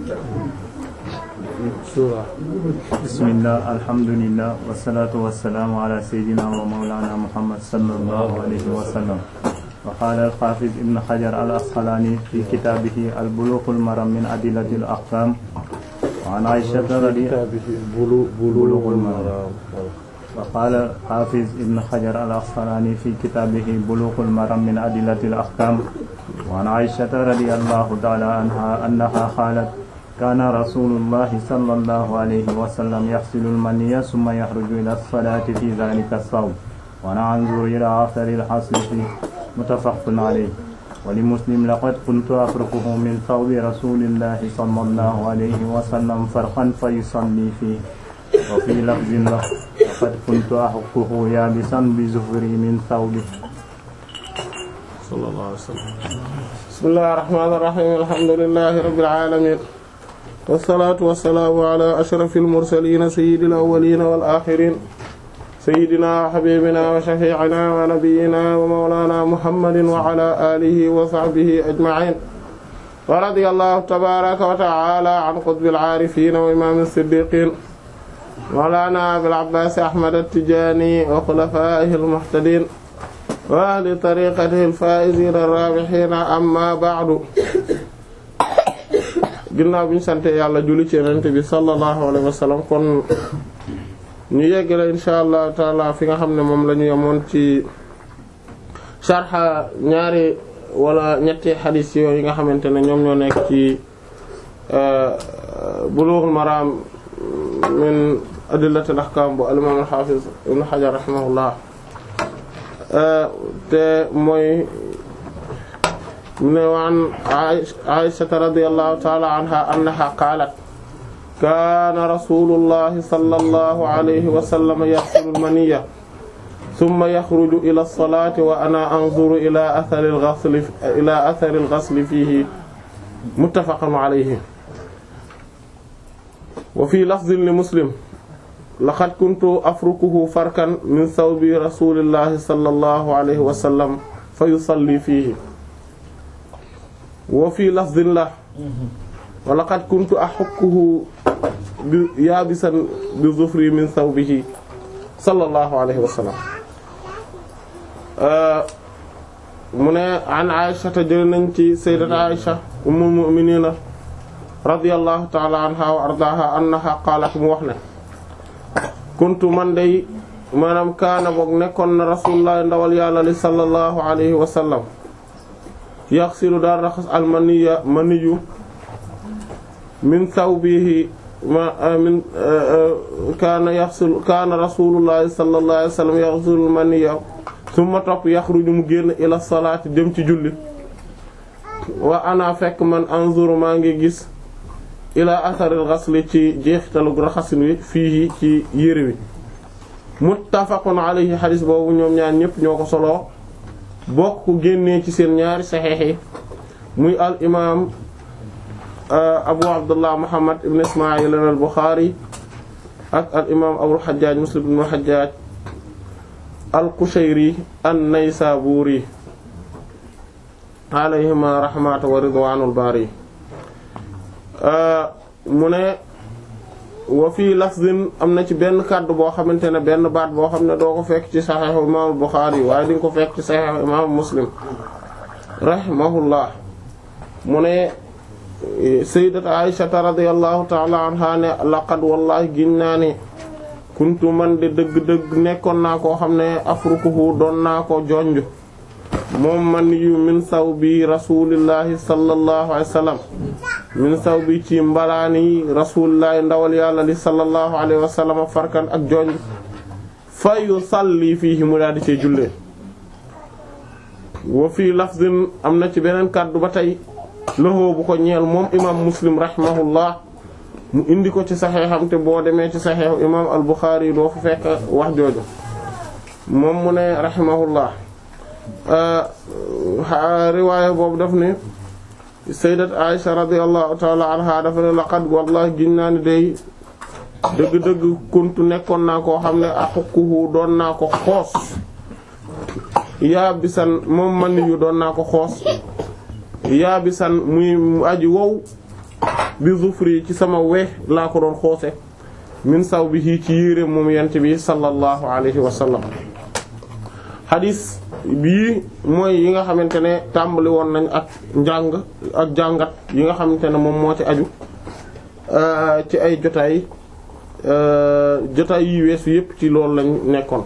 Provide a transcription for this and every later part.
bismillah alhamdulillah wassalatu wassalamu ala sayyidina wa mawlana muhammad sallallahu alayhi wa sallam wa qala al-hafiz ibn hajar al-asqalani fi kitabihi al-bulugh al-maram min adillati al-ahkam wa an aisha bulugh al-maram وقال الحافظ ابن حجر الأسقلاني في كتابه بلوغ المرام من أدلة الأحكام وعن عائشة رضي الله تعالى عنها أنها قالت كان رسول الله صلى الله عليه وسلم يغسل المني ثم يخرج إلى الصلاة في ذلك الصوم وأنا أنظر إلى آثار الحصل فيه متفق عليه ولمسلم لقد كنت أفركه من ثوب رسول الله صلى الله عليه وسلم فرقا فيصلي فيه وفي لفظ له لقد كنت أحكه يابسا بزفري من ثوبه صلى الله عليه وسلم بسم الله الرحمن الرحيم الحمد لله رب العالمين والصلاة والسلام على أشرف المرسلين سيد الأولين والآخرين سيدنا وحبيبنا وشفيعنا ونبينا ومولانا محمد وعلى آله وصحبه أجمعين ورضي الله تبارك وتعالى عن قطب العارفين وإمام الصديقين مولانا أبي العباس أحمد التجاني وخلفائه المهتدين وأهل طريقته الفائزين الرابحين أما بعد ginnaaw bi ñu sante yàlla julli ci yonent bi sallallahu alayhi wa sallam kon ñu yeggale insha allah taala fi nga xam ne moom la ñu yemoon ci sharxa ñaari wala ñetti xadiis yooyu nga xamante ne ñoom ñoo nekk ci Bulughul Maram min adillatil ahkam bu al-imam al-hafiz ibn Hajar rahimahullah te mooy mu ne waan Aysata radiyallahu ta'ala anha annaha qaalat kaana rasulullahi sallallahu alayhi wa sallam yaghsilu al-maniyya thumma yakhruju ila as-salati wa ana anzuru ila athari al-ghasli ila athari al-ghasli fihi muttafaqun alayhi wa fi lafdhin li Muslim laqad kuntu afrukuhu farkan min thawbi rasulillahi sallallahu alayhi wa sallam fa yusalli fihi wa fi lafdhin la wa laqad kuntu ahukkuhu bi yaabisan bi zufri min thawbihi sallallahu alayhi wa sallam mu ne an Aisha te jël nañ ci sayyidat Aisha ummul mu'minina radiyallahu ta'ala anha wa ardaha annaha qaalat mu wax ne kuntu man day maanaam kaana boog nekkoon na rasulullah ndawal yàlla li sallallahu alayhi wa sallam yaxsilu daal raxas almaniya maniyu min thawbihi ma min kaana yaxsilu kaana rasulullah sallallahu alayhi wa sallam yaxsilu almaniya summa topp yaxruju mu génn ila salaati dem ci julli wa ana fekk man anzuru maa ngi gis ila atharil ghasli ci jeexitalu raxasin wi fii ci yére wi muttafaqun alayhi xadis boobu ñoom ñaar ñëpp ñoo ko soloo bokk ko génnee ci seen ñaari saxeex yi muy al imaam abu abdullah muhammad ibn ismail al buxaari ak al imaam abul xajjaaj muslim ibn xajjaaj al qushayri an naysaburi alayhima rahmatu wa ridwanul bari mu ne wa fii lafzin am na ci benn kàddu boo xamante ne benn baat boo xam ne doo ko fekk ci saxiixu imaamu Buxaari waaye di nga ko fekk ci saxiixu imaamu Muslim rahimahullah mu ne sayyidat Aisha radiyallahu ta'ala anha ne laqad wallahi giñ naa ne kuntu man de dëgg-dëgg nekkoon naa koo xam ne afrukuhu doon naa ko jonj moom man yu min saw bi rasulillahi sallallahu alayhi wa sallam min saw bi ci mbalaani rasulillahi ndawal yàlla li sallallahu alayhi wa sallam farkan ak jonj fa yusalli fiihi mu daal di cee jullee wa fii lafzin am na ci beneen kàddu ba tey loxo bu ko ñeel moom imam muslim rahimahullah mu indi ko ci saxeexam te boo demee ci saxeexu imam al buxaari doo fa fekk wax jooju moom mu ne rahimahullah riwaaya boobu daf ne sayyidat Aisha radiyallahu ta'ala anha dafa ne laqad wallahi giñ naa ni day dëgg-dëgg kuntu nekkoon naa koo xam ne axukkuhu doon naa ko xoos yaa bisan moom man yu doon naa ko xoos yaa bisan muy aji wow bi zufri ci sama we laa ko doon xoose min saw bi ci yére moom yent bi sallallahu alayhi wa sallam xadis bii mooy yi nga xamante ne tàmbali woon nañ ak njàng ak jàngat yi nga xamante ne moom moo ci aju ci ay jotaay jotaay yi weesu yépp ci loolu lañ nekkoon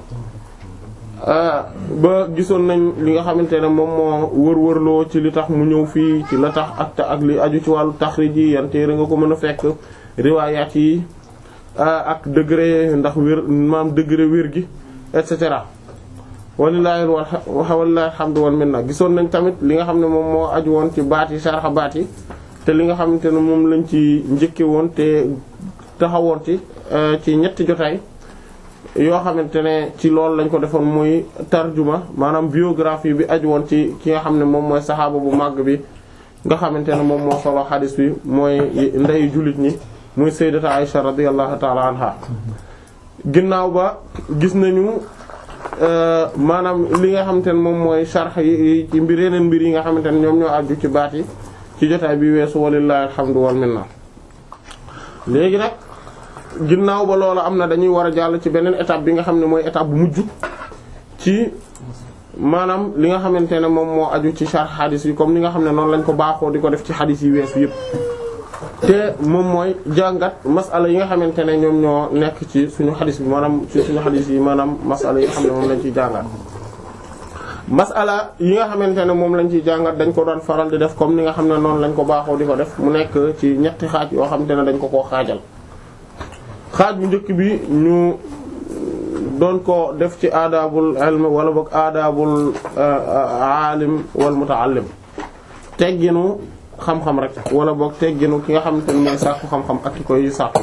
ba gisoon nañ li nga xamante ne moom moo wër-wërloo ci li tax mu ñëw fii ci la tax ak ak li aju ci wàllu taxrij yi yan téere nga ko mën a fekk riwaayaat yi ak degré ndax wér maam degré wér gi et cetera walilahi walilahi alhamdu wal minna gisoon nañ tamit li nga xam ne moom moo aju woon ci baat yi sarxa baat yi te li nga xamante ne moom lañ ci njëkke woon te taxawoon ci ci ñetti jotaay yoo xamante ne ci loolu lañ ko defoon muy tarjuma maanaam biographie bi aju woon ci ki nga xam ne moom mooy saxaaba bu màgg bi nga xamante ne moom moo solo xadis bi mooy ndeyu jullit ñi muy sayyidata Aisha radiyallahu ta'ala anha ginnaaw ba gis nañu maanaam li nga xamante ne moom mooy sharh yi ci mbir yeneen mbir yi nga xamante ne ñoom ñoo aju ci baat yi ci jotaay bi weesu walillahi alhamdu wal minna léegi nag ginnaaw ba loolu am na dañuy war a jàll ci beneen étape bi nga xam ne mooy étape bu mujj ci maanaam li nga xamante ne moom moo aju ci sharh hadith yi comme ni nga xam ne noonu lañ ko baaxoo di ko def ci hadith yi weesu yépp te moom mooy jàngat masala yi nga xamante ne ñoom ñoo nekk ci suñu hadith bi maanaam ci suñu hadith yi maanaam masala yi nga xam ne moom lañ ciy jàngat masala yi nga xamante ne moom lañ ciy jàngat dañ ko doon faral di def comme ni nga xam ne noonu lañ ko baaxoo di ko def mu nekk ci ñetti xaaj yoo xamante ne dañ ko koo xaajal xaaj bu njëkk bi ñu doon ko def ci aadaabul ilm wala boog aadaabul aalim wal mutaallim tegginu xam-xam rek wala boog tegginu ki nga xamante ne mooy sàkku xam-xam ak ki koy sàkku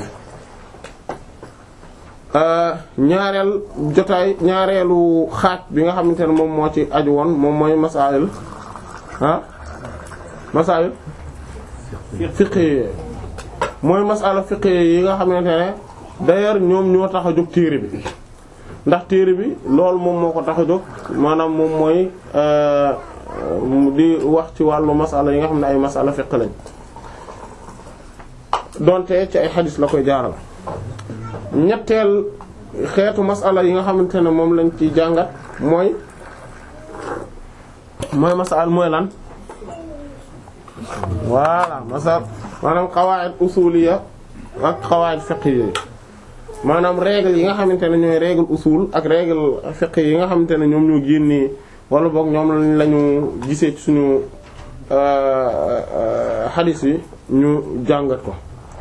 ñaareel jotaay ñaareelu xaaj bi nga xamante ne moom moo ci aju woon moom mooy masail ah masail fiqhi mooy masala fiqhi yi nga xamante ne d'ailleurs ñoom ñoo tax a jóg téere bi ndax téere bi loolu moom moo ko tax a jóg maanaam moom mooy di wax ci wàllu masala yi nga xam ne ay masala fiqh lañ donte ci ay xadis la koy jaaral ñetteel xeetu masala yi nga xamante ne moom lañ ci jàngat mooy mooy masal mooy lan voilà masal maanaam qawaid usuliya ak qawaid fiqhiyya maanaam règle yi nga xamante ne ñooy règle usul ak règle fiqh yi nga xamante ne ñoom ñoo génnee wala boog ñoom lañu gisee ci suñu xadis yi ñu jàngat ko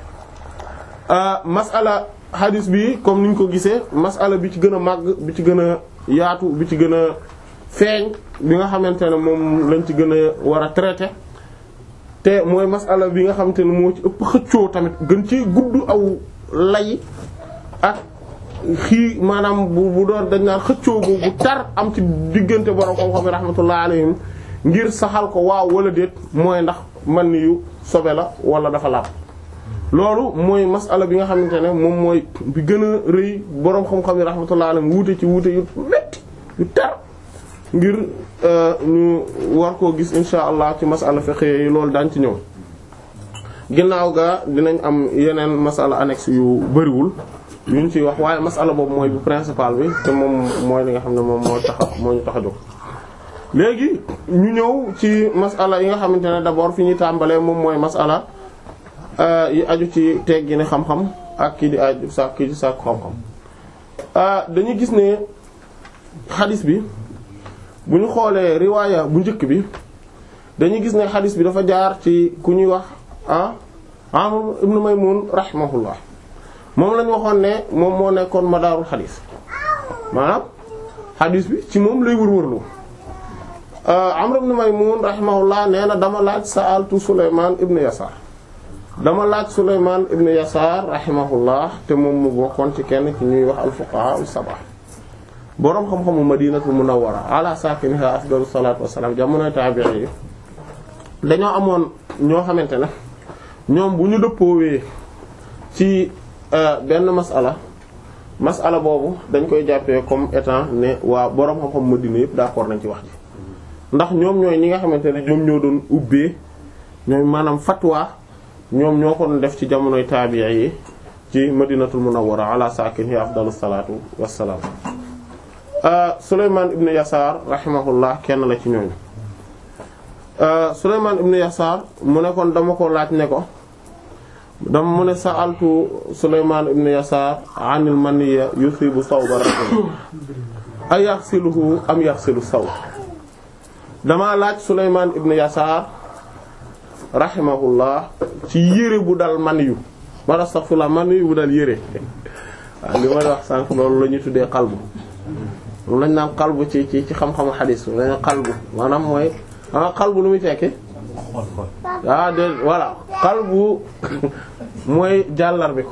masala xadis bi comme niñ ko gisee masala bi ci gën a màgg bi ci gën a yaatu bi ci gën a feeñ bi nga xamante ne moom lañ ci gën a war a traiter te mooy masala bi nga xamante ne moo ci ëpp xëccoo tamit gën ci gudd aw lay ak xii maanaam bu bu doon dañ naan xëccoo bu bu tar am ci diggante borom xam-xam yi rahmatullah alayhim ngir saxal ko waaw wala déet mooy ndax man ni yu sobe la wala dafa laab loolu mooy masala bi nga xamante ne moom mooy bi gën a rëy borom xam-xam yi rahmatullah alayhim wuute ci wuute yu metti yu tar ngir ñu war koo gis insha allah ci masala fiqh yi loolu daañ ci ñëw ginnaaw ga dinañ am yeneen masala annexe yu bariwul yuñ ci wax waaye masala boobu mooy bu principal bi te moom mooy li nga xam ne moom moo tax moo ñu tax a jóg léegi ñu ñëw ci masala yi nga xamante ne d'abord fi ñuy tàmbalee moom mooy masala yi aju ci teggi ne xam-xam ak kii di aju sa kii di sàkku xam-xam dañuy gis ne xadis bi bu ñu xoolee riwaaya bu njëkk bi dañuy gis ne xadis bi dafa jaar ci ku ñuy wax ah Amr ibn Maymun rahimahullah moom lañ waxoon ne moom moo nekkoon madaarul xadis maanaam xadis bi ci moom lay wër-wërlu Amr ibn Maymun rahimahullah nee na dama laaj sa'altu Sulaymaan ibn Yasaar dama laaj Sulaymaan ibn Yasaar rahimahullah te moom mu bokkoon ci kenn ci ñuy wax al-fuqahaa as-sab'a boroom xam-xamu Madinatul Munawwara ala saakinihaa afdalu salaatu wassalaam jamonoy taabi'i yi dañoo amoon ñoo xamante ne ñoom bu ñu dëppoowee ci benn masala masala boobu dañ koy jàppee comme étant ne waa boroom xam-xam Madina yëpp d'accord nañ ci wax ji ndax ñoom ñooy ñi nga xamante ne ñoom ñoo doon ubbee ñooy maanaam fatwa ñoom ñoo ko doon def ci jamonoy taabi'i yi ci madinatul munawwara ala saakinihaa afdalu salaatu wassalaam Sulaymaan ibn Yasaar rahimahullah kenn la ci ñooñu Sulaymaan ibn Yasaar mu ne kon dama ko laaj ne ko dama mu ne sa'altu Sulaymaan ibn Yasaar anil maniyya yusibu sawba rajul ay yaxsiluhu am yaxsilu saw dama laaj Sulaymaan ibn Yasaar rahimahullah ci yére bu dal maniyu ma astaghfirullah maniyu bu dal yére waaw li may wax sànq loolu la ñuy tuddee qalbu moom lañ naan qalbu ci ci ci xam-xamu xadiis lañ naan qalbu maanaam mooy ah qalbu lu muy tekki ah de voilà qalbu mooy jàllar bi ko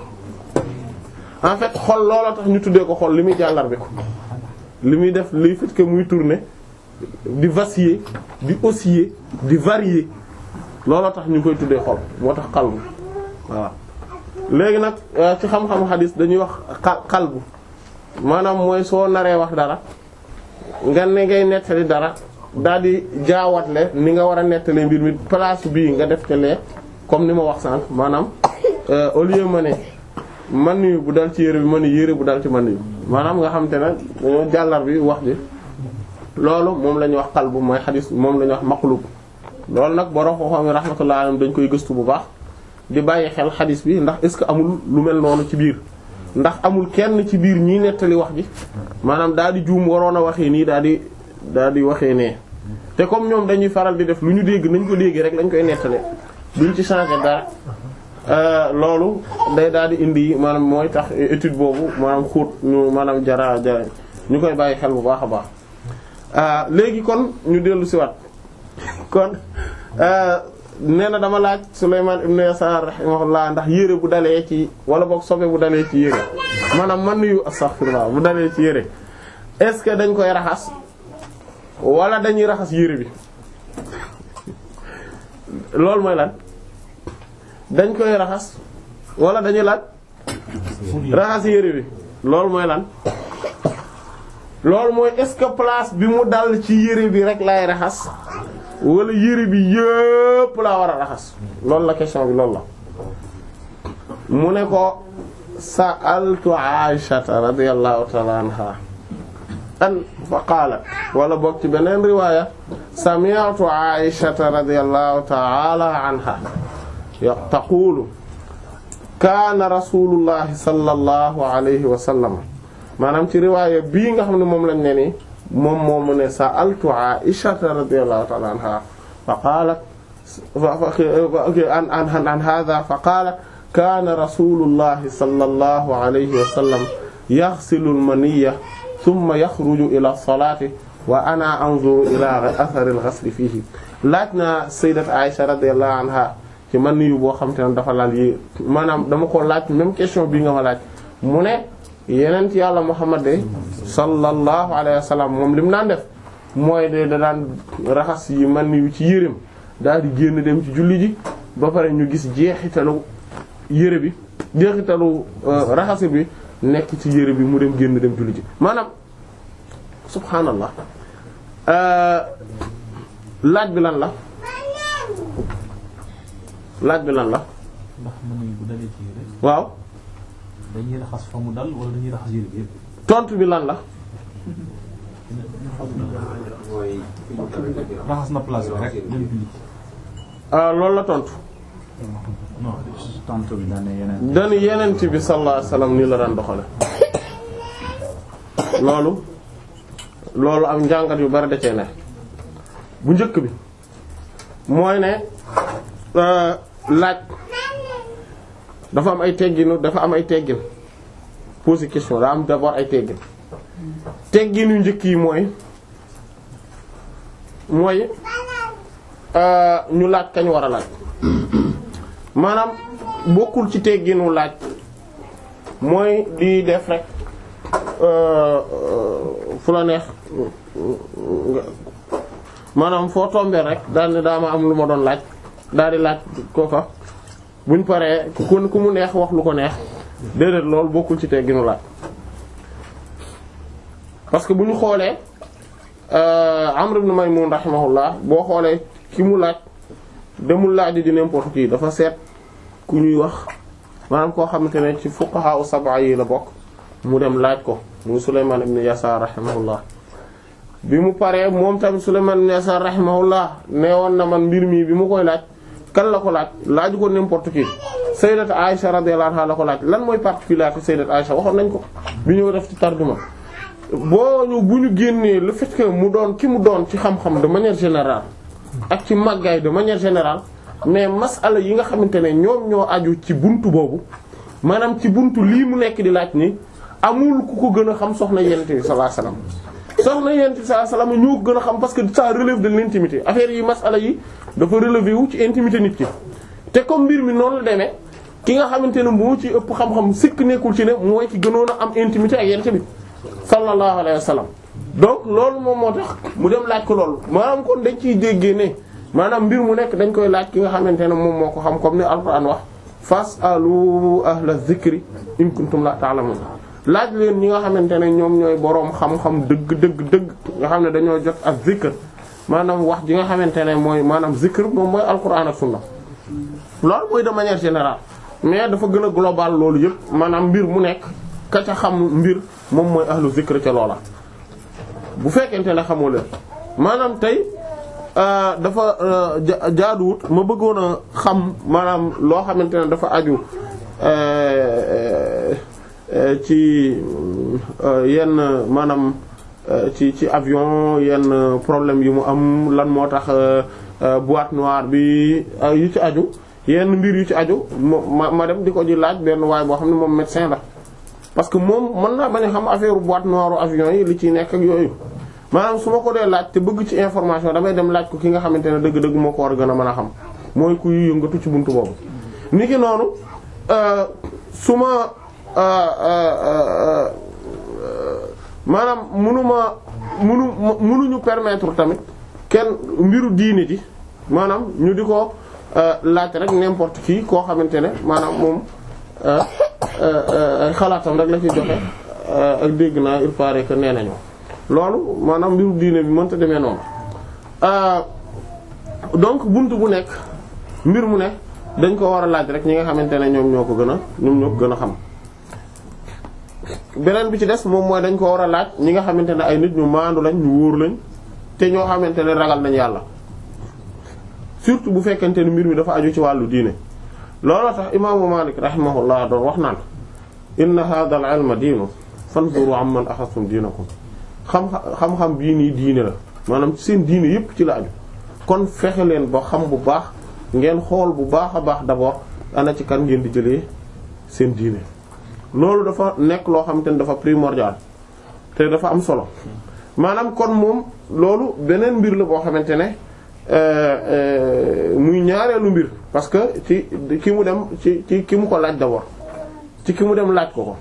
en fait xol loola tax ñu tuddee ko xol li muy jàllar bi ko li muy def li fait que muy tourner di vaciller di osciller di varier looloo tax ñu koy tuddee xol moo tax qalbu waaw léegi nag ci xam-xamu xadis dañuy wax qalbu maanaam mooy soo naree wax dara nga ne ngay nettali dara daal di jaawatle ni nga war a nettalee mbir mi place bii nga def te lee comme ni ma wax sànq maanaam au lieu ma ne man yu bu dal ci yére bi ma ne yére bu dal ci man yu maanaam nga xam te ne dañoo jàllar bi wax ji loolu moom la ñuy wax qalbu mooy xadis moom la ñuy wax maqlub loolu nag borom xam-xam yi rahmatullah alayhim dañ koy gëstu bu baax di bàyyi xel xadis bi ndax est ce que amul lu mel noonu ci biir ndax amul kenn ci biir ñiy nettali wax ji maanaam daal di juum waroon a waxee nii daal di daal di waxee nee te comme ñoom dañuy faral di def lu ñu dégg nañ ko dégg rek lañ koy nettale duñ ci changer dara loolu day daal di indi maanaam mooy tax étude boobu maanaam xóot ñu maanaam jara jara ñu koy bàyyi xel bu baax a baax léegi kon ñu dellu si waat kon nee na dama laaj Sulaymaan ibn Yasaar rahimahullah ndax yére bu dalee ci wala boog sobe bu dalee ci yére maanaam man yu astaghfirullah bu dalee ci yére est-ce que dañ koy raxas wala dañuy raxas yére bi loolu mooy lan dañ koy raxas wala dañuy laaj raxas yére bi loolu mooy lan loolu mooy est-ce que place bi mu dal ci yére bi rek lay raxas wala yére bi yëpp laa war a raxas loolu la question bi loolu la mu ne ko sa'altu Aishata radiyallahu ta'ala anha an fa qaalat wala boog ci beneen riwaaya sami'tu Aishata radiyallahu ta'ala anha taqulu kaana rasulullahi sallallahu alayhi wa sallam maanaam ci riwaaya bii nga xam ne moom lañ ne nii moom moom mu ne sa'altu Aishata radiyallahu ta'ala anha fa qaalat an an an hadha fa qaalat kaana rasulullahi sallallahu alayhi wa sallam yaghsilu al-maniyya thumma yakhruju ila as-salati wa ana anzuru ila athari al-ghasli fihi laaj naa sayyidat Aisha radiyallahu anha ci man yu boo xam te ne dafa laal yi maanaam dama ko laaj même question bii nga ma laaj mu ne yeneen ci yàlla Muhammad de sallallahu alayhi wa sallam moom li mu daan def mooy de da daan raxas yi man yu ci yërëm daal di génn dem ci julli ji ba pare ñu gis jeexitalu yëre bi jeexitalu raxas bi nekk ci yëre bi mu dem génn dem julli ji maanaam subhaanallah laaj bi lan la laaj bi lan la ndax mën nañu bu dalee ci yére waaw dañuy raxas fa mu dal wala dañuy raxas yére bi yëpp. tontu bi lan la raxas na place bi rek dem julli. loolu la tontu non tontu bi daan yeneen. dañu yenent bi sallallahu alayhi wasallam nii la daan doxale loolu loolu am njàngat yu bari da cee ne bu njëkk bi mooy ne laaj dafa am ay tegginu dafa am ay teggin poser question daa am d'abord ay teggin teggin yu njëkk yi mooy mooy ñu laaj kañ war a laaj maanaam bokkul ci tegginu laaj mooy di def rek fu la neex maanaam foo tombee rek daal ne daa ma am lu ma doon laaj daal di laaj kooka buñ paree ku ku mu neex wax lu ko neex déedéet loolu bokkul ci tegginu laaj parce que bu ñu xoolee Amr ibn Maymun rahimahullah boo xoolee ki mu laaj demul laaj di n'importe qui dafa seet ku ñuy wax maanaam koo xamante ne ci fuqaha u sab'a yi la bokk mu dem laaj ko muy Sulaymaan ibn Yasaar rahimahullah bi mu paree moom tamit Sulaymaan ibn Yasaar rahimahullah nee woon na man mbir mii bi mu koy laaj kan la ko laaj laaju ko n'importe qui sayyidat Aisha radiyallahu anha la ko laaj lan mooy particularité sayyidat Aisha waxoon nañ ko bi ñu def ci tarjuma boo ñu bu ñu génnee le fait que mu doon ki mu doon ci xam-xam de manière générale ak ci màggaay de manière générale mais masala yi nga xamante ne ñoom ñoo aju ci buntu boobu maanaam ci buntu lii mu nekk di laaj ni amul ku ko gën a xam soxna yonent bi sallallahu alayhi wasallam soxna yonent bi sallallahu alayhi wasallam ñoo ko gën a xam parce que ça relève de l'intimité affaire yi masala yi dafa relever wu ci intimité nit ki te comme mbir mi noonu la demee ki nga xamante ne moo ci ëpp xam-xam sikk nekkul ci ne mooy ki gënoon a am intimité ak yonent bi sallallahu alayhi wasallam donc loolu moom moo tax mu dem laaj ko loolu maanaam kon dañ ciy déggee ne maanaam mbir mu nekk dañ koy laaj ki nga xamante ne moom moo ko xam comme ni alquran wax fasalu ahla zikri in kuntum la ta'lamun laaj leen ñi nga xamante ne ñoom ñooy boroom xam-xam dëgg dëgg dëgg nga xam ne dañoo jot ak zikr maanaam wax ji nga xamante ne mooy maanaam zikr moom mooy alquran ak sunna loolu mooy de manière générale mais dafa gën a global loolu yëpp maanaam mbir mu nekk ka ca xam mbir moom mooy ahlu zikr ca loola bu fekkente ne xamoo leen maanaam tey dafa jaaduwut ma bëggoon a xam maanaam loo xamante ne dafa aju ci yenn maanaam ci ci avion yenn problème yi mu am lan moo tax boîte noire bi yu ci aju yenn mbir yu ci aju ma ma dem di ko ji laaj benn waay boo xam ne moom médecin la parce que moom mën naa bañ a xam affaire boîte noire avion yi li ciy nekk ak yooyu maanaam su ma ko dee laaj te bëgg ci information damay dem laaj ko ki nga xamante ne dëgg-dëgg moo ko war a gën a mën a xam mooy kuy yëngatu ci buntu boobu. ni ki noonu su ma maanaam munuma munu munuñu permettre tamit kenn mbiru diine ji maanaam ñu di ko laaj rek n'importe qui koo xamante ne maanaam moom. ay xalaatam rek la ci joxe ak dégg naa il paraît que nee nañu loolu maanaam mbiru diine bi mënta demee noonu donc buntu bu nekk mbir mu nekk dañ ko war a laaj rek ñi nga xamante ne ñoom ñoo ko gën a ñoom ñoo ko gën a xam beneen bi ci des moom mooy dañ ko war a laaj ñi nga xamante ne ay nit ñu maandu lañ ñu wóor lañ te ñoo xamante ne ragal nañ yàlla surtout bu fekkente ne mbir mi dafa aju ci wàllu diine looloo tax imaamu Malik rahimahullah doon wax naan inna hadha al ilma diinu fanzuru amman axastum diinakum xam xam-xam bii nii diine la maanaam seen diine yépp ci la aju kon fexe leen ba xam bu baax ngeen xool bu baax a baax d'abord ana ci kan ngeen di jëlee seen diine loolu dafa nekk loo xamante ne dafa primordial te dafa am solo maanaam kon moom loolu beneen mbir la boo xamante ne muy ñaareelu mbir parce que ci ki mu dem ci ci ki mu ko laaj d'abord ci ki mu dem laaj ko ko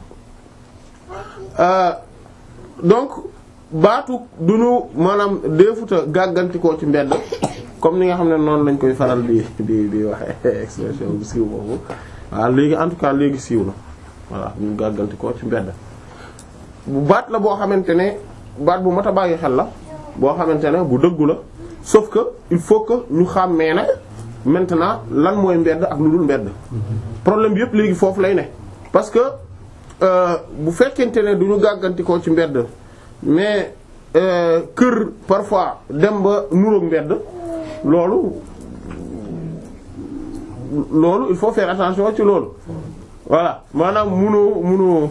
donc baatu du ñu maanaam deefuta gàggantikoo ci mbedd comme ni nga xam ne noonu lañ koy faral di di di waxe expression bu siiw boobu waaw léegi en tout cas léegi siiw na voilà ñu gàggantikoo ci mbedd bu baat la boo xamante ne baat bu mat a bàyyi xel la boo xamante ne bu dëggu la sauf que il faut que ñu xàmmee nag maintenant lan mooy mbedd ak lu dul mbedd problème bi yëpp léegi foofu lay ne parce que bu fekkente ne du ñu gàggantikoo ci mbedd mais kër parfois dem ba nuroog mbedd loolu loolu il faut faire attention ci loolu voilà maanaam munoo munoo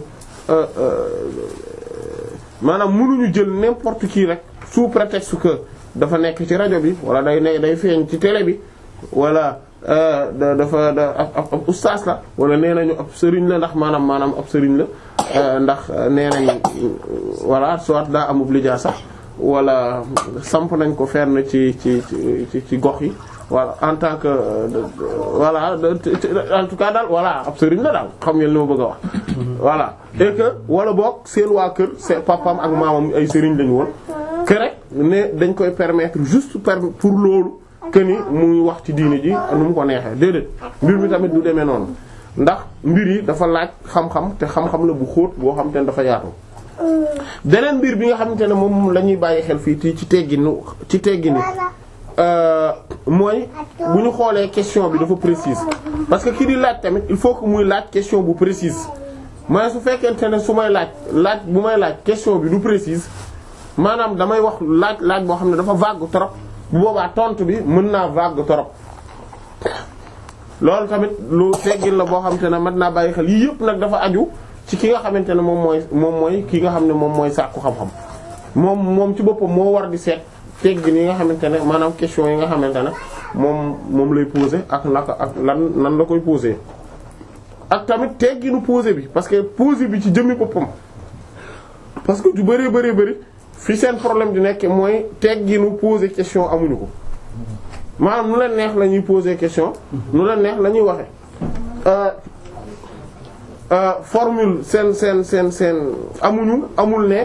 maanaam munuñu jël n'importe qui rek sous prétexte que dafa nekk ci rajo bi wala day ne day feeñ ci télé bi wala dafa da ab ab ustaas la wala nee nañu ab sëriñ la ndax maanaam maanaam ab sëriñ la ndax nee nañ voilà soit daa amub lijaa sax wala samp nañ ko fenn ci ci ci ci gox yi voilà en tant que voilà en tout cas daal voilà ab sëriñ la daal xam ngeen li ma bëgg a wax. voilà et que wala boog seen waa kër seen papam ak maamam ay sëriñ lañu woon que rek ne dañ koy permettre juste pour loolu. que ni muy wax ci diini ji nu mu ko neexee déedéet mbir mi tamit du demee noonu ndax mbir yi dafa laaj xam-xam te xam-xam la bu xóot boo xam te ne dafa yaatu. beneen mbir bi nga xamante ne moom la ñuy bàyyi xel fii ci tegginu ci teggini mooy bu ñu xoolee question bi dafa précise parce que ki di laaj tamit il faut que muy laaj question bu précise mais su fekkente ne su may laaj laaj bu may laaj question bi du précise maanaam damay wax laaj laaj boo xam ne dafa vague trop bu boobaa tontu bi mën naa vague trop loolu tamit lu teggin la boo xamante ne mën naa bàyyi xel yii yëpp nag dafa aju ci ki nga xamante ne moom mooy moom mooy ki nga xam ne moom mooy sàkku xam-xam moom moom ci boppam moo war di seet teggin yi nga xamante ne maanaam question yi nga xamante ne moom moom lay poser ak naka ak lan nan la koy poser ak tamit tegginu poser bi parce que poser bi ci jëmmi boppam parce que ju bëree bëree bëri fi seen problème di nekk mooy tegginu poser question amuñu ko maanaam nu leen neex la ñuy poser question nu leen neex la ñuy waxe formule seen seen seen seen amuñu amul ne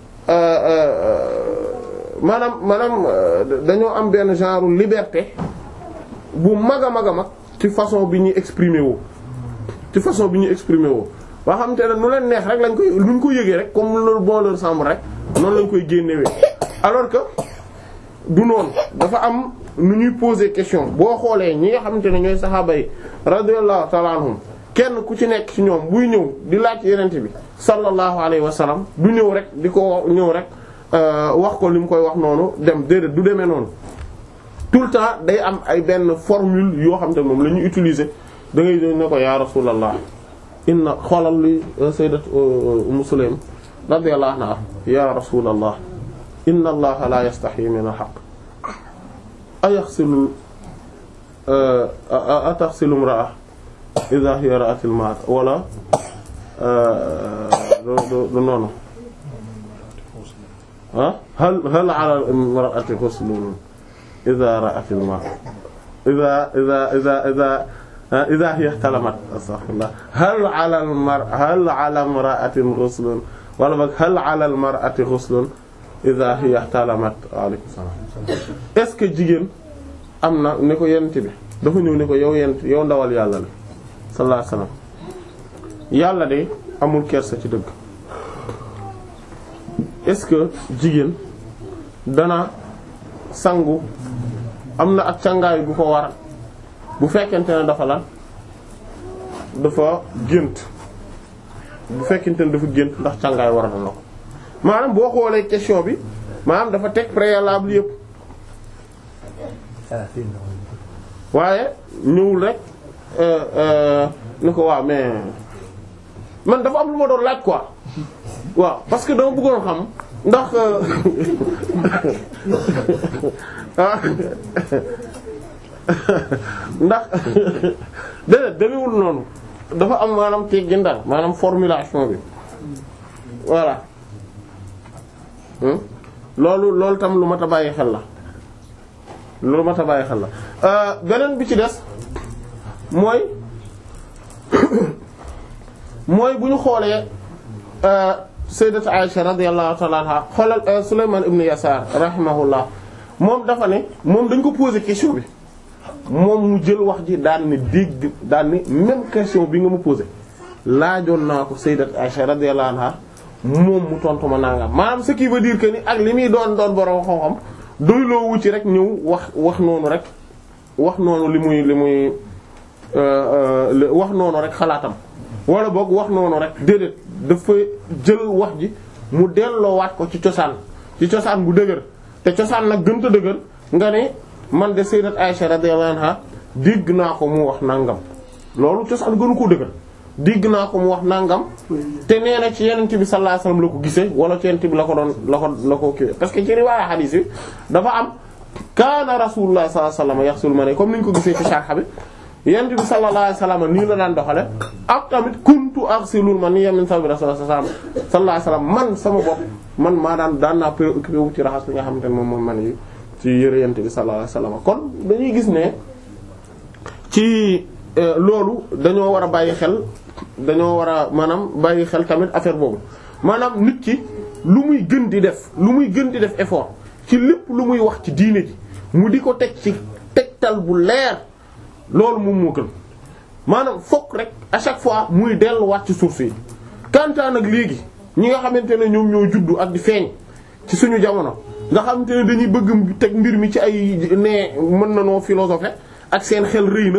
maanaam maanaam dañoo am benn genre liberté bu mag a mag a mag ci façon bi ñuy exprimer woo ci façon bi ñuy exprimer woo ba xam te ne nu leen neex rek lañ koy luñ ko yëgee rek comme loolu bon leur semble rek noonu lañ koy génnewee alors que du noonu dafa am nu ñuy poser question boo xoolee ñi nga xamante ne ñooy saxaaba yi radiyallahu ta'ala anhum kenn ku ci nekk ci ñoom buy ñëw di laaj yenente bi sallallahu alayhi wa sallam du ñëw rek di ko ñëw rek wax ko li mu koy wax noonu dem déedéet du demee noonu tout le temps day am ay benn formule yoo xam te moom la ñuy utiliser da ngay doon ne ko ya rasulallah inna xoolal li sayyidat Umm Sulaym radiyallahu anha ya rasulallah inna allaha la yastahi min al-haqq ayaghsilu ataghsilu imra'a idha hiya ra'at al-ma' wala du noonu ah hal hal 'ala al-imra'ati ghuslun idha ra'at al-ma' idha idha idha idha idha hiya ihtalamat astaghfirullah hal 'ala al-mar hal 'ala imra'atin ghuslun wala boog hal 'ala al-mar'ati ghuslun idha hiya ihtalamat alaykum salaam est-ce que jigéen am na ne ko yent bi dafa ñëw ne ko yow yent yow ndawal yàlla la sallallahu alayhi wasallam yàlla de amul kersa ci dëgg est-ce que jigéen dana sangu am na ak càngaay bu ko war bu fekkente ne dafa lan dafa gént bu fekkente ne dafa gént ndax càngaay war na ko maanaam boo xoolee question bi maanaam dafa teg préalable yépp waaye ñëwul rek ni ko waaw mais man dafa am lu ma doon laaj quoi waaw parce que dama bëggoon xam ndax ndax déedéet demewul noonu dafa am maanaam teggin daal maanaam formulation bi voilà loolu loolu tam lu mat a bàyyi xel la loolu mat a bàyyi xel la beneen bi ci des mooy mooy bu ñu xoolee sayyidat Aisha radiyallahu ta'ala anha xoolal Sulayman ibn Yasar rahimahullah moom dafa ne moom dañ ko poser question bi moom mu jël wax ji daan ni dégg daan ni même question bi nga ma poser laajoon naa ko sayyidat Aisha radiyallahu anha moom mu tontu ma nangam maanaam ce qui veut dire que ni ak li muy doon doon borom xam-xam doyloo wu ci rek ñëw wax wax noonu rek wax noonu li muy li muy wax noonu rek xalaatam wala boog wax noonu rek déedéet dafa jël wax ji mu delloowaat ko ci cosaan ci cosaan bu dëgër te cosaan nag gënta dëgër nga ne man de sayyidat Aisha radiyallahu anha dégg naa ko mu wax nangam loolu cosaan gënu ko dëgër dégg naa ko mu wax nangam te nee na ci yenent bi sallallahu alayhi wasallam la ko gisee wala ci yenent bi la ko doon la ko la ko kiiwee parce que ci riwaaya hadith yi dafa am kaana rasulullah sallallahu alayhi wasallam yaxsul ma ne comme ni ñu ko gisee ci sharh bi yenent bi sallallahu alayhi wasallam nii la daan doxale ak tamit kuntu aghsilul ma ni yamin sabi rasulullah sallallahu alayhi wasallam man sama bopp man maa daan daan naa préoccupé wu ci raxas li nga xamante ne moom moom man yi ci yëre yenent bi sallallahu alayhi wasallam kon dañuy gis ne ci loolu dañoo war a bàyyi xel dañoo war a maanaam bàyyi xel tamit affaire boobu maanaam nit ki lu muy gën di def lu muy gën di def effort ci lépp lu muy wax ci diine ji mu di ko teg ci tegtal bu leer loolu moom moo gën maanaam fokk rek à chaque fois muy delluwaat ci source yi kantaan ak léegi ñi nga xamante ne ñoom ñoo juddu ak di feeñ ci suñu jamono nga xamante ne dañuy bëgg teg mbir mi ci ay ne mën na noo philosophe ak seen xel rëy na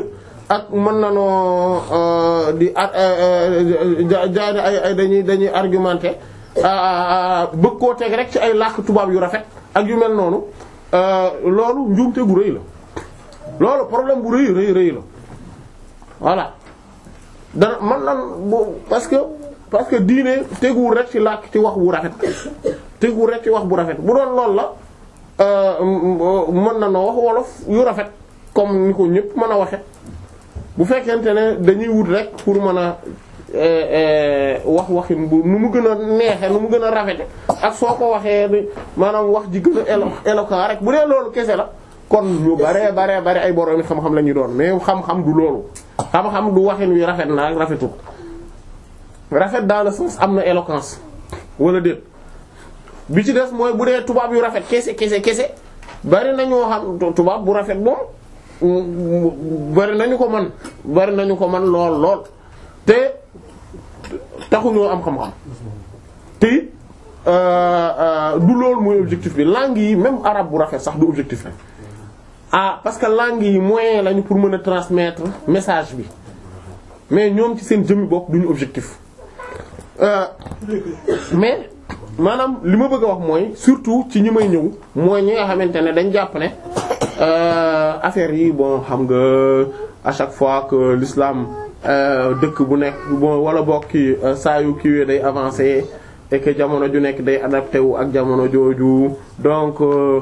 ak mën na noo di jaay ay ay dañuy dañuy argumenter bëgg koo teg rek ci ay làkk tubaab yu rafet ak yu mel noonu loolu njuumte gu rëy la loolu problème bu rëy rëy rëy la voilà dana man nan bu parce que parce que diine teguwul rek ci làkk ci wax bu rafet teguwul rek ci wax bu rafet bu doon loolu la mën na noo wax wolof yu rafet comme ni ko ñëpp mën a waxe bu fekkente ne dañuy wut rek pour mën a wax waxin bu nu mu gën a neexe nu mu gën a rafete ak soo ko waxee maanaam wax ji gën a élo éloquent rek bu dee loolu kese la kon ñu bare bare bare ay boroomi xam-xam la ñuy doon mais xam-xam du loolu xam-xam du waxin wi rafet na ak rafetul rafet dans le sens am na éloquence wala déet bi ci des mooy bu dee tubaab yu rafet kese kese kese bari nañoo xam tubaab bu rafet moom bari nañu ko man bari nañu ko man lool lool te taxuñoo am xam-xam te it du loolu mooy objectif bi langue yi même arabe bu rafet sax du objectif rek ah parce que langue yi moyen lañu pour mën a transmettre message bi mais ñoom ci seen jëmmi bopp duñu objectif mais maanaam li ma bëgg a wax mooy surtout ci ñi may ñëw mooy ñi nga xamante ne dañ jàpp ne affaire yi bon xam nga à chaque fois que l'islam dëkk bu nekk bon wala bokk ki saa yu kiiwee day avancer et que jamono ju nekk day adapté wu ak jamono jooju donc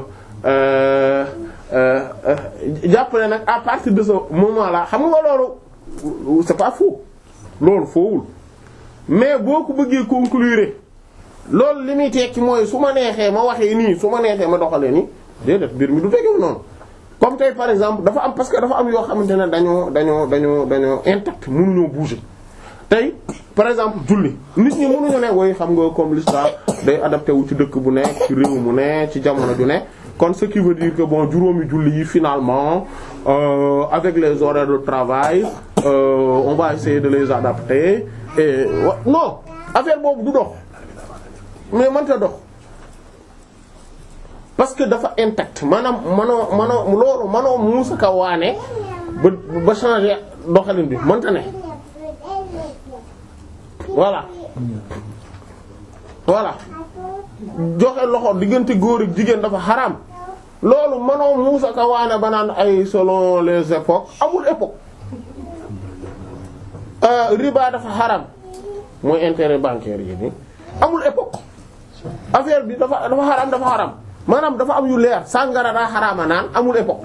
jàpp ne nag à partir de ce moment là xam nga loolu c'est pas faux loolu foowul mais boo ko bëggee conclure loolu li muy tekki mooy su ma neexee ma waxee nii su ma neexee ma doxalee nii déedéet mbir mi du fekkee noonu comme tey par exemple dafa am parce que dafa am yoo xamante ne dañoo dañoo dañoo dañoo intact mënuñoo bouger tey par exemple julli nit ñi mënuñu ne woy xam nga comme l'islam day adapté wu ci dëkk bu nekk ci réew mu ne ci jamono ju ne kon ce qui veut dire que bon juróomi julli yi finalement euh, avec les horaires de travail euh, on va essayer de les adapter et non affaire boobu du dox mais mënta dox parce que dafa intact maanaam manoo manoo loolu manoo muusa ka waane ba ba changer doxalin bi mënta ne voilà voilà joxe loxo diggante góor ak jigéen dafa xaraam loolu manoo muusa ka waane ba naan ay selon les époques amul époque riba dafa xaraam mooy intérêt bancaire yi ni amul époque affaire bi dafa dafa xaraam dafa xaraam maanaam dafa am yu leer sàngara daa xaraama naan amul époque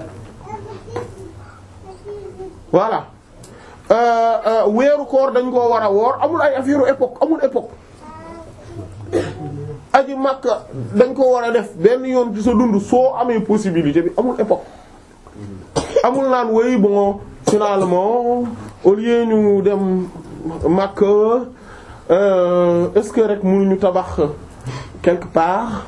voilà weeru koor dañ koo war a woor amul ay affaire époque amul époque aji makka dañ ko war a def benn yoon ci sa dund soo amee possibilité bi amul époque amul naan way bon finalement au lieu ñu dem makka est-ce que rek mënuñu tabax quelque part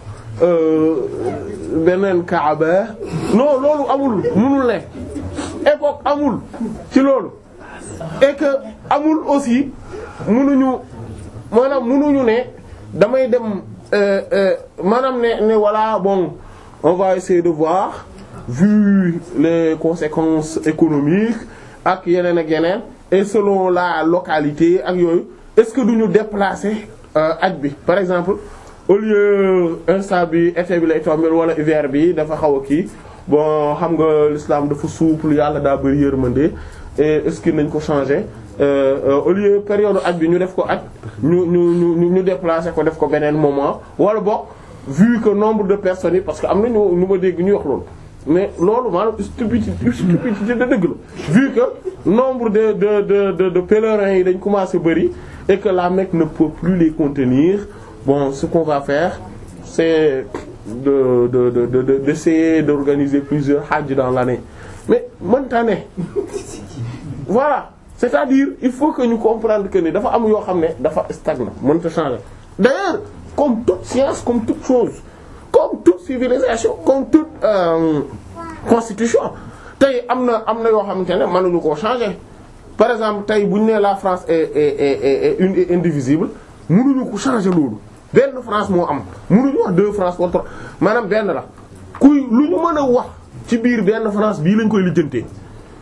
beneen kaaba non loolu amul mënul ne époque amul ci loolu et que amul aussi mënuñu maanaam mënuñu ne damay dem maanaam ne ne voilà bon on va essayer de voir vu les conséquences économiques ak yeneen ak yeneen et selon la localité ak yooyu est-ce que duñu déplacer aj bi par exemple au lieu instant bi été bi lay tomber wala hiver bi dafa xaw a kii bon xam nga l'islam dafa souple yàlla daa bari yërmande et est-ce que nañ ko changer au lieu période aj bi ñu def ko aj ñu ñu ñu ñu déplacer ko def ko beneen moment wala boog vu que nombre de personnes yi parce que am na ñu ñu ma dégg ñu wax loolu mais loolu maanaam stupidité stupidité de dëgg la vu que nombre de de de de de pèlerins yi dañ commencé bari et que la Mecque ne peut plus les contenir bon ce qu'on va faire c'est de de de de d'essayer d'organiser plusieurs hajj dans l'année mais mënta ne voilà c'est-à-dire il faut que ñu comprendre que ni dafa am yoo xam ne dafa stagne mënta changer d'ailleurs comme toute science comme toute chose comme toute civilisation comme toute euh, constitution tey am na am na yoo xamante ne mënuñu koo changer par exemple tey bu ñu nee la France est est est est une est indivisible mënuñu ko changer loolu benn France moo am mënuñu wax deux France wala trois maanaam benn la kuy lu ñu mën a wax ci biir benn France bii lañ koy lijjantee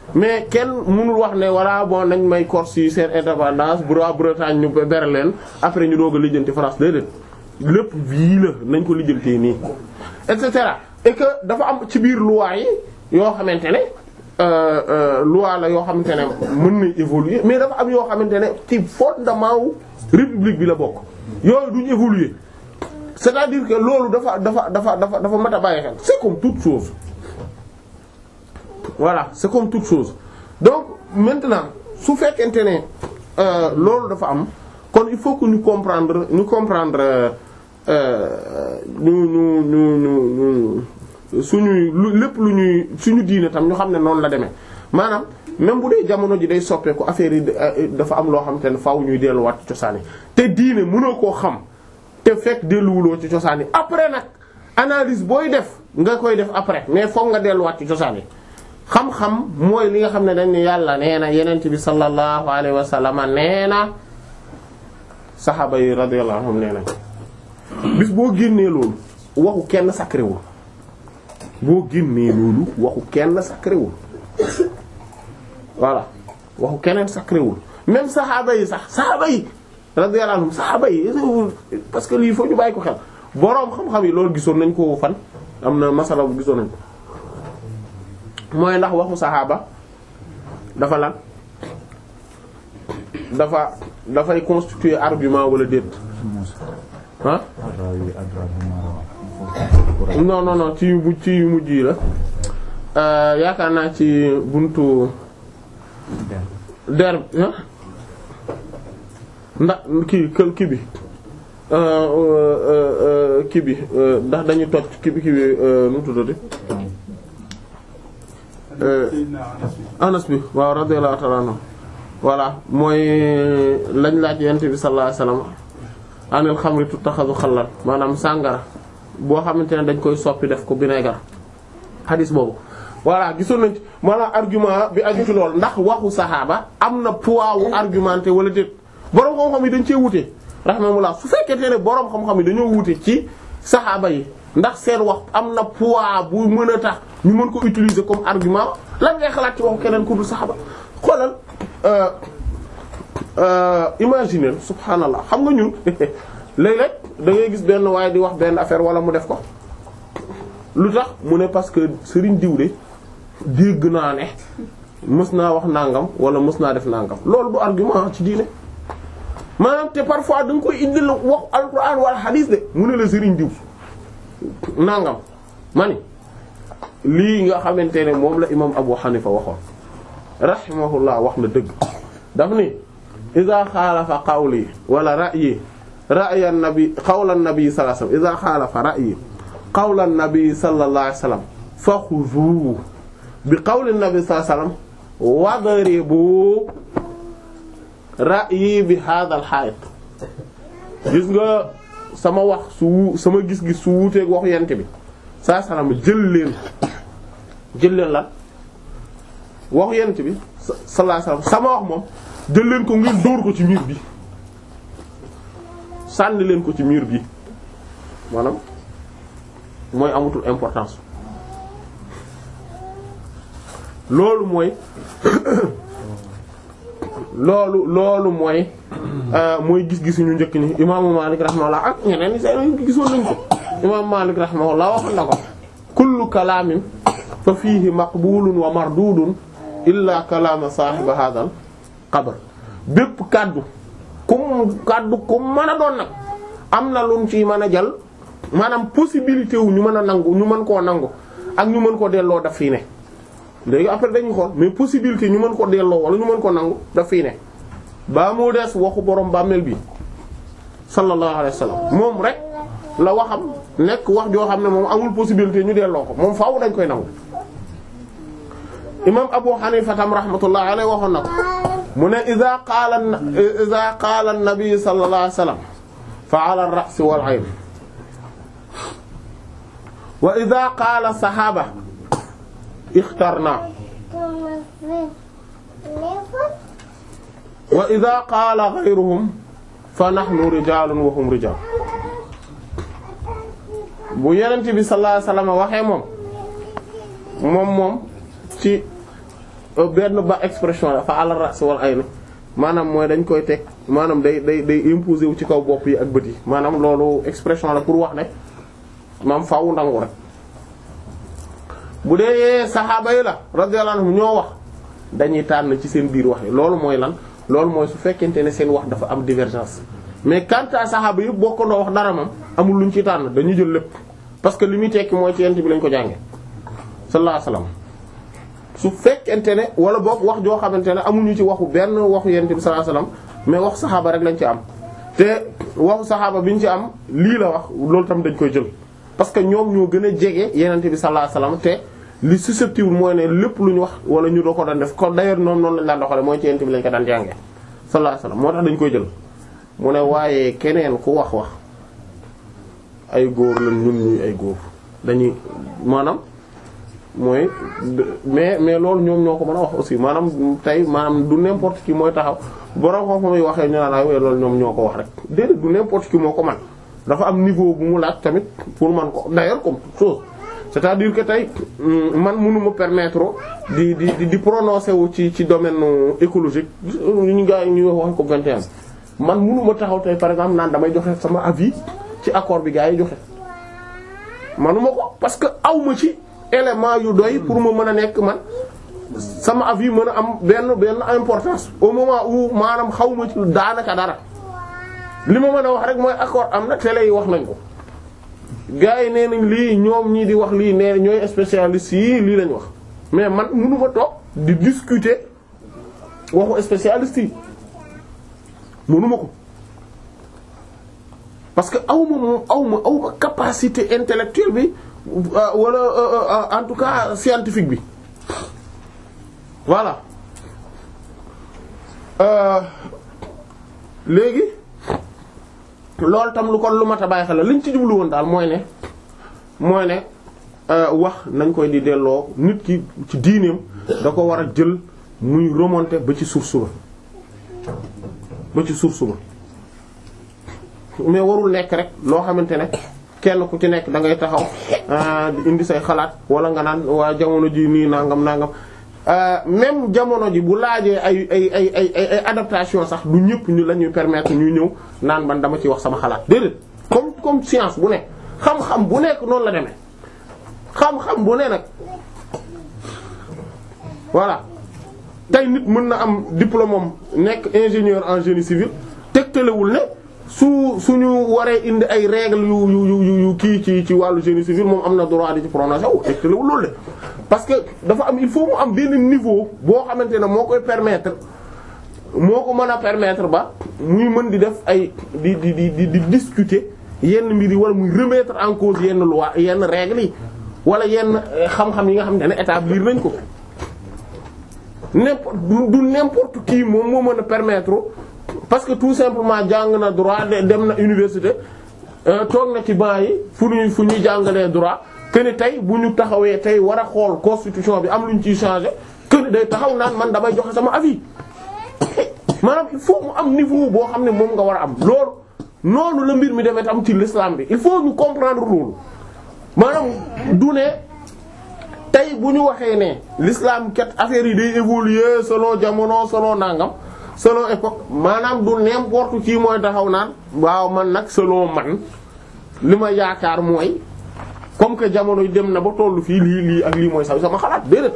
mais kenn mënul wax ne voilà bon nañ may Corse yi seen indépendance bu waa Bretagne ñu bere leen après ñu doog a lijjanti France déedéet lépp bii la nañ ko lijjantee nii et cetera et que dafa am ci biir loi yi yoo xamante ne euh, euh, loi la yoo xamante ne mën na évoluer mais dafa am yoo xamante ne ci fondement wu république bi la bokk yooyu duñ évoluer c'est-à-dire que loolu dafa dafa dafa dafa dafa mat a bàyyi xel c'est comme toute chose voilà c'est comme toute chose donc maintenant su fekkente ne euh, loolu dafa am kon il faut que ñu comprendre ñu comprendre euh, ñu ñu ñu ñu ñu suñuy lu lépp lu ñuy suñu diine tam ñu xam ne noonu la demee maanaam même bu dee jamono ji day soppeeku affaire yi euh, dafa am loo xam te ne faaw ñuy delluwaat ci cosaan yi te diine mënoo koo xam te fekk delluwuloo ci cosaan yi après nag analyse booy def nga koy def après mais foog nga delluwaat ci cosaan yi xam-xam mooy li nga xam ne dañ ne yàlla nee na yenent bi sallallahu alayhi wa sallam nee na saxaaba yi radiyallahu anhum nee nañ bis boo génnee loolu waxu kenn sacré wul boo génnee loolu waxu kenn sacré wul voilà waxu keneen sacré wul même saxaaba yi sax saxaaba yi radiyallahu anhum saxaaba yi parce que lii faut ñu bàyyi ko xel boroom xam-xam yi loolu gisoon nañ ko fan am na masala bu gisoon nañ ko mooy ndax waxu saxaaba dafa lan dafa dafay constituer argument wala déet ah non non non ci yu mujj ci yu mujj yi la Euh, yaakaar naa ci buntu der ah ndax kii kël kii bi euh, euh, kii bi ndax dañu toj kii bi kii bi nu mu tuddati anas bi waaw radiyallahu ta'ala anhu voilà mooy lañ laaj yent bi sallallahu alayhi wasallam anil xamri tuttaxadu xalal maanaam sàngara boo xamante ne dañ koy soppi def ko vinaigre xadis boobu voilà gisoon nañ ci maanaam argument bi aju ci lool ndax waxu saxaaba am na poids wu argumenté wala déet boroom xam-xam yi dañ cee wute rahmatullah su fekkente ne boroom xam-xam yi dañoo wute ci saxaaba yi ndax seen wax am na poids bu mën a tax ñu mën ko utiliser comme argument lan ngay xalaat ci waxu keneen ku dul saxaaba xoolal euh euh imaginer subhanallah xam nga ñun léeg-léeg da ngay gis benn waaye di wax benn affaire wala mu def ko lu tax mu ne parce que sëriñ diw de dégg naa ne mës naa wax nangam wala mës naa def nangam loolu du argument ci diine maanaam te parfois da nga koy indil wax alquran wala hadith de mu ne la sëriñ diw nangam ma ni lii nga xamante ne moom la imam Abu Hanifa waxoon rahimahullah wax na dëgg daf ni iza xaalafa qawli wala ra'yi ra'ya an-nabi qawla an-nabi sallallahu alayhi wasallam iza xaalafa ra'yi qawla an-nabi sallallahu alayhi wasallam faxuzuuhu bi qawli an-nabi sallallahu alayhi wasallam wadribu ra'yi bi hadha al-hayt gis nga sama wax su sama gis-gis su wuuteeg waxu yent bi saa salaam jël leen jël leen lan waxu yent bi sallallahu alayhi wasallam sama wax moom jël leen ko ngeen dóor ko ci mur bi sànni leen ko ci mur bi maanaam mooy amatul importance loolu mooy loolu loolu mooy mooy gis-gisu ñu njëkk ni imaamu Maalik rahimahullah ak ñeneen ñi seen gisoon nañ ko imaamu Maalik rahimahullah waxoon na ko kullu kalaamin fa fiihi maqbulun wa mardudun illa kalaama saahiba hadal qabr bépp kàddu kum kàddu kum mën a doon nag am na lu ci mën a jël maanaam possibilité wu ñu mën a nangu ñu mën koo nangu ak ñu mën koo delloo daf fii ne léegi après dañuy xool mais possibilité ñu mën ko delloo wala ñu mën ko nangu daf fii ne ba mu des waxu borom bàmmeel bi sallallahu alayhi wa sallam moom rek la waxam nekk wax joo xam ne moom amul possibilité ñu delloo ko moom faaw dañ koy nangu imam Abu Hanifa tam rahmatullah alayhi waxoon na ko mu ne iza qaala iza qaala an-nabi sallallahu alayhi wa sallam fa ala ar-ra's wal 'ayn wa iza qaala saxaaba ixtarna wa iza qaala ghayruhum fa nahnu rijaalun wa hum rijaal bu Yonent bi sallallahu alayhi wa sallam waxee moom moom moom ci benn ba expression la fa ala ras wal ayn maanaam mooy dañ koy teg maanaam day day day imposer wu ci kaw bopp yi ak bët yi maanaam loolu expression la pour wax ne maam faawu ndangu rek bu dee saxaaba yi la radiyallahu anhum ñoo wax dañuy tànn ci seen biir wax yi loolu mooy lan loolu mooy su fekkente ne seen wax dafa am divergence mais quant à saxaaba yëpp bokkandoo wax dara moom amul luñ ci tànn dañuy jël lépp parce que li muy tekki mooy ci yent bi lañ ko jànge sallallahu alayhi wasallam su fekkente ne wala boog wax joo xamante ne amuñu ci waxu benn waxu yent bi sallallahu alayhi wasallam mais wax saxaaba rek lañ ci am te waxu saxaaba biñ ci am lii la wax loolu tam dañ koy jël parce que ñoom ñoo gën a jege yenente bi sallallahu alayhi wasallam te li susceptible mooy ne lépp lu ñu wax wala ñu doo ko daan def ko d'ailleurs noonu noonu lañ daan doxale mooy ci yent bi lañ ko daan jànge sallallahu alayhi wasallam moo tax dañ koy jël mu ne waaye keneen ku wax wax ay góor lañ ñun ñuy ay góor dañuy maanaam mooy mais mais loolu ñoom ñoo ko mën a wax aussi maanaam tey maanaam du n'importe qui mooy taxaw borom xam-xam yi waxee ñu naan ay loolu ñoom ñoo ko wax rek déedéet du n'importe qui moo ko man dafa am niveau bu mu laaj tamit pour man ko d'ailleurs comme toute chose c'est-à-dire que tey man mënuma permettre di di di prononcer wu ci ci domaine écologique ñu gaa yi ñuy wax ko 21 man mënuma taxaw tey par exemple naan damay joxe sama avis ci accord bi gaa yi joxe manuma ko parce que awma ci élément yu doy pour ma mën a nekk man sama avis mën a am benn benn importance au moment où maanaam xawma ci daanaka dara li ma mën a wax rek mooy accord am na télé yi wax nañ ko gars yi nee nañ lii ñoom ñii di wax lii nee ñooy spécialistes yi lii lañ wax mais man mënuma toog di discuter waxu spécialistes yi mënuma ko parce que awma moom awma awma capacité intellectuelle bi wala en tout cas scientifique bi voilà léegi loolu tam lu kon lu mat a bàyyi xel la liñ ci jublu woon daal mooy ne mooy ne wax nañ koy di delloo nit ki ci diineem da ko war a jël muy remonter ba ci source ba ba ci source ba mais warul nekk rek loo xamante ne kenn ku ci nekk da ngay taxaw di indi say xalaat wala nga naan waa jamono ji nii nangam nangam même jamono ji bu laajee ay ay ay ay ay adaptation sax du ñëpp ñu la ñuy permettre ñuy ñëw naan man dama ci wax sama xalaat déedéet comme comme science bu ne xam-xam bu nekk noonu la demee xam-xam bu ne nag voilà tey nit mën na am diplôme am nekk ingénieur en génie civil tegtalewul ne su suñu waree indi ay règles yu yu yu yu kii ci ci wàllu génie civil moom am na droit di ci prononcer wu tegtalewul loolu de parce que dafa am il faut mu am benn niveau boo xamante ne moo koy permettre moo ko mën a permettre ba muy mën di def ay di di di di di discuter yenn mbir yi wala muy remettre en cause yenn loi yenn règles yi wala yenn xam-xam yi nga xamante ne établir nañ ko n'importe du n'importe qui moom moo mën a permettre parce que tout simplement jàng na droit dem na université toog na ci banc yi fu ñuy fu ñuy jàngalee droit que ni tey bu ñu taxawee tey war a xool constitution bi am lu ñu ciy changer que ni day taxaw naan man damay joxe sama avis maanaam il faut mu am niveau boo xam ne moom nga war a am loolu noonu la mbir mi demee am ci l'islam bi il faut ñu comprendre loolu maanaam du ne tey bu ñu waxee ne l'islam kat affaire yi day évoluer selon jamono selon nangam selon époque maanaam du n'importe qui mooy taxaw naan waaw man nag selon man li ma yaakaar mooy comme que jamono yi dem na ba tollu fii lii lii ak lii mooy sax sama xalaat déedéet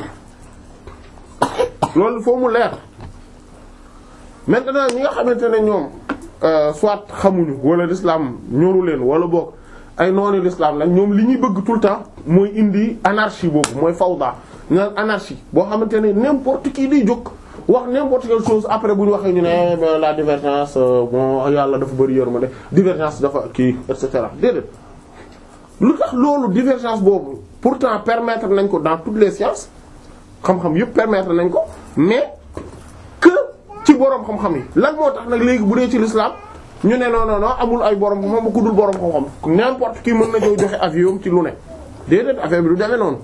loolu foo mu leer maintenant ñi nga xamante ne ñoom soit xamuñu wala l'islam ñoru leen wala boog ay noonu l'islam la ñoom li ñuy bëgg tout le temps mooy indi anarchie boobu mooy fawda ñaan anarchie boo xamante ne n'importe qui day jóg wax n'importe quelle chose après bu ñu waxee ñu ne la divergence bon yàlla dafa bari yërmande divergence dafa kii et cetera déedéet lu tax loolu divergence boobu pourtant permettre nañ ko dans toutes les sciences xam-xam yépp permettre nañ ko mais que ci boroom xam-xam yi lan moo tax nag léegi bu dee ci l'islam ñu ne non non non amul ay boroom xam-xam ku dul boroom xam-xam n'importe qui mën na jow joxe avion ci lu ne déedéet affaire bi du demee noonu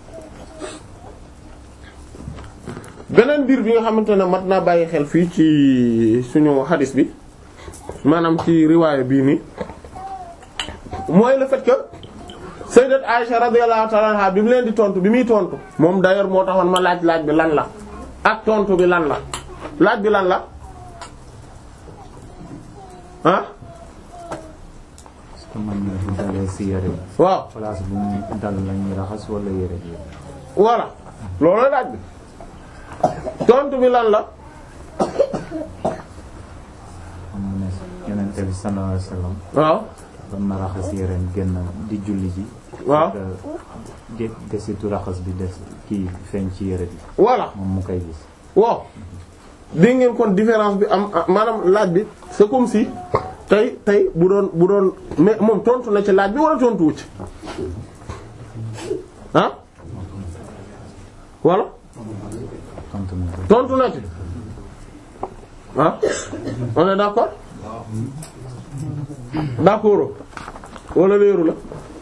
beneen mbir bi nga xamante ne mat naa bàyyi xel fii ci suñu hadis bi maanaam ci riwaaya bii nii mooy le fait que sayyidat Aisha radiyallahu ta'ala anha bi mu leen di tontu bi muy tontu moom d'ailleurs moo taxoon ma laaj laaj bi lan la ak tontu bi lan la laaj bi lan la ah est-ce que man mi bu dalee si yére bi waaw place bu mu dal lañuy raxas wala yére bi voilà loolu laaj bi tontu bi lan la xam mu ne yonente bi sallallahu alayhi wasallam waaw doon na raxas yéreem génn di julli ji waaw de desitu raxas bi des kii feeñ ci yére bi voilà moom mu koy gis waaw dégg ngeen kon différence bi am ah, maanaam laaj bi c'est comme si tey tey bu doon bu doon mais moom tontu na ci laaj bi wala tontu wu ci ah voilà tontu na ko tontu na ci ah on est d'accord d'accord wala leeru la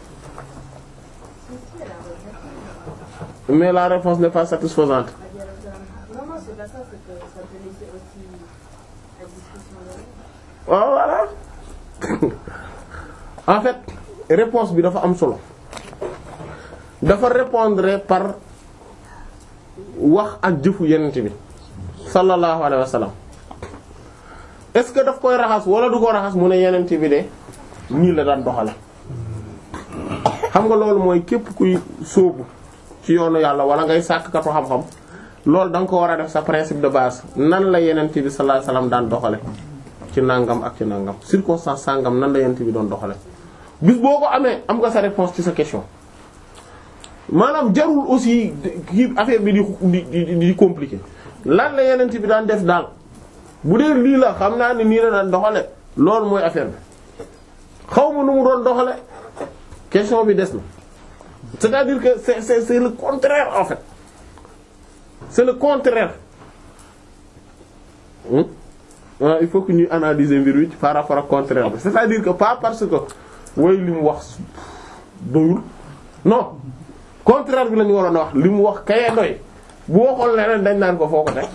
mais la réponse n'est pas satisfaisante Non, non, c'est pas ça, c'est que ça peut laisser aussi la discussion là. waaw voilà en fait réponse bi dafa am solo dafa répondre par wax ak jëfu yenent bi sallallahu alayhi wa sallam est-ce que daf koy raxas wala du ko raxas mu ne yenent bi de nii la daan doxale xam nga loolu mooy képp kuy sóobu ci yoonu yàlla wala ngay sàkkatu xam-xam loolu da nga ko war a def sa principe de base nan la yenent bi sallallahu alayhi wa sallam daan doxale ci nangam ak ci nangam circonstance sangam nan la yent bi doon doxale bis boo ko amee am nga sa réponse ci sa question maanaam jarul aussi kii affaire bi di di di di compliqué lan la yenent bi daan def daal bu dee lii la xam naa ni nii la daan doxale loolu mooy affaire bi xaw ma nu mu doon doxale question bi des na c'est-à-dire que c'est c'est c'est le contraire en fait c'est le contraire hmm? waaw il faut que ñuy analyser mbir wi par rapport ak contraire bi c'est-à-dire que pas parce que way li mu wax doyul non contraire bi la ñu waroon a wax li mu wax kayee doy bu waxoon leneen dañ naan ko foo ko teg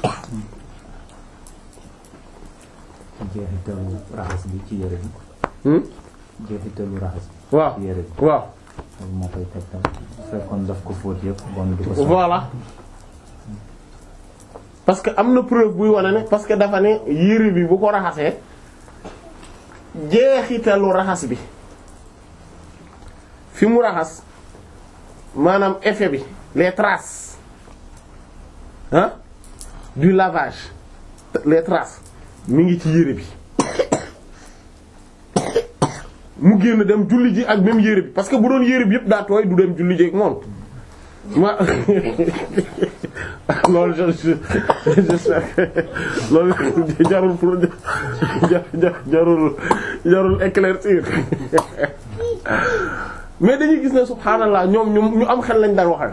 jeexitalu raxas bi ci yére bi hmm? jeexitalu raxas bi waaw ci yére bi waaw loolu moo koy tegtal bu fekkoon daf ko fóot yëpp bon du ko soxla voilà parce que am na preuve buy wane ne parce que dafa ne yére bi bu ko raxasee jeexitalu raxas bi fi mu raxas maanaam effet bi les traces ah du lavage les traces mi ngi ci yére bi mu génn dem julli ji ak même yére bi parce que bu doon yére bi yëpp daa tooy du dem julli ji ak moom ma loolu je je j'espère que loolu jarul pour jar jar jarul jarul éclaircir mais dañuy gis ne subhaanallah ñoom ñu ñu am xel lañ daan waxee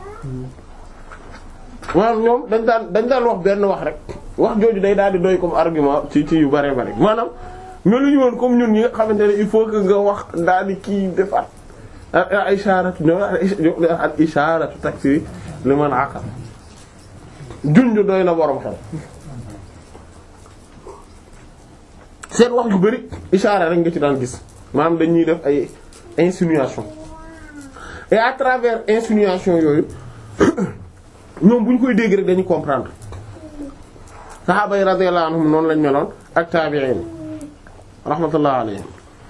maanaam ñoom dañ daan dañ daan wax benn wax rek wax jooju day daal di doy comme argument ci ci yu bare bare maanaam ñoo lu ñu woon comme ñun ñi nga xamante ne il faut que nga wax daal di kii defaat al isharatu ñoo al isharatu taksi liman aqal junj doy na borom xel seen wax yu bari ishaara rek nga ci daan gis maanaam dañuy def ay insinuation et à travers insinuation yooyu ñoom bu ñu koy dégg rek dañuy comprendre saxaaba yi radiyallahu anhum noonu lañ meloon ak tabi'in rahmatullah alayhim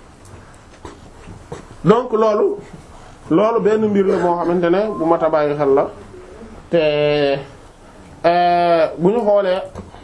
donc loolu loolu benn mbir la moo xamante ne bu mat a bàyyi xel la te bu ñu xoolee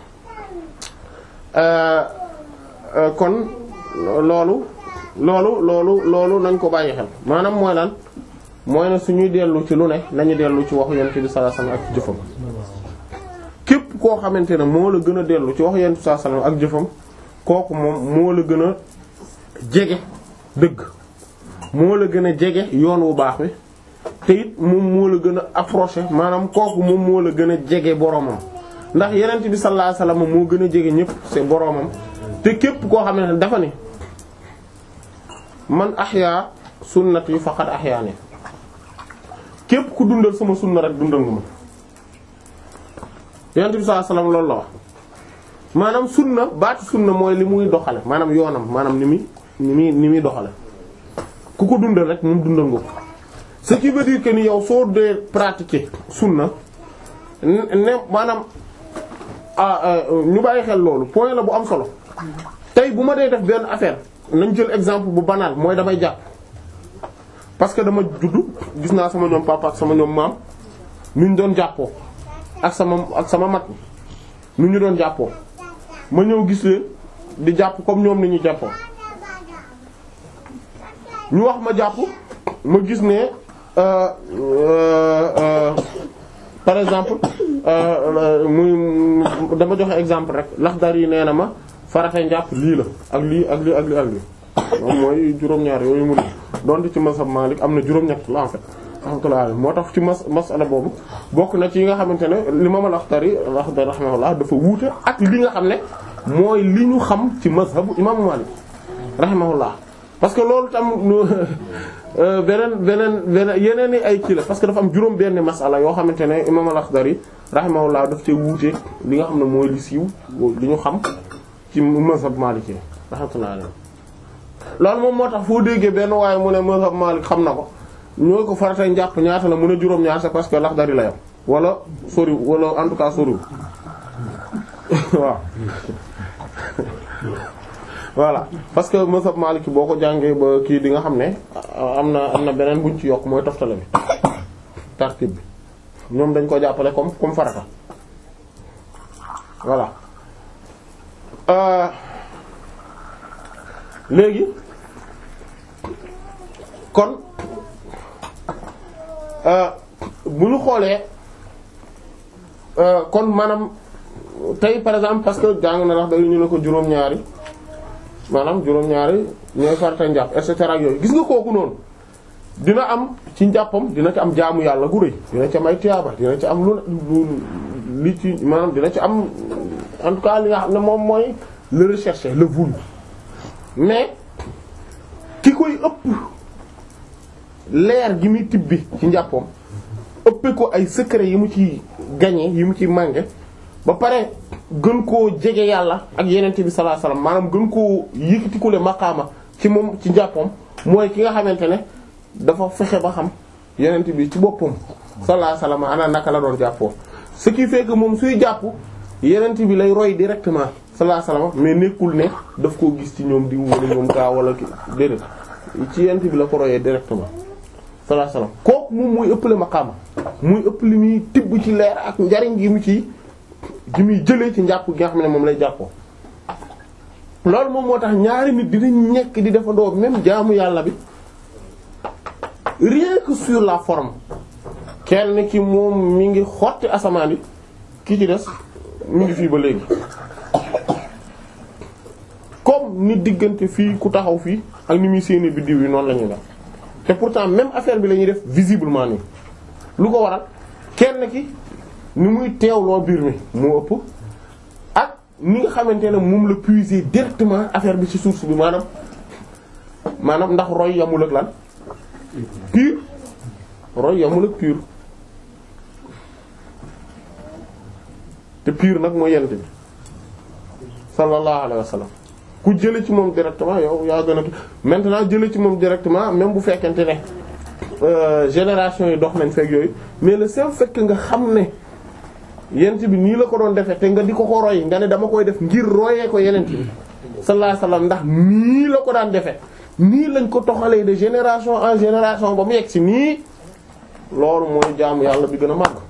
kon loolu loolu loolu loolu nañ ko bàyyi xel maanaam mooy lan mooy ne suñuy dellu ci lu ne nañu dellu ci waxu yonent bi sallallahu alayhi wasallam ak jëfam képp koo xamante ne moo la gën a dellu ci waxu yonent bi sallallahu alayhi wasallam ak jëfam kooku moom moo la gën a jege dëgg moo la gën a jege yoon wu baax wi te it moom moo la gën a approché maanaam kooku moom moo la gën a jege boromam ndax yonent bi sallallahu alayhi wasallam moo gën a jege ñëpp c'est boromam te képp koo xam ne dafa ne man ahya sunnati faqad ahyaani képp ku dundal sama sunna rek dundal nga ma yonent bi sallallahu alayhi wasallam loolu la wax maanaam sunna baatu sunna mooy li muy doxale maanaam yoonam maanaam ni muy ni muy ni muy doxale ku ko dundal rek moom dundal nga ko ce qui veut dire que ni yow soo dee pratiquer sunna ne maanaam ah ñu bàyyi xel loolu point la bu am solo tey bu ma dee def benn affaire nañ jël exemple bu banal mooy damay jàpp parce que dama juddu gis naa sama ñoom papa ak sama ñoom maam nu ñu doon jàppoo ak sama ak sama mat nu ñu doon jàppoo ma ñëw gis leen di jàpp comme ñoom ni ñu jàppoo ñu wax ma jàpp ma gis ne euh, euh, euh, par exemple muy dama joxe exemple rek Laxdari yi nee na ma farata njàpp lii la ak lii ak lii ak lii ak lii moom mooy juróom-ñaar yooyu mu donte ci mazhab Malik am na juróom-ñett la en fait rahmatullah moo tax ci mas masala boobu bokk na ci yi nga xamante ne l'imam al-Akhtari Akhtari rahimahullah dafa wuute ak li nga xam ne mooy li ñu xam ci mazhabu imam Malik rahimahullah parce que loolu tam beneen beneen beneen yeneen i ay kii la parce que dafa am juróom benn masala yoo xamante ne imam al-Akhdari rahimahullah daf cee wuute li nga xam ne mooy li siiw li ñu xam ci mazhab Maliki rahmatullah alayhi loolu moom moo tax foo déggee benn waaye mu ne mazhab Malik xam na ko ñoo ko faratay njàpp ñaata la mu ne juróom-ñaar c'est parce que Laxdari la yam wala sori wala en tout cas soriwul waaw voilà parce que mazhab Maliki boo ko jàngee ba kii di nga xam ne am na am na beneen buñ ci yokk mooy toftale bi tartib bi ñoom dañ ko jàppale comme comme farata voilà euh léegi kon bu ñu xoolee kon maanaam tey par exemple parce que jàng na ndax dañu ñu ne ko juróom-ñaari maanaam juróom-ñaari ñooy farata njàpp et cetera ak yooyu gis nga kooku noonu dina am ci njàppam dina ci am jaamu yàlla gu rëy dina ci am ay tiyaaba dina ci am lu lu li ci maanaam dina ci am en tout cas li nga xam ne moom mooy le rechercher le voulu mais ki koy ëpp leer gi muy tibbi ci njàppoom ëppee ko ay secret yi mu ci gagné yi mu ci mànge ba pare gën koo jege yàlla ak yenente bi sallallahu alayhi wasallam maanaam gën koo yëkkatikule maqaama ci moom ci njàppoom mooy ki nga xamante ne dafa fexe ba xam yenente bi ci boppam sallallahu alayhi wasallam ana naka la doon jàppoo ce qui fait que moom suy jàpp yenente bi lay roy directement sallallahu alayhi wasallam mais nekkul ne daf koo gis ci ñoom di wala ñoom kaa wala ki déedéet ci yenente bi la ko royee directement sallallahu alayhi wasallam kooku moom muy ëppale maqaama muy ëpp li muy tibb ci leer ak njariñ gi mu ci gi muy jëlee ci njàpp gi nga xam ne moom lay jàppoo loolu moom moo tax ñaari nit dinañ nekk di defandoo même jaamu yàlla bi rien que sur la forme kenn ki moom mi ngi xotti asamaan yi ki ci des mi ngi fii ba léegi comme ni diggante fii ku taxaw fii ak ni muy séenee biddiw yi noonu la ñuy def te pourtant même affaire bi la ñuy def visiblement nii lu ko waral kenn ki ni muy teewloo biir mi moo ëpp ak ni nga xamante ne moom la puiser directement affaire bi ci source bi maanaam maanaam ndax roy yamul ak lan pur roy yamul ak pur te pur nag mooy yent bi sallallahu alayhi wa sallam ku jële ci moom directement yow yaa gën a maintenant jële ci moom directement même bu fekkente ne euh, génération yi dox nañ fekk yooyu mais le seul fait que nga xam ne yent bi nii la ko doon defee te nga di ko ko roy nga ne dama koy def ngir royee ko yenent bi sallallahu alayhi wasallam ndax nii la ko daan defee nii lañ ko toxalee de génération en génération ba mu yegg si nii loolu mooy jaamu yàlla bi gën a màgg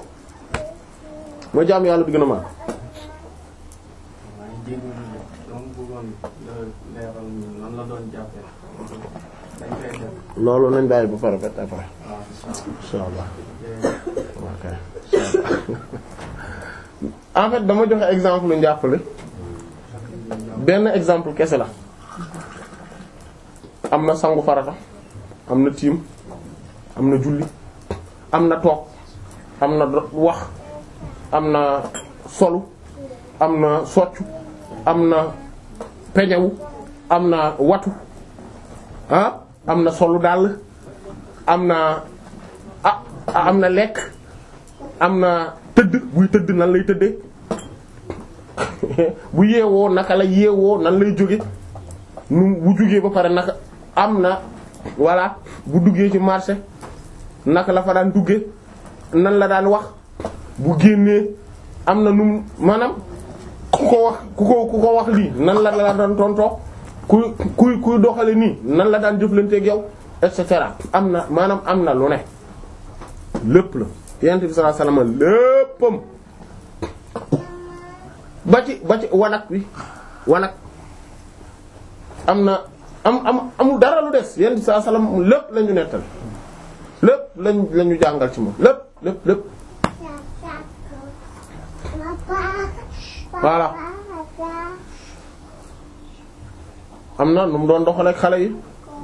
mooy jaamu yàlla bi gën a màgg loolu nañ bàyyi ba pare ba après insha allah ok en fait dama joxe exemple lu njàppale benn exemple kese la am na sangu farata am na tiim am na julli am na toog am na wax am na solu am na soccu am na peñewu am na watu ah am na solu dàll am na ah am na lekk am na tëdd buy tëdd nan lay tëddee bu yeewoo naka la yeewoo nan lay jóge nu bu jógee ba pare naka am na voilà bu duggee ci marché naka la fa daan dugge nan la daan wax bu génnee am na nu maanaam ku ko wax ku ko ku ko wax lii nan la la daan tontoo kuy kuy kuy doxale nii nan la daan jëflanteeg yow et cetera am na maanaam am na lu ne lépp la yonent bi sallallahu alayhi wasallam léppam ba ci ba ci wanak bi wanak am na am am amul dara lu des yonent bi sallallahu alayhi wasallam lépp la ñu nettal lépp lañ la ñu jàngal ci moom lépp lépp lépp voilà am na nu mu doon doxal ak xale yi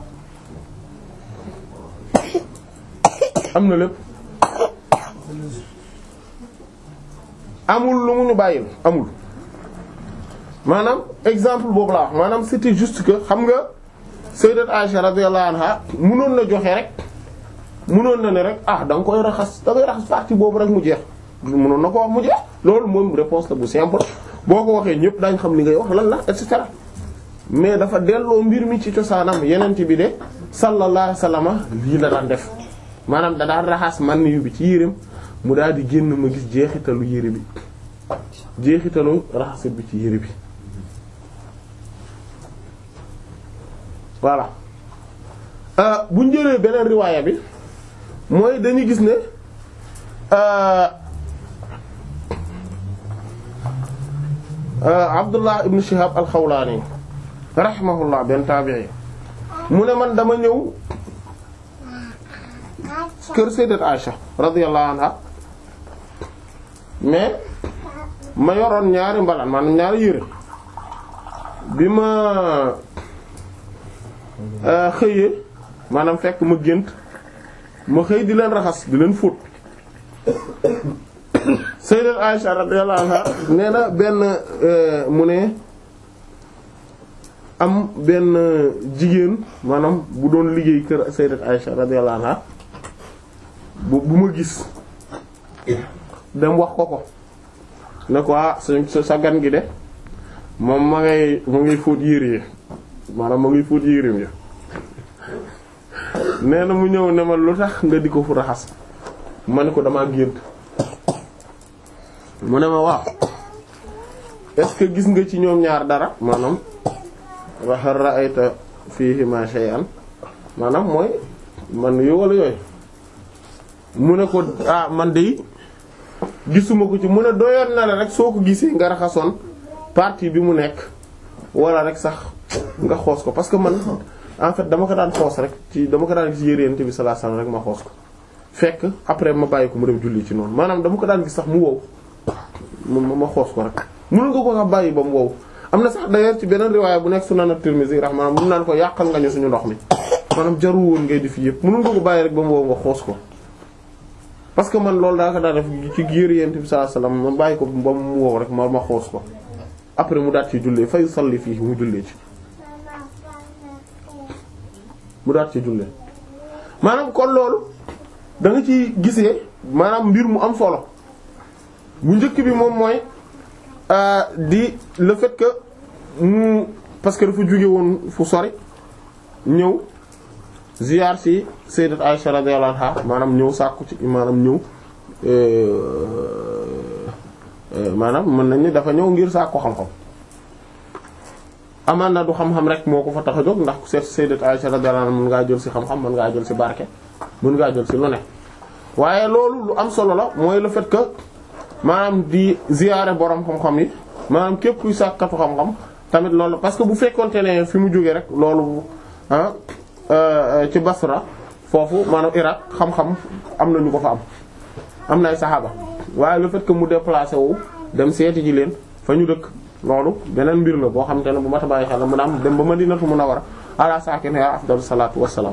am na lépp amul lu mu ñu bàyyil amul maanaam exemple boobu laa wax maanaam c'était juste que xam nga sayyidat Aisha radiyallahu anha mënoon na joxe rek mënoon na ne rek ah da nga koy raxas da ngay raxas partie boobu rek mu jeex mënoon na ko wax mu jeex loolu moom réponse la bu simple boo ko waxee ñëpp daañ xam li ngay wax lan la et cetera mais dafa delloo mbir mi ci cosaanam yeneen bi de sallallahu alayhi wasallam lii la daan def maanaam da daan raxas man yu bi ci yéreem mu daal di génn ma gis jeexitalu yére bi jeexitalu raxasit bi ci yére bi voilà bu ñu jëlee beneen riwaaya bi mooy dañuy gis ne Abdullah ibn Shihab al-Khawlani rahimahullah benn tabi'i mu ne man dama ñëw kër sayyidat Aisha radiyallahu anha mais ma yoroon ñaari mbalaan maanaam ñaari yére bi ma xëyee maanaam fekk ma gént ma xëy di leen raxas di leen fóot sayyidat Aisha radiyallahu anha nee na benn mu ne am benn jigéen maanaam bu doon liggéey kër sayyidat Aisha radiyallahu anha bu bu ma gis dem wax ko ko ne ko ah sa sa gan gi de moom ma ngay ma ngay fóot yére yi maanaam ma ngay fóot yéreem ya nee na mu ñëw ne ma lu tax nga di ko fu raxas ma ne ko damaa gént mu ne ma waaw est-ce que gis nga ci ñoom ñaar dara maanaam wa hal ra'ayta fihima shay'an maanaam mooy man yu wala yooyu mu ne ko ah man de gisuma ko ci mu ne doyoon na la rek soo ko gisee nga raxasoon partie bi mu nekk wala rek sax nga xoos ko parce que man en fait dama ko daan xoos rek ci dama ko daan gis yéreent bi sallallahu alayhi wasallam rek ma xoos ko fekk après ma bàyyi ko mu dem julli ci noonu maanaam dama ko daan gis sax mu wow ma ma xoos ko rek mënu nga ko sax bàyyi ba mu wow am na sax d'ailleurs ci beneen riwaaya bu nekk Sunan at-Tirmidhi rahmaanaam mun naan ko yàqal nga ñu suñu ndox mi maanaam jaru woon ngay def yëpp mënu nga ko bàyyi rek ba mu wow nga xoos ko parce que man loolu daa ko daa def ci giir yent bi sallallahu alayhi wasallam ma bàyyi ko ba mu wow rek ma ma xoos ko après mu daat ci jullee fay salli fii mu jullee ci mu daat ci jullee maanaam kon loolu da nga ci gisee maanaam mbir mu am solo bu njëkk bi moom mooy di le fait que mu parce que dafa jóge woon fu sori ñëw ziyaar ci sayyidat Aisha radiyallahu anha maanaam ñëw sàkku ci maanaam ñëw maanaam mën nañ ni dafa ñëw ngir sàkku xam-xam amaan na du xam-xam rek moo ko fa tax a jóg ndax seet sayyidat Aisha radiyallahu anha mën ngaa jël ci xam-xam mën ngaa jël ci barke mën ngaa jël ci lu ne waaye loolu lu am solo la mooy le fait que maanaam di ziyaare borom xam-xam yi maanaam képp kuy sàkkatu xam-xam tamit loolu parce que bu fekkonte ne fi mu jógee rek loolu ah ci Basra foofu maanaam Irak xam-xam am na ñu ko fa am am na ay saxaaba waaye le fait que mu déplacé wu dem seeti ji leen fa ñu dëkk loolu beneen mbir la boo xamante ne bu mat a bàyyi xel la mun a am dem ba Madinatu Munawwara ala saakinihaa afdalu salaatu wassalaam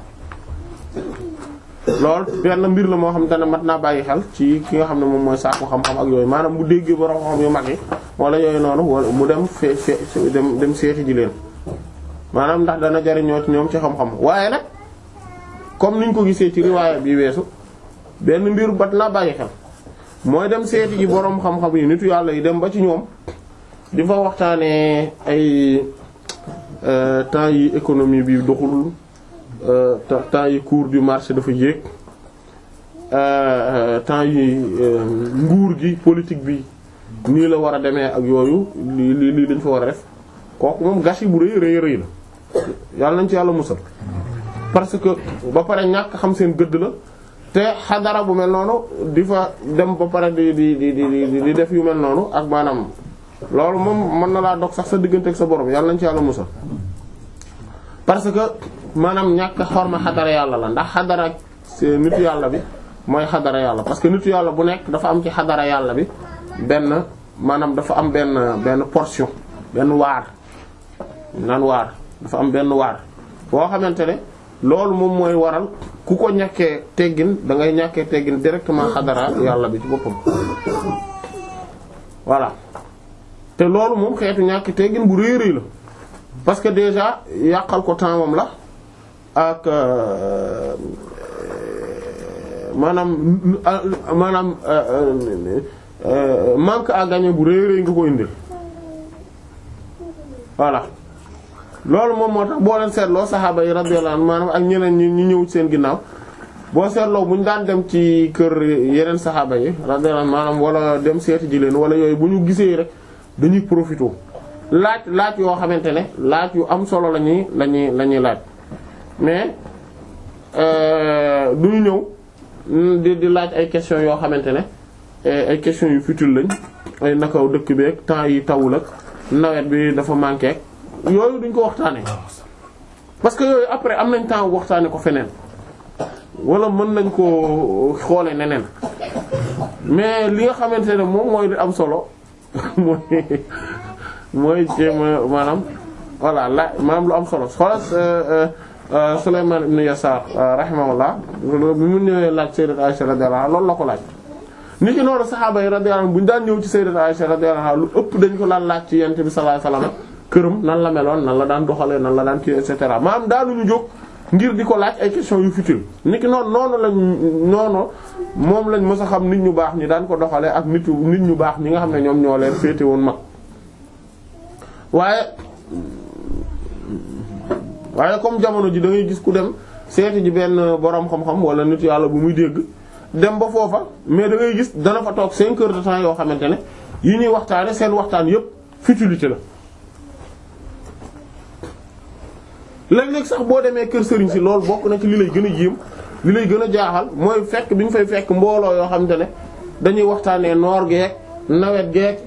loolu benn mbir la moo xamante ne mat naa bàyyi xel ci ki nga xam ne moom mooy sàkku xam-xam ak yooyu maanaam mu déggee borom xam yu mag yi wala yooyu noonu wala mu dem fee fee dem dem seeti ji leen maanaam ndax dana jariñoo ci ñoom ci xam-xam waaye nag comme niñ ko gisee ci riwaaya bi weesu benn mbir bat naa bàyyi xel mooy dem seeti ji borom xam-xam yi nitu yàlla yi dem ba ci ñoom di fa waxtaanee ay temps yi économie bi doxul temps yi cours du marché dafa yéeg temps yi nguur gi politique bi nii la war a demee ak yooyu lii lii lii dañ fa war a def kooku moom gâchis bu rëy rëy rëy la yàlla nañ ci yàlla musal parce que ba pare ñàkk xam seen gëdd la te xadara bu mel noonu di fa dem ba pare di di di di di def yu mel noonu ak maanaam loolu moom mën na laa dog sax sa diggante ak sa borom yàlla nañ ci yàlla musal parce que maanaam ñàkk xorma xadara yàlla la ndax xadara nitu yàlla bi mooy xadara yàlla parce que nitu yàlla bu nekk dafa am ci xadara yàlla bi benn maanaam dafa am benn benn portion benn waar naan waar dafa am benn waar boo xamante ne loolu moom mooy waral ku ko ñàkkee teggin da ngay ñàkkee teggin directement xadara yàlla bi ci boppam voilà te loolu moom xeetu ñàkk teggin bu rëy rëy la parce que déjà yàqal ko temps moom la ak maanaam maanaam manque à gagner bu rëy rëy nga ko indil voilà loolu moom moo tax boo leen seetloo saxaaba yi radiyallahu anhum maanaam ak ñeneen ñi ñu ñëw ci seen ginnaaw boo seetloo bu ñu daan dem ci kër yeneen saxaaba yi radiyallahu anhum maanaam wala dem seeti ji leen wala yooyu bu ñu gisee rek dañuy profité laaj laaj yoo xamante ne laaj yu am solo la ñuy la ñuy la ñuy laaj mais du ñu ñëw di di laaj ay questions yoo xamante ne ay questions yu futile lañ ay nakaw dëkk bi ak temps yi tawul ak nawet bi dafa manqué ak yooyu duñ ko waxtaanee parce que yooyu après am nañ temps waxtaanee ko feneen wala mën nañ ko xoolee neneen mais li nga xamante ne moom mooy am solo mooy mooy jéem a maanaam voilà la maanaam lu am solo xoolal Sulaymaan ibn Yasaar rahimahullah bi mu ñëwee laaj Sayyidat Aisha radiyallahu anha loolu la ko laaj. ni ki noonu saxaaba yi radiyallahu anhum bu ñu daan ñëw ci Sayyidat Aisha radiyallahu anha lu ëpp dañ ko daan laaj ci Yonent bi sallallahu alayhi wasallam këram nan la meloon nan la daan doxalee nan la daan kii et cetera maanaam daanuñu jóg ngir di ko laaj ay questions yu futile ni ki noonu noonu lañ noonu moom lañ mës a xam nit ñu baax ñi daan ko doxalee ak nit nit ñu baax ñi nga xam ne ñoom ñoo leen féete woon mag waaye waaye comme jamono ji da ngay gis ku dem seeti ji benn boroom xam-xam wala nit yàlla bu muy dégg dem ba foofa mais da ngay gis dana fa toog 5 heures de temps yoo xamante ne yi ñuy waxtaane seen waxtaan yépp futilité la léeg-léeg sax boo demee kër sëriñ si loolu bokk na ci li lay gën a yéem li lay gën a jaaxal mooy fekk bi ñu fay fekk mbooloo yoo xamante ne dañuy waxtaanee noor geek nawet geek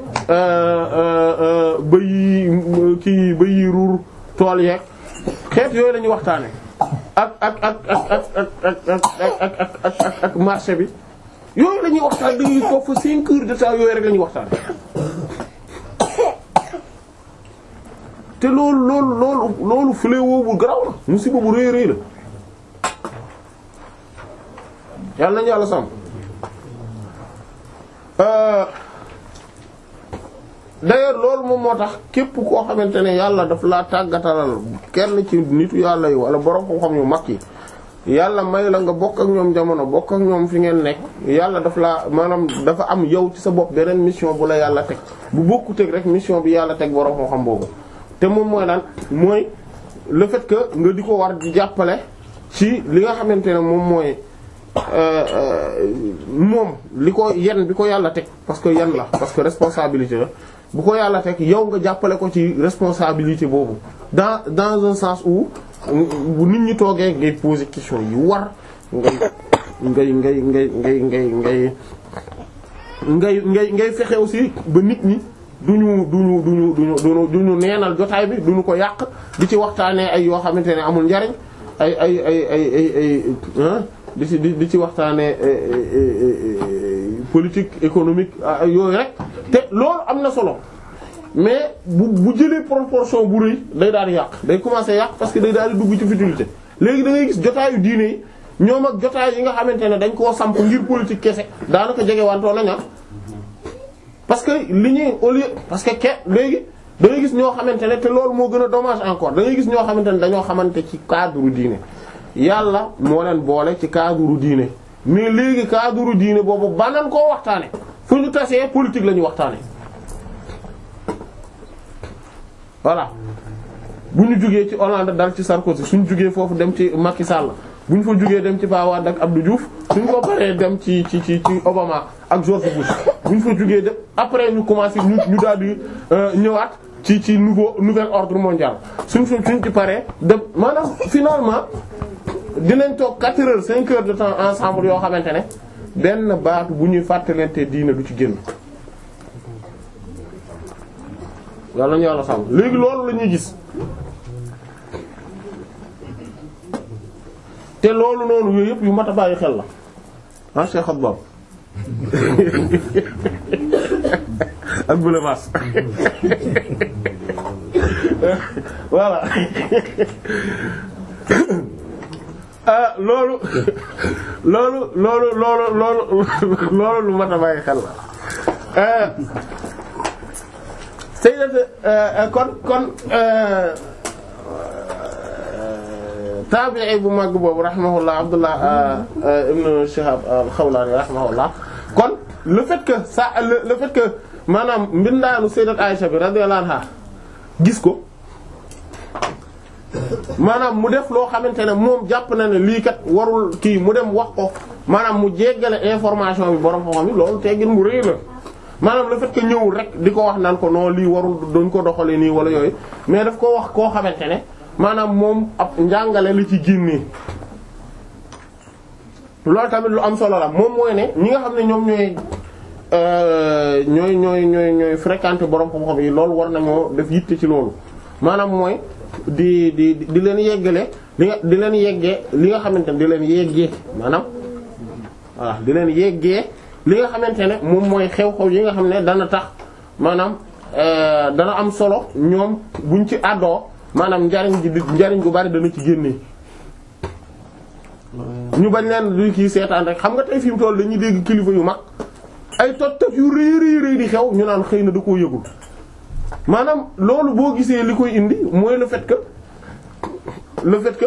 bëy yi kii bëy yi ruur tool yeeg xeet yooyu la ñuy waxtaanee ak ak ak ak ak ak ak ak ak ak ak marché bi yooyu la ñuy waxtaan dañuy toog fa 5 heures de temps yooyu rek la ñuy waxtaan te loolu loolu loolu loolu fléau bu garaw la musiba bu rëy rëy la yàlla nañu yàlla sàmm d'ailleurs loolu moom moo tax képp koo xamante ne yàlla daf laa tàggatalal kenn ci nitu yàlla yi wala borom xam-xam yu mag yi yàlla may la nga bokk ak ñoom jamono bokk ak ñoom fi ngeen nekk yàlla daf laa maanaam dafa am yow ci sa bopp beneen mission bu la yàlla teg bu bokkuteg rek mission bi yàlla teg borom xam-xam boobu te moom mooy lan mooy le fait que nga di ko war di jàppale ci li nga xamante ne moom mooy moom li ko yen bi ko yàlla teg parce que yen la parce que responsabilité la bu ko yàlla teg yow nga jàppale ko ci responsabilité boobu dans dans un sens où bu nit ñi toogee ngay poser question yu war ngay ngay ngay ngay ngay ngay ngay ngay ngay ngay fexe aussi ba nit ñi duñu duñu duñu duñu duñu duñu neenal jotaay bi duñu ko yàq di ci waxtaanee ay yoo xamante ne amul njariñ ay ay ay ay ay ay di ci di ci waxtaanee politique économique yooyu rek te loolu am na solo mais bu bu jëlee proportion bu rëy day daal di yàq day commencer yàq parce que day daal di dugg ci futilité léegi da ngay gis jotaayu diine yi ñoom ak jotaay yi nga xamante ne dañ koo samp ngir politique kese daanaka jege wantoo nañ parce que li ñuy au lieu parce que ke léegi da ngay gis ñoo xamante ne te loolu moo gën a dommage encore da ngay gis ñoo xamante ne dañoo xamante ci cadre diine yàlla moo leen boole ci cadre diine mais léegi cadre diine boobu banan koo waxtaane fu ñu tasee politique la ñuy waxtaane voilà bu ñu jugee ci Hollande dal ci Sarkozy suñu jugee foofu dem ci Macky Sall bu ñu fa jugee dem ci Ba Wade ak Abdou Diouf suñ ko paree dem ci ci ci ci Obama ak George Bush buñ fa jógee dem après ñu commencé ñu ñu daal di ñëwaat ci ci nouveau nouvel ordre mondial suñ fa suñ ci paree dem maanaam finalement dinañ toog 4 heures 5 heures de temps ensemble yoo xamante ne benn baatu bu ñuy fàttalante diina du ci génn. yàlla ñu yàlla sàmm léegi loolu la ñuy gis te loolu noonu yooyu yëpp yu mat a bàyyi xel la ah Cheikh Abdou ak Boule Mass voilà ah loolu loolu loolu loolu loolu loolu lu mat a bàyyi xel la ah Sayyidat kon kon taabi'i bu mag boobu rahimahullah Abdullah ibn Shihab al-Khawlani rahimahullah kon le fait que ça le, le fait que maanaam mbindaanu Sayyidat Aisha bi radiyallahu anha gis ko maanaam mu def loo xamante ne moom jàpp na ne lii kat warul kii mu dem wax ko maanaam mu jéggale information bi borom xam-xam yi loolu teggin mu rëy la maanaam le fait que ñëwul rek di ko wax naan ko non lii warul dañ ko doxalee nii wala yooyu mais daf ko wax koo xamante ne maanaam moom ab njàngale la ci génnee loolu tamit lu am solo la moom mooy ne ñi nga xam ne ñoom ñooy ñooy ñooy ñooy ñooy fréquenter borom xam-xam yi loolu war nañoo def yitte ci loolu maanaam mooy di di di leen yeggale li nga di leen yeggee li nga xamante ne di leen yeggee maanaam voilà di leen yeggee li nga xamante ne moom mooy xew-xew yi nga xam ne dana tax maanaam dana am solo ñoom buñ ci àddoo maanaam njariñ ji njariñ gu bari dana ci génnee ñu bañ leen du kii seetaan rek xam nga tey fi mu toll dañuy dégg kilifa yu mag ay tot tot yu rëy rëy rëy di xew ñu naan xëy na da koo yëgul maanaam loolu boo gisee li koy indi mooy le fait que le fait que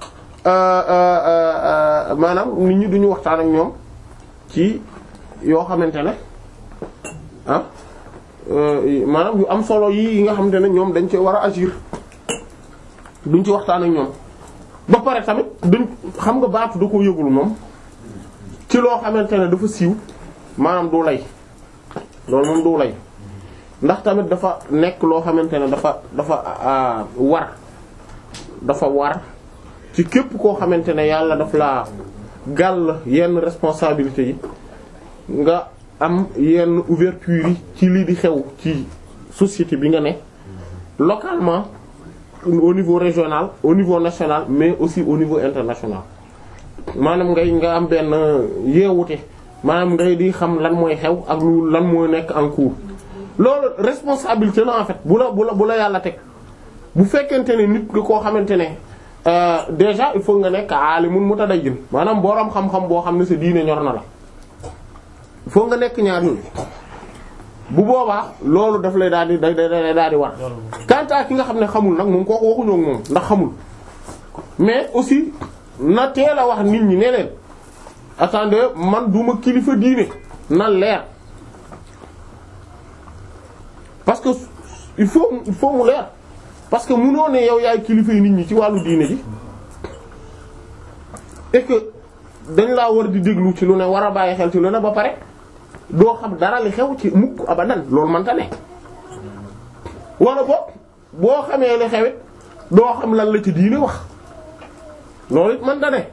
maanaam nit ñi duñu waxtaan ak ñoom ci yoo xamante ne ah maanaam yu am solo yi yi nga xamante ne ñoom dañ ci war a agir duñ ci waxtaan ak ñoom ba pare tamit duñ xam nga baatu da ko yëgul moom ci loo xamante ne dafa siiw maanaam du lay loolu moom du lay ndax tamit dafa nekk loo xamante ne dafa dafa war dafa war ci képp koo xamante ne yàlla daf laa gàll yenn responsabilité yi nga am yenn ouverture yi ci lii di xew ci société bi nga ne localement au niveau régional au niveau national mais aussi au niveau international maanaam ngay nga am benn yeewute maanaam ngay di xam lan mooy xew ak lu lan mooy nekk en cours loolu responsabilité la en fait bu la bu la bu la yàlla teg bu fekkente ne nit nga koo xamante ne déjà il faut nga nekk aalimun mutadayyin maanaam boroom xam-xam boo xam ne sa diine ñor na la il faut nga nekk ñaar yooyu bu boobaa loolu daf lay daal di day day daal di war quant à ki nga xam ne xamul nag moom kooku waxuñoo ak moom ndax xamul mais aussi na teel a wax nit ñi ne leen attendez man duma kilifa diine na leer parce que il faut il faut mu leer parce que munoo ne yow yaay kilifa yi nit ñi ci wàllu diine ji et que dañ laa war di déglu ci lu ne war a bàyyi xel ci lu ne ba pare doo xam dara li xew ci mukk abadan loolu mënta ne wala boog boo xamee li xewit doo xam lan la ci diine wax loolu it mënta ne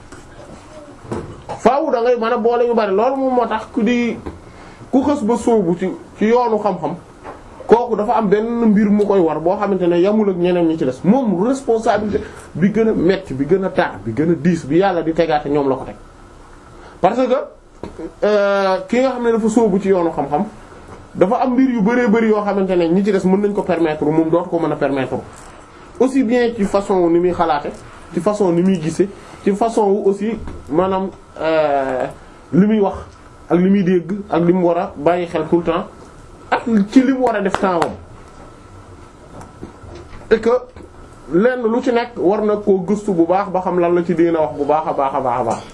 faaw da ngay mën a boole yu bari loolu moom moo tax ku di ku xës ba sóobu ci ci yoonu xam-xam kooku dafa am benn mbir mu koy war boo xamante ne yamul ak ñeneen ñi ci des moom responsabilité bi gën a metti bi gën a tar bi gën a diis bi yàlla di tegaate ñoom la ko teg parce que ki nga xam ne dafa sóobu ci yoonu xam-xam dafa am mbir yu bëree bëri yoo xamante ne ñi ci des mën nañ ko permettre moom dootu ko mën a permettre aussi bien ci façon ni muy xalaate ci façon ni muy gise ci façon wu aussi maanaam li muy wax ak li muy dégg ak li mu war a bàyyi xel tout le temps ak ci li mu war a def temps wam et que lenn lu ci nekk war na koo gëstu bu baax ba xam lan la ci dina wax bu baax a baax a baax a baax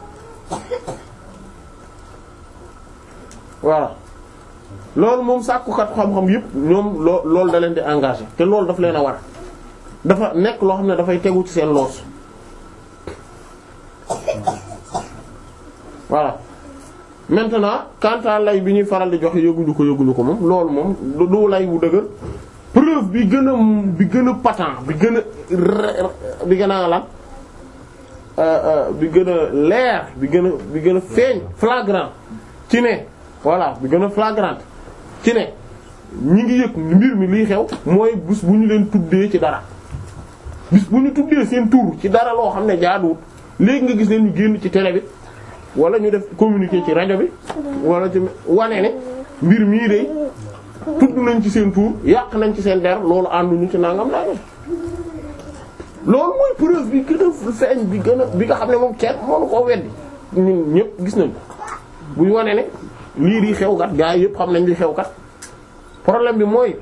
voilà loolu moom sàkkukat xam-xam yépp ñoom loo loolu da leen di engagé te loolu daf leen a war dafa nekk loo xam ne dafay tegu ci seen loos voilà maintenant quant à lay bi ñuy faral di joxe yëguñu ko yëguñu ko moom loolu moom du du lay bu dëgër preuve bi gën a bi gën a patent bi gën a re- bi gën a lan euh, euh, bi gën a leer bi gën a bi gën a feeñ flagrant ci ne voilà bi gën a flagrant ci ne ñi ngi yëg mbir mi liy xew mooy bis bu ñu leen tuddee ci dara bis bu ñu tuddee seen tur ci dara loo xam ne jaaduwut léegi nga gis leen ñu génn ci télé bi wala ñu def communiqué ci rajo bi wala ci wane ne mbir mii de tudd nañ ci seen tur yàq nañ ci seen der loolu ànduñu ci nangam nangam loolu mooy preuve bi gën a feeñ bi gën a bi nga xam ne moom kenn mënu koo weddi ñun ñëpp gis nañ ko buy wane ne lii di xew kat gaa yi yëpp xam nañ li xew kat problème bi mooy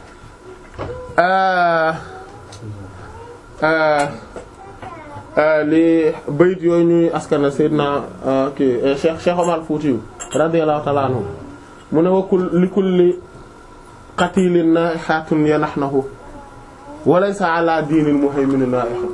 euh euh euh li bayit yooyu ñuy askana Seydina euh, kii euh, Cheikh Cheikh Omar Foutiyou radiyallahu ta'ala anhu mu ne wa kul li kulli qatilin naihatun yanahnahu wa laysa ala diinil muhaymin naiha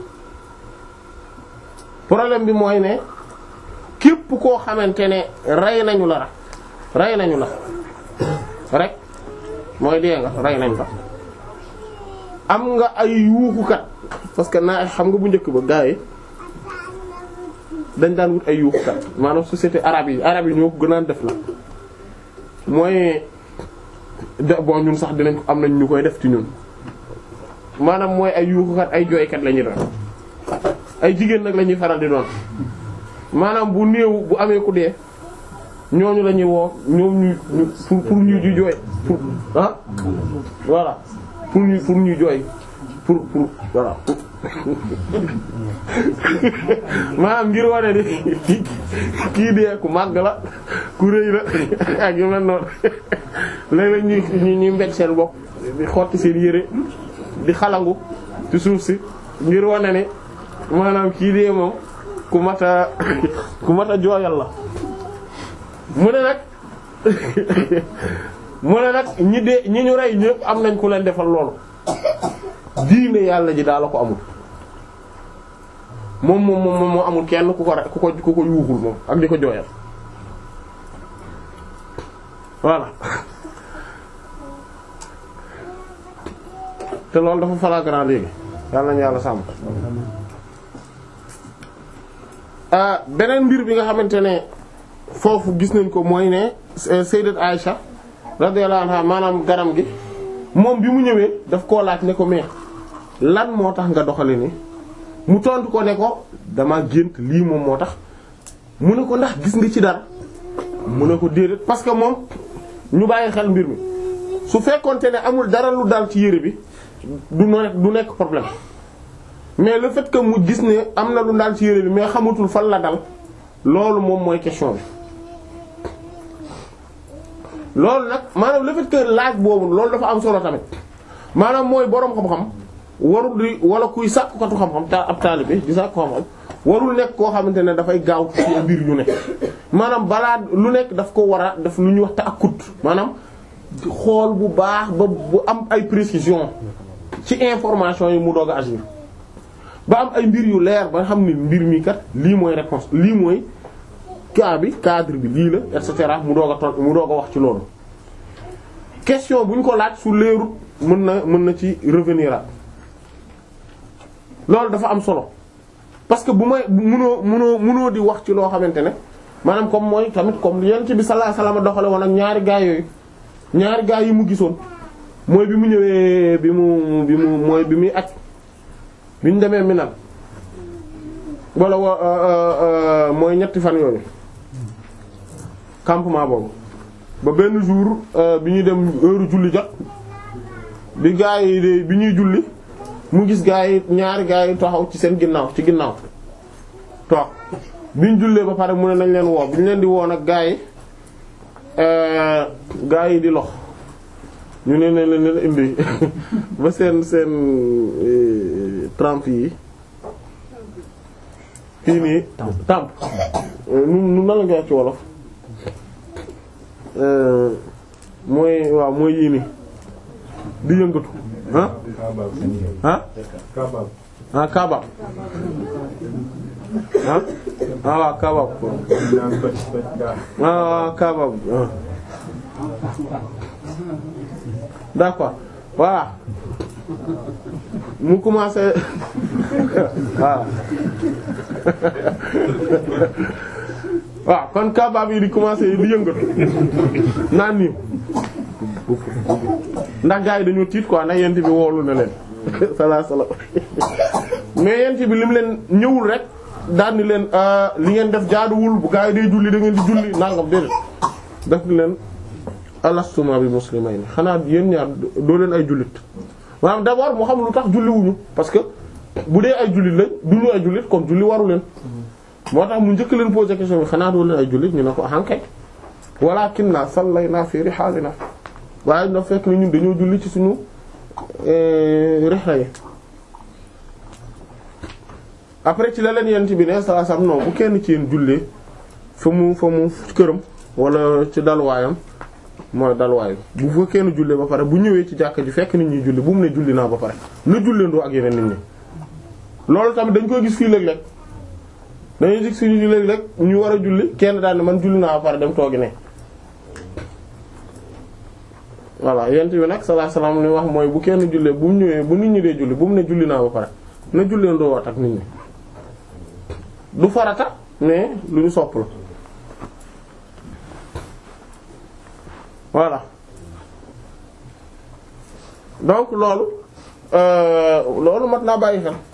problème bi mooy ne képp koo xamante ne rey nañu la rey nañu la rek mooy dee nga rey nañ la am nga ay yuuxukat parce que naa xam nga bu njëkk ba gaa yi dañ daan wut ay yuuxukat maanaam société arabe yi arabe yi ñoo ko gënaan def la mooy de bon ñun sax dinañ ko am nañ ñu koy def ci ñun maanaam mooy ay yuuxukat ay jooykat la ñuy doon ay jigéen nag la ñuy faral di doon maanaam bu néew bu amee ku dee ñooñu la ñuy woo ñoom ñu ñu pour pour ñu ju jooy pour ah voilà pour ñu pour ñu jooy pour pour voilà pour maanaam ngir wane ni kii dee ku màgg la ku rëy la ak yu mel noonu léeg-léeg ñuy ñu ñuy mbéj seen bopp di xotti seen yére di xalangu ci suuf si ngir wane ni maanaam kii dee moom ku mat a ku mat a jooyal la mu ne nag mu ne nag ñi dee ñi ñu rey ñëpp am nañ ku leen defal loolu diine yàlla ji daal la ko amul moom moom moom moo amul kenn ku ko re- ku ko ku ko yuuxul moom ak di ko jooyal voilà te loolu dafa flagrant léegi yàlla nañu yàlla sàmm ah beneen mbir bi nga xamante ne foofu gis nañ ko mooy ne sayyidat Aisha radiyallahu anha maanaam garam gi moom bi mu ñëwee daf koo laaj ne ko mais lan moo tax nga doxale ni mu tontu ko ne ko dama gént lii moom moo tax mu ne ko ndax gis nga ci dara mu ne ko déedéet parce que moom ñu bàyyi xel mbir mi su fekkonte ne amul dara lu dal ci yére bi du nekk du nekk problème mais le fait que mu gis ne am na lu dal ci yére bi mais xamatul fan la dal loolu moom mooy question bi loolu nag maanaam le fait que laaj boobu loolu dafa am solo tamit maanaam mooy boroom xam-xam warul di wala kuy sàkkukatu xam-xam ta ab taalibe di sàkku xam-xam warul nekk koo xamante ne dafay gaaw ci mbir yu ne maanaam balaa lu nekk daf ko war a daf lu ñuy wax ta'akkud maanaam xool bu baax ba bu am ay précision ci information yi mu doog a agir ba am ay mbir yu leer ba xam ni mbir mi kat lii mooy réponse lii mooy cas bi cadre bi lii la et cetera mu doog a ton mu doog a wax ci loolu question bu ñu ko laaj su leerut mën na mën na ci revenir at loolu dafa am solo parce que bu may munoo munoo munoo di wax ci loo xamante ne maanaam comme mooy tamit comme yonent bi sallallahu alayhi wasallam doxale woon ak ñaari gaay yooyu ñaari gaay yi mu gisoon mooy bi mu ñëwee bi mu bi mu mooy bi muy aj bi ñu demee Minam wala wa mooy ñetti fan yooyu campement boobu ba benn jour bi ñuy dem heure julli jot bi gaa yi de bi ñuy julli mu gis gaa yi ñaari gaa yi taxaw ci seen ginnaaw ci ginnaaw toog bi ñu jullee ba pare mu ne nañ leen woo bi ñu leen di woo nag gaa yi gaa yi di lox ñu ne ne leen indi ba seen seen trempe yi fii nii tàmp nu nu nan la nga wax ci wolof mooy waaw mooy yii nii di yëngatu ah ah ah kaaba ah ah waaw kabab ah waaw kabab ah. d'accord voilà mu commencé waaw waaw kon kabab yi di commencé di yëngatu naan nii ndax gars yi dañoo tiit quoi ndax yent bi woolu na leen salaa salaam mais yent bi lim leen ñëwul rek daal ni leen li ngeen def jaaduwul bu gars yi day julli da ngeen di julli nangam déedéet def ni leen alastuma bi muslimayni xanaa yéen ñaar doo leen ay jullit maanaam d'abord mu xam lu tax julli wuñu parce que bu dee ay jullit lañ duñu ay jullit kon julli waru leen moo tax mu njëkk leen poser question bi xanaa doo leen ay jullit ñu ne ko ahankay walakinna sallayna fi rihalina waaye na fekk ni ñun dañoo julli ci suñu rihla yi après ci la leen yent bi ne saa sam non bu kenn ci yéen jullee fa mu fa mu këram wala ci dalwaayam mooy dalwaay bu fa kenn jullee ba pare bu ñëwee ci jàkka ji fekk nit ñuy julli bu mu ne julli naa ba pare na julleendoo ak yeneen nit ñi loolu tamit dañ koy gis fii léeg-léeg dañuy gis fii léeg-léeg ñu war a julli kenn daal ne man julli naa ba pare dem toogi ne voilà yent bi nag sallallahu alayhi wasallam li wax mooy bu kenn jullee bu mu ñëwee bu nit ñi dee julli bu mu ne julli naa ba pare na julleendoo wat ak nit ñi du farata mais lu ñu sopp la voilà donc loolu euh, loolu mat naa bàyyi xel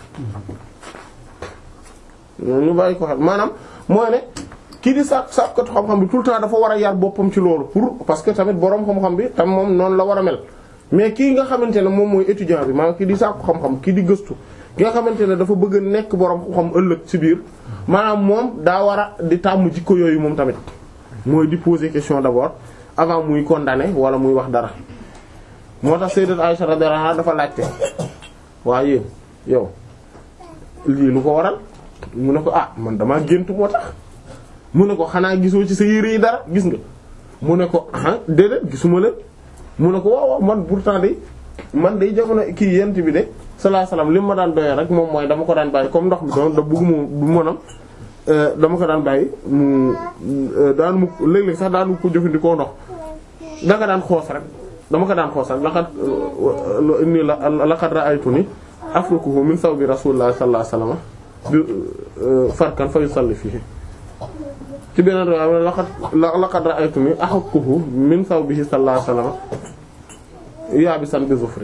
ñu bàyyi ko xel maanaam mooy ne kii di sàkk sàkkatu xam-xam bi tout le temps dafa war a yar boppam ci loolu pour parce que tamit boroom xam-xam bi tam moom noonu la war a mel mais kii nga xamante ne moom mooy étudiant bi maanaam kii di sàkku xam-xam kii di gëstu ki nga xamante ne dafa bëgg a nekk boroom xam-xam ëllëg ci biir maanaam moom daa war a di tàmm jikko yooyu moom tamit mooy di poser question d'abord avant muy condamner wala muy wax dara moo tax sayyidat Aisha radhiyallahu anha dafa laajte waaye yow lii lu ko waral mu ne ko ah man damaa gént moo tax mu ne ko xanaa gisoo ci sa yére yi dara gis nga mu ne ko ah déedéet gisuma leen mu ne ko waaw waaw man pourtant de man day jamono kii yent bi de sallallahu alayhi wasallam li ma daan doyee rek moom mooy dama ko daan bàyyi comme ndox mi doon da bëgguma du mënam dama ko daan bàyyi mu daan mu léeg-léeg sax daan mu ko jëfandikoo ndox danga daan xoos rek dama ko daan xoos rek laqad inni laqad ra'aytuni afrukuhu min sawbi rasulillahi sallallahu alayhi wasallam bi farkan fa yusalli fihi ci beneen riwaaya laqad laqad ra'aytuni ahukkuhu min sawbihi sallallahu alayhi wasallam yaabisan bi zufri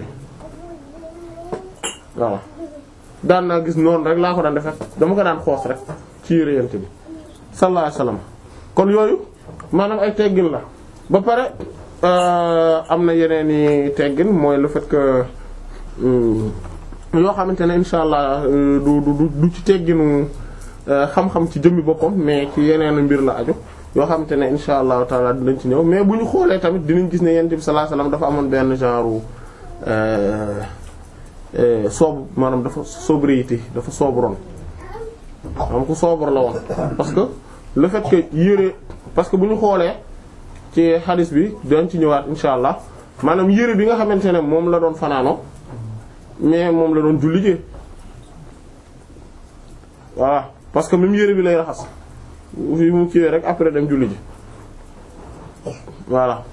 waaw daan naa gis noonu rek laa ko daan def dama ko daan xoos rek ci yére yent bi sallallahu alayhi wasallam kon yooyu maanaam ay teggin la ba pare am na yeneen i teggin mooy le fait que yoo xamante ne insha allah du du du ci tegginu xam-xam ci jëmmi boppam mais ci yeneen mbir la aju yoo xamante ne insha allahu taala dinañ ci ñëw mais bu ñu xoolee tamit dinañ gis ne yent bi sallallahu alayhi wasallam dafa amoon benn genre soob maanaam dafa sobriété dafa sobroon xam ku sobre la woon parce que le fait que yére parce que bu ñu xoolee ci xadis bi dañ ci ñëwaat insha allah maanaam yére bi nga xamante ne moom la doon fanaano mais moom la doon julli ji voilà parce que même yére bi lay raxas fi mu kiiwee rek après dem julli ji voilà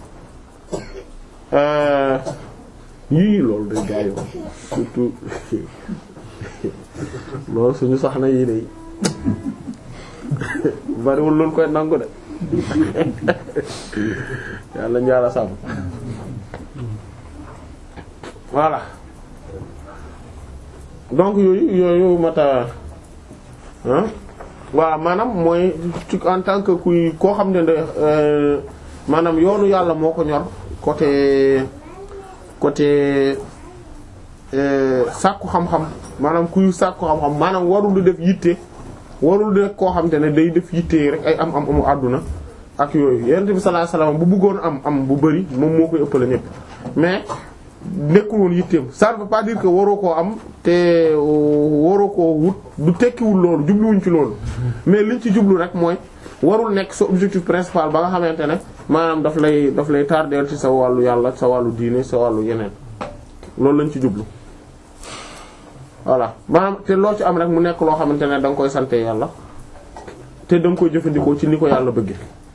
yii loolu day gaayo surtout loolu suñu soxna yii day bariwul loolu koy nangu de yàlla njaala sàmm voilà donc yooyu yooyu mata ah waaw maanaam mooy ci en tant que kuy koo xam ne de maanaam yoonu yàlla moo ko ñor côté côté sàkku xam-xam maanaam kuy sàkku xam-xam maanaam warul di def yitte warul di koo xam te ne day def yitte rek ay am am amu àdduna ak yooyu yonent bi sallallahu alayhi wasallam bu bëggoon am am bu bari moom moo koy ëppale ñépp mais nekkul woon yitteem ça ne veut pas dire que waroo koo am te waroo koo wut du tekkiwul loolu jubluwuñ ci loolu mais liñ ci jublu rek mooy warul nekk sa objectif principal ba nga xamante ne maanaam daf lay daf lay tardeel ci sa wàllu yàlla sa wàllu diine sa wàllu yeneen loolu lañ ci jublu voilà maanaam te loo ci am rek mu nekk loo xamante ne da nga koy sante yàlla te da nga koy jëfandikoo ci ni ko yàlla bëgge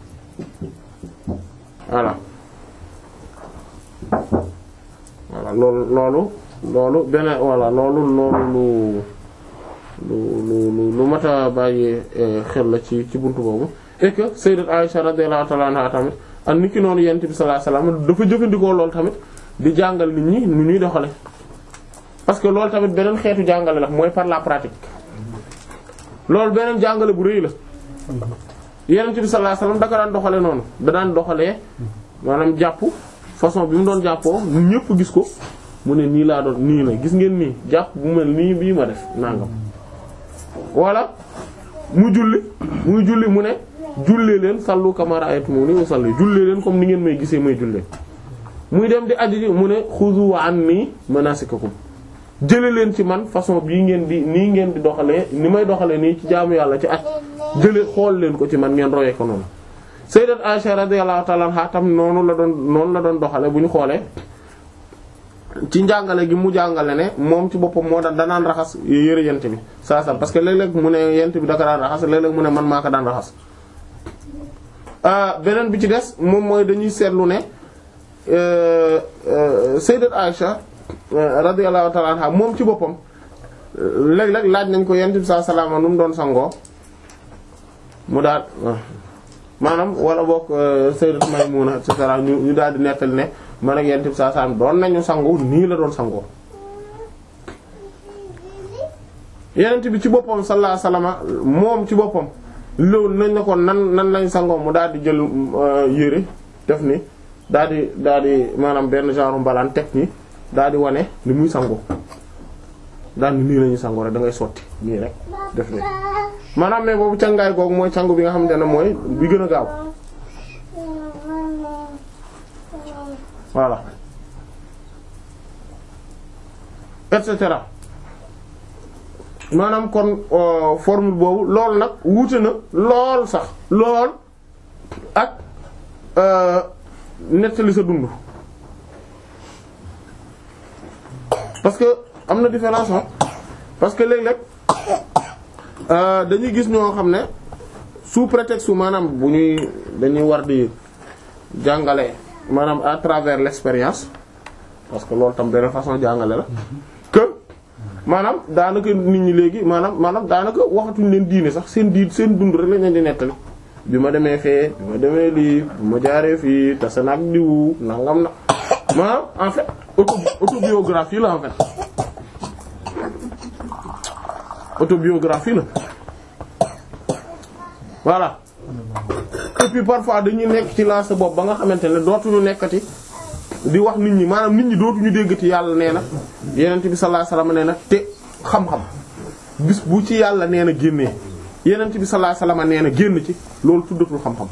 voilà voilà loolu loolu loolu beneen voilà loolu loolu lu lu lu lu mat a bàyyi xel la ci ci buntu boobu et que sayyidat Aisha radiyallahu ta'ala anha tamit ak ni ki noonu yent bi sallallahu alayhi wasallam dafa jëfandikoo loolu tamit di jàngal nit ñi nu ñuy doxale parce que loolu tamit beneen xeetu jàngale la mooy par la pratique loolu beneen jàngale bu rëy la yonent bi sallallahu alayhi wasallam da ko daan doxale noonu da daan doxalee maanaam jàpp façon bi mu doon jàppoo ñëpp gis ko mu ne nii laa doon nii la gis ngeen nii jàpp bu mel nii bii ma def nangam wala mu julli muy julli mu ne jullee leen sallu kama ra'aytumuni usalli jullee leen comme ni ngeen may gisee may jullee muy dem di aji ji mu ne xuzu anni manasikakum jële leen ci man façon bii ngeen di nii ngeen di doxalee ni may doxalee nii ci jaamu yàlla ci at jële xool leen ko ci man ngeen royee ko noonu sayyidat Aisha radiyallahu ta'ala anha tam noonu la doon noonu la doon doxale bu ñu xoolee ci njàngale gi mu jàngale ne moom ci boppam moo daan danaan raxas yëre yent bi saa saa parce que léeg-léeg mu ne yent bi da ko daan raxas léeg-léeg mu ne man maa ko daan raxas beneen bi ci des moom mooy dañuy seetlu ne sayyidat Aisha radiyallahu ta'ala anha moom ci boppam léeg-léeg laaj nañ ko yent bi saa salaama nu mu doon sangoo mu daal maanaam wala bokk sayyidat Maymuna et cetera ñu ñu daal di nettali ne man ak yent bi saa salaam doon nañu sangu nii la doon sangoo yenent bi ci boppam sallallahu alayhi wasallam moom ci boppam loolu nañ ne ko nan nan lañ sangoo mu daal di jël yére def ni daal di daal di maanaam benn genre mbalaan teg ni daal di wane li muy sangoo daal ni nii lañuy sangoo rek da ngay sotti nii rek def ni maanaam mais boobu cangaay googu mooy cangu bi nga xamante ne mooy bi gën a gaaw voilà et cetera maanaam kon formule boobu loolu nag wuute na lool sax lool ak nettali sa dund parce que am na différence parce que léeg-léeg dañuy gis ñoo xam ne sous prétexte maanaam bu ñuy dañuy war di jàngale maanaam à travers l'expérience parce que loolu tam beneen façon jàngale la que maanaam daanaka nit ñi léegi maanaam maanaam daanaka waxatuñ leen diine sax seen diin seen dund rek lañ leen di nettali bi ma demee fee bi ma demee lii bi ma jaaree fii tase nag diwu nangam na maanaam en fait auto autobiographie la en fait autobiographie la voilà et puis parfois dañuy nekk ci lancé bopp ba nga xamante ne dootuñu nekkati di wax nit ñi maanaam nit ñi dootuñu déggati yàlla nee na yenent bi sallallahu alayhi wasallam nee na te xam-xam bis bu ci yàlla nee na génnee yenent bi sallallahu alayhi wasallam nee na génn ci loolu tuddatul xam-xam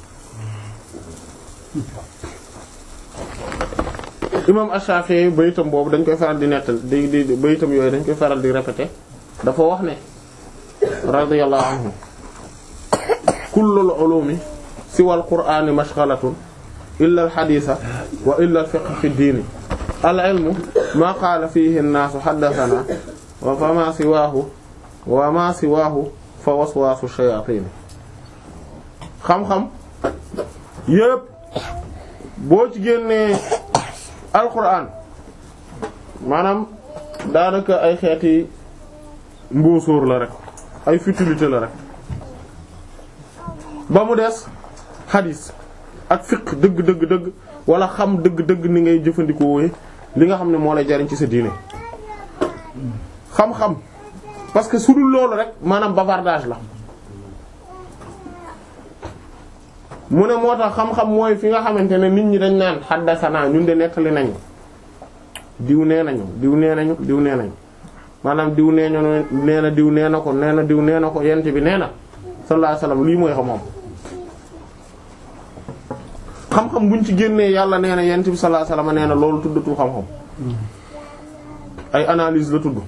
imam Ash-Shafi'i bayitam boobu dañ koy faral di nettal di di bayitam yooyu dañ koy faral di répéter dafa wax ne radiyallahu anhu kullul ulumi siwal qur'ani mashghalatun illa al haditha wa illa al fiqh fi diini al ilmu ma qaala fihi an-naasu haddathana wa fa ma siwaahu wa ma siwaahu fa waswaasu shayatin xam-xam yépp boo ci génnee alquran maanaam daanaka ay xeeti mbóosóor la rek ay futilité la rek ba mu des xadis ak fiq dëgg dëgg dëgg wala xam dëgg dëgg ni ngay jëfandikoo li nga xam ne moo lay jariñ ci sa diine xam-xam parce que su dul loolu rek maanaam bavardage la mu ne moo tax xam-xam mooy fi nga xamante ne nit ñi dañ naan xaddasana ñun de nettali nañu diw nee nañu diw nee nañu diw nee nañu maanaam diw nee nañu nee na diw nee na ko nee na diw nee na ko yent bi nee na sallallahu alayhi wasallam lii mooy xam-xam xam-xam buñ ci génnee yàlla nee na yent bi sallallahu alayhi wasallam nee na loolu tuddatul xam-xam ay analyse la tudd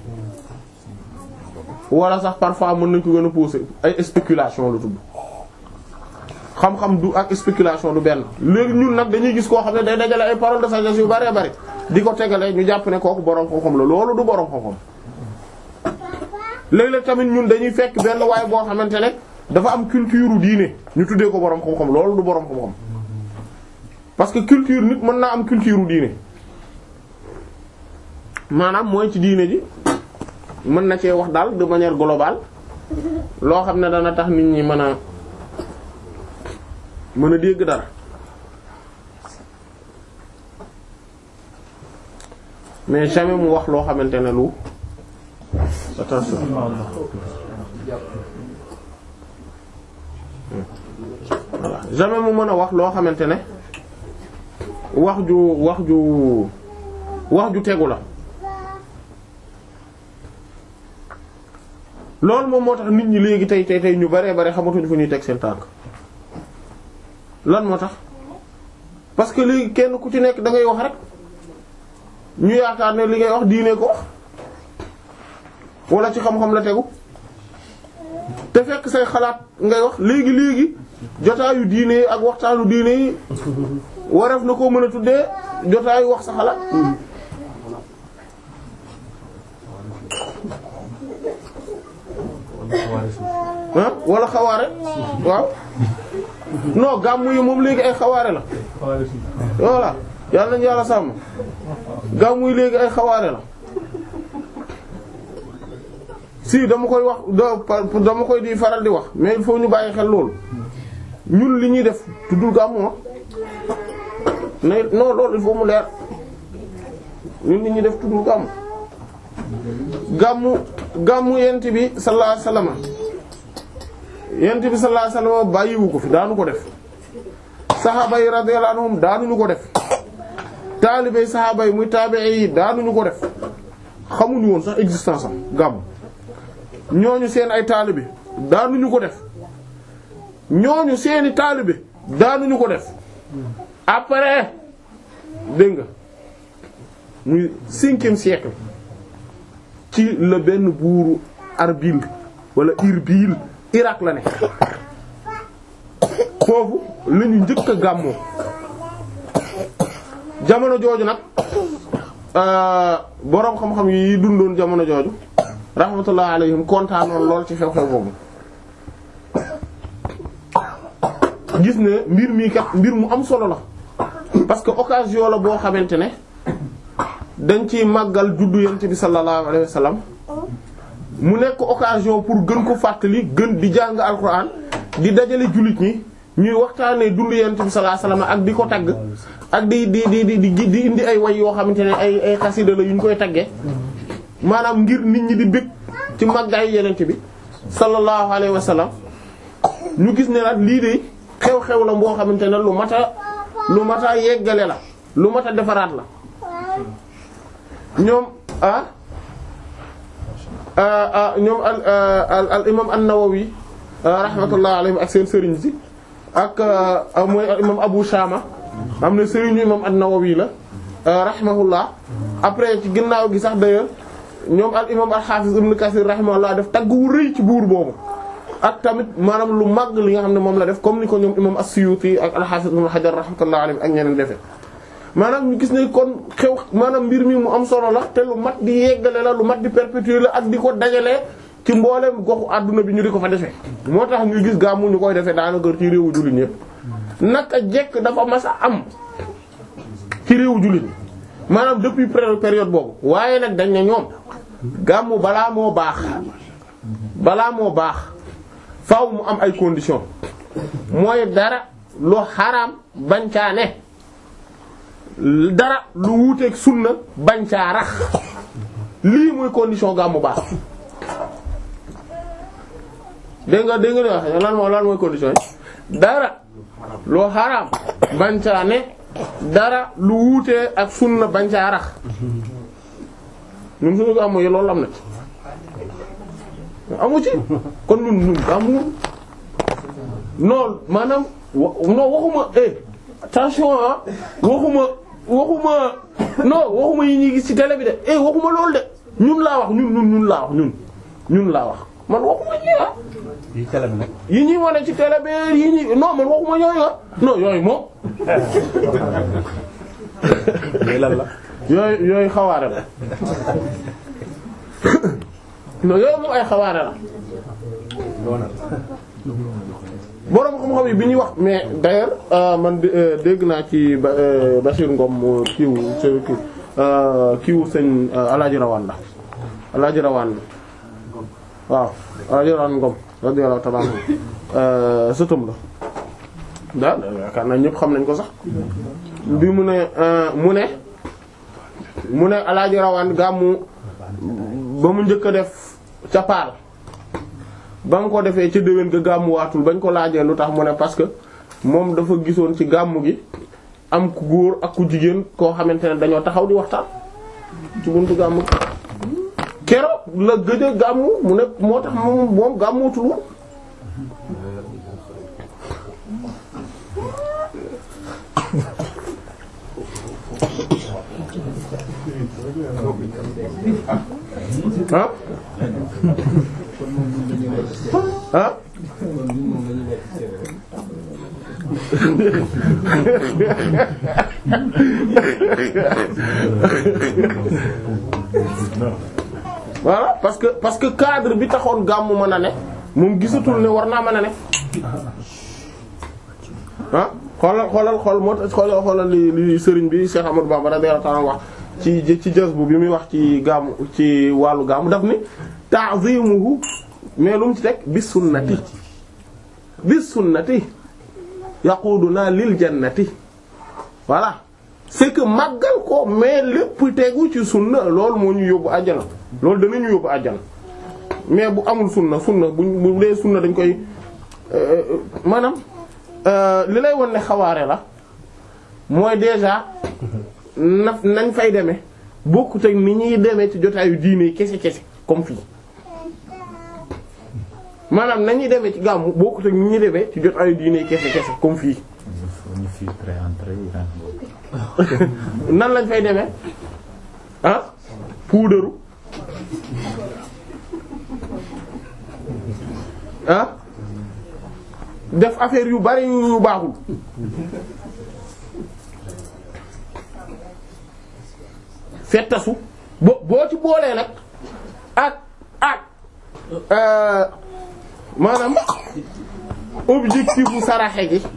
wala sax parfois mën nañ ko gën a pousser ay spéculation la tudd xam-xam du ak spéculation du benn léegi ñun nag dañuy gis koo xam ne day dajale ay paroles de sagesse yu bari bari di ko tegale ñu jàpp ne kooku boroom xam-xam la loolu du boroom xam-xam léeg-léeg tamit ñun dañuy fekk benn waay boo xamante ne dafa am culture diine ñu tuddee ko boroom xam-xam loolu du boroom xam-xam parce que culture nit mën naa am culture diine maanaam mooy ci diine ji mën na cee wax daal de manière globale loo xam ne dana tax nit ñi mën a mën a dégg dara mais jamais mu wax loo xamante ne lu attention voilà jamais mu mën a wax loo xamante ne wax ju wax ju wax ju tegu la loolu moom moo tax nit ñi léegi tey tey tey ñu baree bare xamatuñu fu ñuy teg seen tànk lan moo tax parce que léegi kenn ku ci nekk da ngay wax rek ñu yaakaar ne li ngay wax diine ko wax wala ci xam-xam la tegu te fekk say xalaat ngay wax léegi léegi jotaayu diine yi ak waxtaanu diine yi wareef na koo mën a tuddee jotaayu wax sa xalaat. ah wala xawaare waaw non gàmmu yi moom léegi ay xawaare la voilà yàlla nañu yàlla sàmm gàmmu yi léegi ay xawaare la si dama koy wax dama koy di faral di wax mais il faut ñu bàyyi xel loolu ñun li ñuy def tuddul gàmmu ma mais non loolu il faut mu leer ñun li ñuy def tuddul gàmmu gàmmu gàmmu yent bi sallallahu alayhi wasallam yent bi sallallahu alayhi wasallam bàyyiwu ko fi daanu ko def saxaaba yi radiyallahu anhum daanuñu ko def taalibey saxaaba yi muy taabi'i yi daanuñu ko def xamuñu woon sax existence am gàmmu ñooñu seen ay taalibe daanuñu ko def ñooñu seeni taalibe daanuñu ko def après dégg nga muy cinquième siècle ci la benn buuru Arbil wala Irbil Irak la ne foofu la ñu njëkk a gàmmoo jamono jooju nag boroom xam-xam yi dundoon jamono jooju rahmatullah alayhim kontaanoon lool ci xew-xew boobu gis ne mbir mii kat mbir mu am solo la parce que occasion la boo xamante ne dañ ciy màggal juddu yent bi sallallahu alayhi wa sallam mu nekk occasion pour gën ko fàttali gën di jàng alquran di dajale jullit ñi ñuy waxtaanee dund yent bi sallallahu alayhi wa sallam ak di ko tagg ak di di di di di indi ay way yoo xamante ne ay ay xasida la yu ñu koy taggee maanaam ngir nit ñi di bëgg ci màggaayu yenent bi sallallahu alayhi wa sallam ñu gis ne nag lii de xew-xew la boo xamante ne lu mat a lu mat a yeggale la lu mat a defaraat la ñoom ah ñoom al al al imam an-Nawawi rahmatullah alayhi ak seen sëriñ si ak mooy imam Abu Shama am na sëriñu imam an-Nawawi la rahimahullah après ci ginnaaw gi sax d'ailleurs ñoom al imam al-Hafiz ibn Kathir rahimahullah def tagg wu rëy ci buur boobu ak tamit maanaam lu màgg li nga xam ne moom la def comme ni ko ñoom imam as-Suyuti ak al-Hafiz ibn Hajar rahmatullah alayhi ak ñeneen defee maanaam ñu gis ne kon xew maanaam mbir mi mu am solo la te lu mat di yeggale la lu mat di perpétuer la ak di ko dajalee ci mboolem goxu àdduna bi ñu di ko fa defee moo tax ñu gis gàmmu ñu koy defee daanaka ci réewu jullit ñépp naka jekk dafa mas a am ci réewu jullit ñi maanaam depuis période boobu waaye nag dañ ne ñoom gàmmu balaa moo baax balaa moo baax faaw mu am ay conditions mooy dara lu xaraam bañ caa ne dara lu wuuteeg sunna bañ caa rax lii mooy condition gàmmu baax dégg nga dégg nga wax lan moo lan mooy condition yi dara lu xaraam bañ caa ne dara lu wuutee ak sunna bañ caa rax ñun suñu gàmmu yi loolu am na ci amu ci kon ñun ñun gàmmu non maanaam wa non waxuma eh attention ah waxuma waxuma non waxuma yi ñuy gis ci télé bi de eh waxuma loolu de ñun laa wax ñun ñun ñun laa wax ñun ñun laa wax man waxuma ñi ah. yi télé bi nag. yi ñuy wane ci télé bi yi ñuy non man waxuma yooyu ah non yooyu moom. lii lan la. yooyu yooyu xawaare la non yooyu moom ay xawaare la borom xam-xam yi bi ñuy wax mais d'ailleurs euh, man de- euh, dégg naa ci ba euh, Bachir Ngom kiiwu seen kii kiiwu sëñ Alaaji Rawaan la Alaaji Rawaan waaw Alaaji Rawaan Ngom radiyallahu ta'ala anhu euh, sëtam la daal yaakaar naa ñëpp xam nañ ko sax bi mu ne euh, mu ne mu ne Alaaji Rawaan gàmmu ba mu njëkk a def ca Paal ba mu ko defee ca déwén ga gàmmuwaatul bañ ko laajee lu tax mu ne parce que moom dafa gisoon ci gàmmu gi am ku góor ak ku jigéen koo xamante ne dañoo taxaw di waxtaan ci buntu gàmmu gi keroog la gëj a gàmmu mu ne moo tax moom moom gàmmuwutul woon ah ah voilà parce que parce que cadre bi taxoon gàmmu mën a ne moom gisatul ne war naa mën a ne ah xoolal xoolal xool moo tax xoolal xoolal li li sëriñ bi Cheikh Amadou Bamba radiyallahu ta'ala wax ci ci jazbu bi muy wax ci gàmmu ci wàllu gàmmu daf ni ta'zimuhu mais lu mu ci teg bis sunnati bis sunnati yaquduna lil jannati voilà c'est que màggal ko mais lépp tegu ci sunna loolu moo ñu yóbbu àjjana loolu danañu yóbbu àjjana mais bu amul sunna sunna buñ bu dee sunna dañ koy euh, maanaam euh, li lay won ne xawaare la mooy déjà na nañ fay demee bokkut ak ni ñuy demee ci jotaayu diine yi kese kese comme fii maanaam nañuy demee ci gàmmu bokkut ak ni ñuy demee ci jotaayu diine yi kese kese comme fii il faut ñu filtrer entre yi ren nan lañ fay demee ah puudaru ah def affaire yu bari yu baaxul fettasu bo boo ci boolee nag ak ak euh, maanaam objectif bu saraxe gi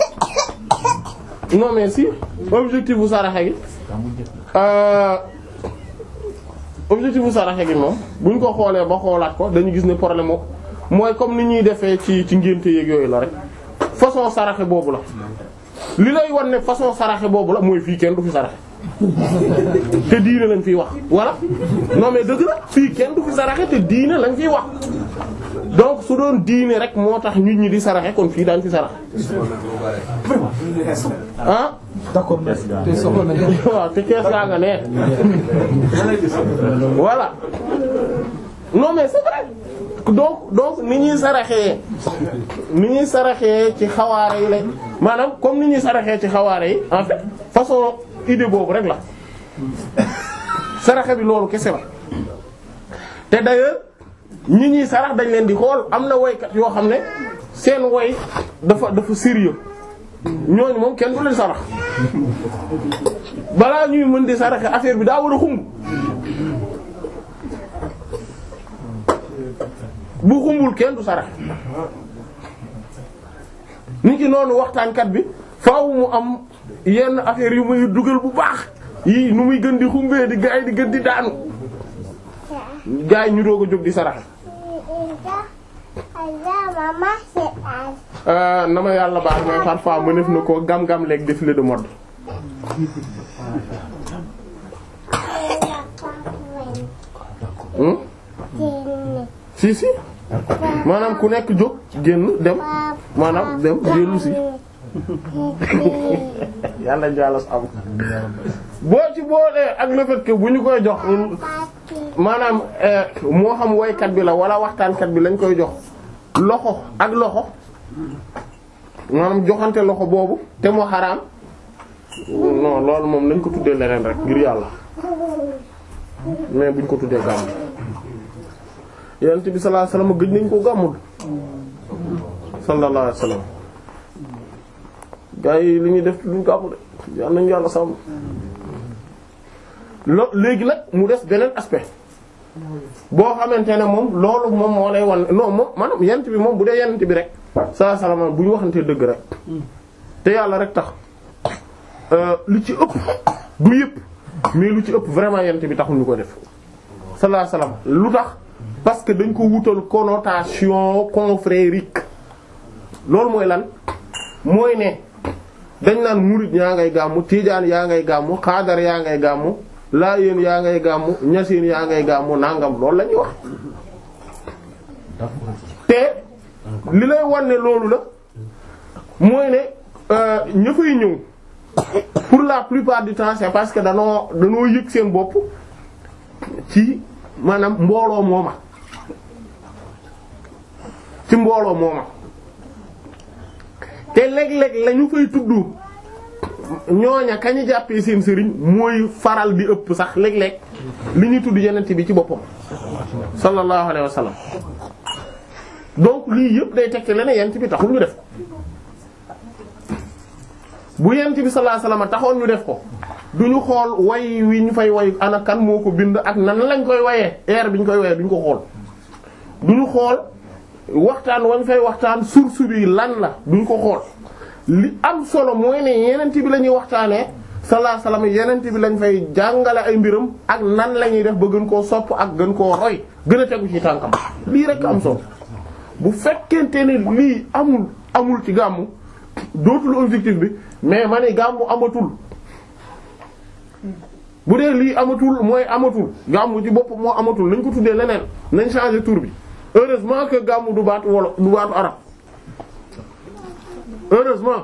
non mais si objectif bu saraxe gi euh, objectif bu saraxe gi moom bu ñu ko xoolee ba xoolaat ko dañu gis ne problème mo mooy comme ni ñuy defee ci ci ngénte yeeg yooyu la rek façon saraxe boobu la li lay wan ne façon saraxe boobu la mooy fii kenn du fi saraxe te diine lañ fiy wax voilà non mais dëgg la fii kenn du fi saraxe te diine lañ fiy wax donc su doon diine rek moo tax nit ñi di saraxe kon fii daañ fi saraxe ah d'accord te soxla nañu waaw te kees gaa nga ne voilà non mais c'est vrai donc donc ni ñuy saraxee ni ñuy saraxee ci xawaare yi la maanaam comme ni ñuy saraxee ci xawaare yi en fait façon idée boobu rek la saraxe bi loolu kese la te d'ailleurs ñi ñuy sarax dañ leen di xool am na woykat yoo xam ne seen woy dafa dafa sérieux ñooñu moom kenn du leen sarax balaa ñuy mën di saraxe affaire bi daa war a xumb bu xumbul kenn du saraxe nit ki noonu waxtaankat bi faaw mu am yenn affaire yu muy dugal bu baax yii nu muy gën di xumbee di gaay di gën di daanu gaay ñu doog a jóg di saraxe Euh, na ma yàlla baax mais parfois mu def na ko gam-gam leeg défilé de mode hmm? si si maanaam ku nekk jóg génn dem maanaam dem dellu si yàlla jàlla am boo ci boolee ak le fait que bu ñu koy jox maanaam euh, moo xam woykat bi la wala waxtaankat bi lañ koy jox loxo ak loxo maanaam joxante loxo boobu te moo xaraam non loolu moom nañ ko tuddee leneen rek ngir yàlla mais buñ ko tuddee gàmm yonent bi sallallahu alayhi wasallam gëj nañ ko gàmmul sallallahu alayhi wasallam gaa yi li ñuy def duñ gàmmu de yàlla nañu yàlla sàmm lo léegi nag mu des beneen aspect boo xamante ne moom loolu moom moo lay wan non moom maanaam yent bi moom bu dee yent bi rek saa salaama bu ñu waxantee dëgg rek te yàlla rek tax lu ci ëpp du yëpp mais lu ci ëpp vraiment yent bi taxul ñu ko def sallallahu alayhi wasallam lu tax parce que dañ ko wutal connotation confrérique loolu mooy lan mooy ne dañ naan murid yaa ngay gàmmu tiijaan yaa ngay gàmmu xaadar yaa ngay gàmmu laayeen yaa ngay gàmmu ñaseen yaa ngay gàmmu nangam loolu la ñuy wax te li lay wan ne loolu la mooy ne ña fay ñëw pour la plupart du temps c'est parce que danoo danoo yëg seen bopp ci maanaam mbooloo mooma ci mbooloo mooma te léeg-léeg la ñu fay tudd ñooña kañu jàppee seen sëriñ mooy faral di ëpp sax léeg-léeg li ñuy tudd yenent bi ci boppam sallallahu alayhi wa sallam donc lii yëpp day tekki leneen yent bi taxul ñu def ko bu yent bi sallallahu alayhi wa sallam taxoon ñu def ko duñu xool way wi ñu fay way ana kan moo ko bind ak nan lañ koy wayee air bi ñu koy wayee duñu ko xool duñu xool waxtaan wañ fay waxtaan source bi lan la duñ ko xool li am solo mooy ne yenent bi la ñuy waxtaanee sallallahu alayhi wasallam yenent bi lañ fay jàngale ay mbiram ak nan la ñuy def ba gën koo sopp ak gën koo roy gën a tegu ci tànkam lii rek am solo bu fekkente ne lii amul amul ci gàmmu dootul objectif bi mais ma ne gàmmu amatul bu dee lii amatul mooy amatul gàmmu ci bopp moo amatul nañ ko tuddee leneen nañ changer tur bi heureusement que gàmmu du baatu wolof du baatu arab heureusement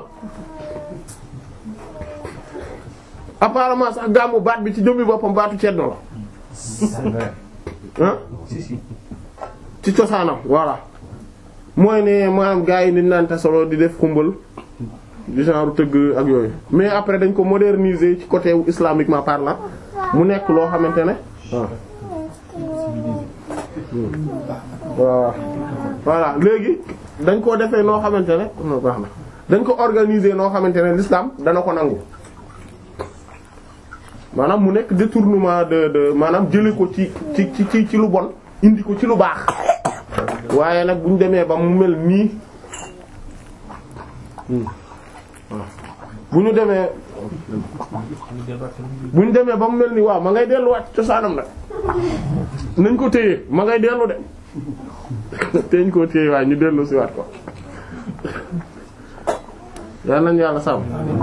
apparemment sax gàmmu baat bi ci jëmmi boppam baatu ceddo la ah ci cosaanam voilà mooy ne maanaam gars yi ni naan solo di def xumbal du genre tëgg ak yooyu mais après dañ ko moderniser ci côté islamiquement parlant mu nekk loo xamante ne waaw voilà léegi dañ ko defee noo xamante ne non baax na dañ ko organiser noo xamante ne l'islam dana ko nangu maanaam mu nekk détournement de de maanaam jële ko ci ci ci ci lu bon indi ko ci lu baax waaye nag bu ñu demee ba mu mel nii bu ñu demee bu ñu demee ba mu mel nii waaw ma ngay delluwaat ci cosaanam nag nañ ko téye ma ngay dellu de teeñ koo téye waaye ñu dellu si waat ko yal nañ yàlla sàmm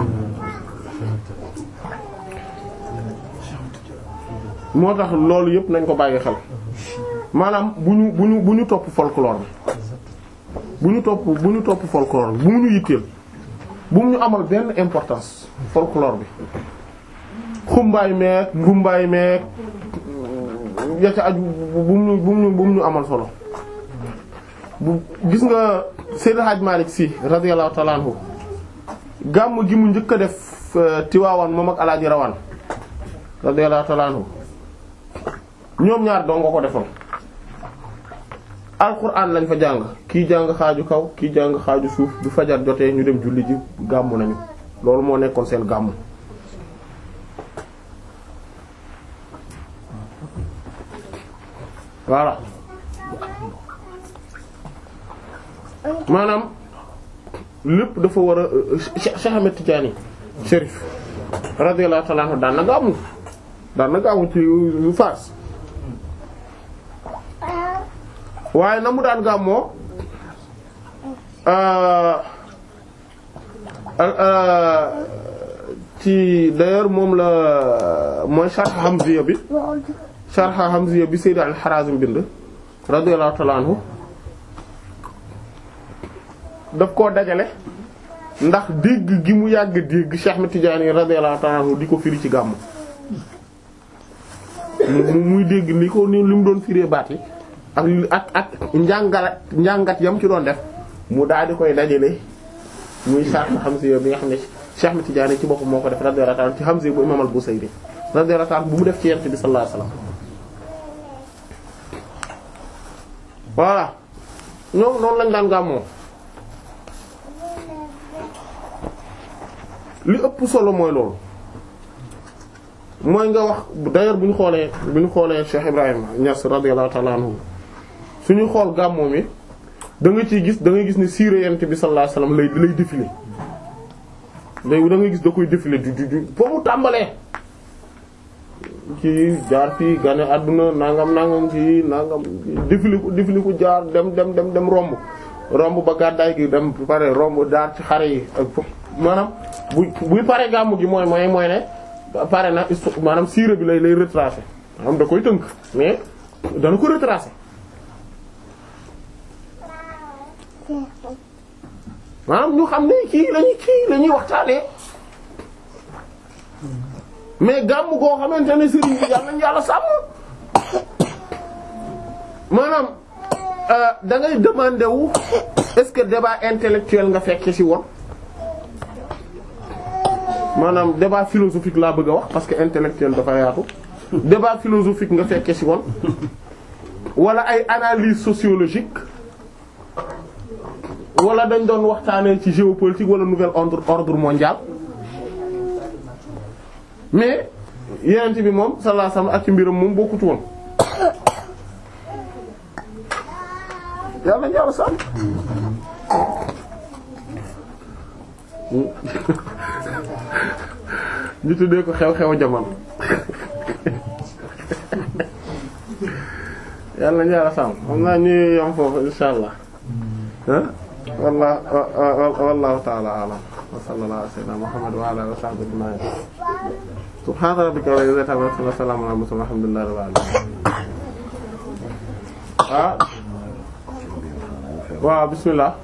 moo tax loolu yëpp nañ ko bàyyi xel maanaam bu ñu bu ñu bu ñu topp folklore bi bu ñu topp bu ñu topp folklore bi bu mu ñu yitteel bu mu ñu amal benn importance folklore bi xumbaay meek ngumbaay meek ya ca aju bu mu ñu bu mu ñu bu mu ñu amal solo bu gis nga Seydi Hadj Malick Sy radiyallahu ta'ala anhu gàmm gi mu njëkk a def Tiwaawan moom ak Alaaji Rawaan radiyallahu ta'ala anhu ñoom ñaar doo nga ko defoon alquran lañ fa jàng kii jàng xaaju kaw kii jàng xaaju suuf du fajar jotee ñu dem julli ji gàmmu nañu loolu moo nekkoon seen gàmmu voilà maanaam lépp dafa war a Cheikh Ahmed Tidiane Chérif radiyallahu ta'ala anhu daan na gàmmu daan na gàmmu ci Fass waaye na mu daan gàmmoo ci d'ailleurs moom la mooy sharh Hamziya bi sharh Hamziya bi Sayyid al-Harazim bind radiyallahu ta'ala anhu daf koo dajale ndax dégg gi mu yàgg dégg Cheikh Ahmed Tidiane radiyallahu ta'ala anhu di ko firi ci gàmm mu muy dégg li ko ni li mu doon firee baat yi ak ak ak njàngalat njàngat yam ci doon def mu daal di koy dajale muy sharh Hamziya bi nga xam ne Cheikh Ahmed Tidiane ci boppam moo ko def radiyallahu ta'ala ci Hamziya bu Imam al-Busayri radiyallahu ta'ala bu mu def ci Yonent bi sallallahu alayhi wasallam voilà ñoom noonu lañ daan gàmmoo li ëpp solo mooy loolu mooy nga wax d'ailleurs bu ñu xoolee bu ñu xoolee Cheikh Ibrahima Niass radiyallahu ta'ala anhu suñu xool gàmmoo mi da nga ciy gis da ngay gis ne siira yent bi sallallahu alayhi wasallam lay lay défilé léegi da ngay gis da koy défilé du du du foo mu tàmbalee ci jaar fii gane àdduna nangam nangam ci nangam défilé ko défilé ko jaar dem dem dem dem romb romb ba gàddaay gi dem pare romb jaar ci xare yi ak fo maanaam bu buy pare gàmmu gi mooy mooy mooy ne pare na histo- maanaam siira bi lay lay retracé maanaam da koy tënk mais dana ko retracé maanaam ñu xam ne kii lañuy kii la ñuy waxtaanee mais gàmm goo xamante ne sëriñ bi yàlla nañu yàlla sàmm maanaam da ngay demander wu est-ce que débat intellectuel nga fekke ci woon maanaam débat philosophique laa bëgg a wax parce que intellectuel dafa yaatu débat philosophique nga fekke ci woon wala ay analyse sociologique wala dañ doon waxtaanee ci géopolitique wala nouvel ordre ordre mondial mais yenent bi moom sallallahu alayhi wasallam ak ci mbiram moom bokkut woon yàlla yàlla sàmm ñu tuddee ko xew-xew jamono yàlla yàlla sàmm xam naa ñuy yam foofu insha allah wallah wallahu ta'ala a'lam wa sallallahu ala sayyidina muhammad wa ala alihi wa sahbihi ajma'in subhana rabbika rabbil izzati amma yasifun wa salamun ala mursalin walhamdulillahi rabbil alamin ah waaw bismillah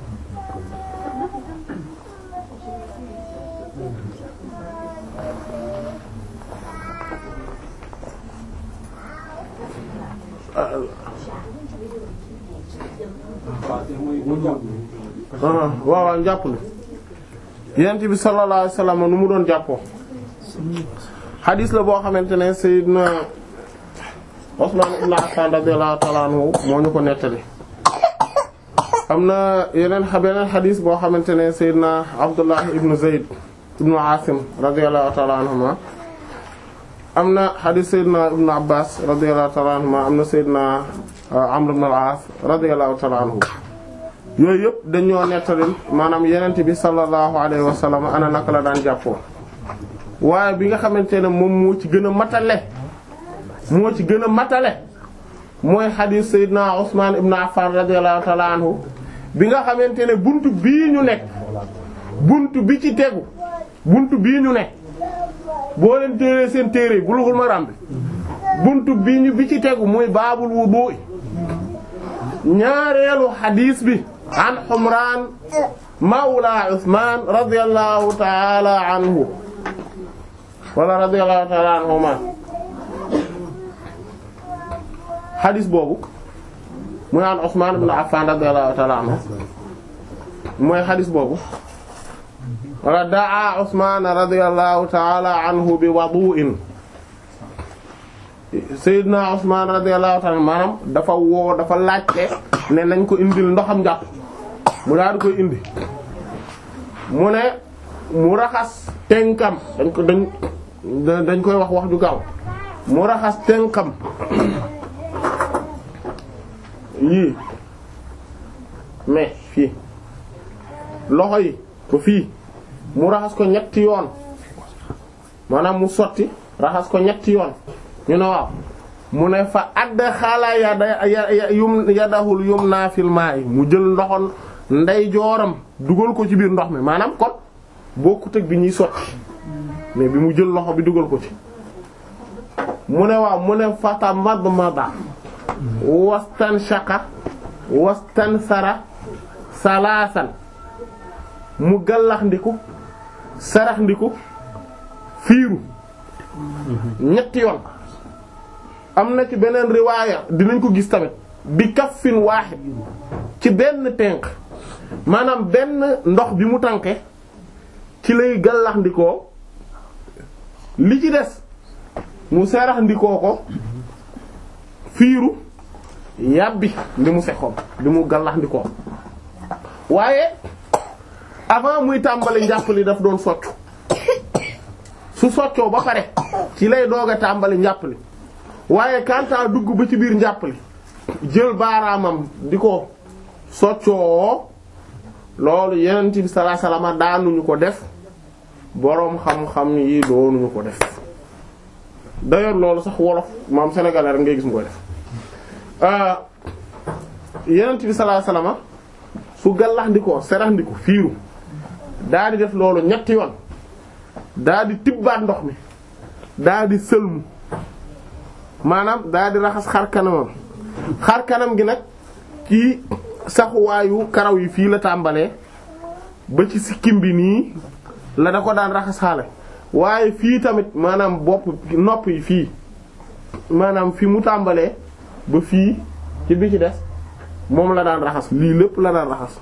waaw waaw njàpp li yent bi sallallahu alayhi wasallam nu mu doon jàppoo xadiis la boo xamante ne sayyidna Usman ibn Affan radiyallahu ta'ala anhu moo ñu ko nettali am na yeneen beneen xadiis boo xamante ne sayyidna Abdullah ibn Zayd ibn Asim radiyallahu ta'ala anhuma am na xadiis sayyidna ibn Abbas radiyallahu ta'ala anhuma am na sayyidna Amr ibn al-As radiyallahu ta'ala anhu yooyu yëpp dañoo nettalil maanaam yenent bi sallallahu alayhi wa sallam ana naka la daan jàppoo waaye bi nga xamante ne moom moo ci gën a matale moo ci gën a matale mooy xadiis Seydina Usman ibn Affan radiyallahu ta'ala anhu bi nga xamante ne buntu bii ñu nekk buntu bi ci tegu buntu bii ñu nekk boo leen téeree seen téere Bulughul Maram bi buntu bii ñu bi ci tegu muy baabul wudu ñaareelu xadiis bi an Humraan mawla Usmaan radiyallahu ta'ala anhu wala radiyallahu ta'ala anhuma xadiis boobu muy an Usmaan ibn Affaan radiyallahu ta'ala anhu mooy xadiis boobu wala daa Usmaan radiyallahu ta'ala anhu bi wudu'in Seydina Usmaan radiyallahu ta'ala maanaam dafa woo dafa laajte ne nañ ko indil ndoxam njàpp mu daal di koy indi mu ne mu raxas tenkam dañ ko dañ dañ koy wax wax ju gaaw mu raxas tenkam yii mais fii loxo yi ko fii mu raxas ko ñetti yoon maanaam mu sotti raxas ko ñetti yoon ñu ne waaw mu ne fa adxala yada yum yadahul yumna fil ma'i mu jël ndoxon ndey jooram dugal ko ci biir ndox mi maanaam kon bokkut ak bi ñuy sotti mais bi mu jël loxo bi dugal ko ci mu ne waaw mu ne fata madmada wastan shaqa wastan sara salaasan mu gallax ndiku sarax ndiku fiiru ñetti yoon am na ci beneen riwaaya dinañ ko gis tamit bi kaffin waaxid ci benn tenq maanaam benn ndox bi mu tànke ci lay gallax ndikoo li ci des mu sarax ndikoo ko fiiru yàbbi li mu fekkoon li mu gallax ndikoo waaye avant muy tàmbali njàpp li daf doon soccu su soccoo ba pare ci lay doog a tàmbali njàpp li waaye kantaa dugg ba ci biir njàpp li jël baaraamam di ko soccoo loolu yenent bi sallallahu alayhi wasallam daanuñu ko def boroom xam-xam yi doonuñu ko def d'ailleurs loolu sax wolof maam sénégalais rek ngay gis mu koy def yenent bi sallallahu alayhi wasallam su gallax ndikoo serax ndiko fiiru daa di def loolu ñetti yoon daa di tibbaat ndox mi daa di sëlmu maanaam daa di raxas xar kanamam xar kanam gi nag ci saxuwaayu karaw yi fii la tàmbalee ba ci sikkim bi nii la da ko daan raxas xaale waaye fii tamit maanaam bopp nopp yi fii maanaam fi mu tàmbalee ba fii ci bi ci des moom la daan raxas lii lépp la daan raxas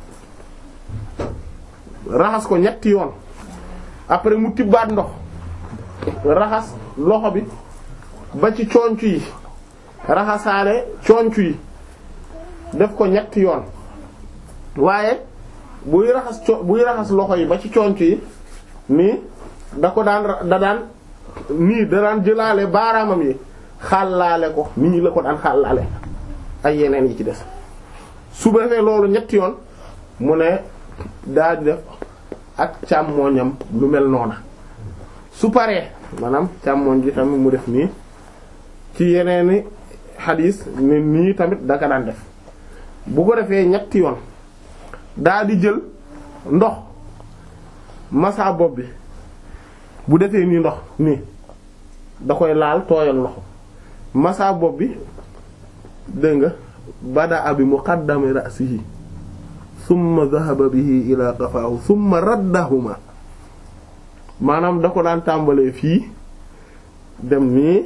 raxas ko ñetti yoon après mu tibbaat ndox raxas loxo bi ba ci conc yi raxasaale conc yi def ko ñetti yoon waaye buy raxas co buy raxas loxo yi ba ci conc yi nii da ko daan da daan nii da daan jëlaale baaraamam yi xàllaale ko nii la ko daan xàllaale ay yeneen yi ci des su defee loolu ñetti yoon mu ne daa di def ak càmmooñam lu mel noona su paree maanaam càmmooñ ji tamit mu def nii ci yeneeni xadiis ne nii tamit daka daan def bu ko defee ñetti yoon daa di jël ndox masa bopp bi bu defee nii ndox nii da koy laal tooyal loxo masa bopp bi dégg nga bada abi muqaddami ra'sihi summa dhahaba bihi ila qafaahu summa raddahuma maanaam da ko daan tàmbalee fii dem nii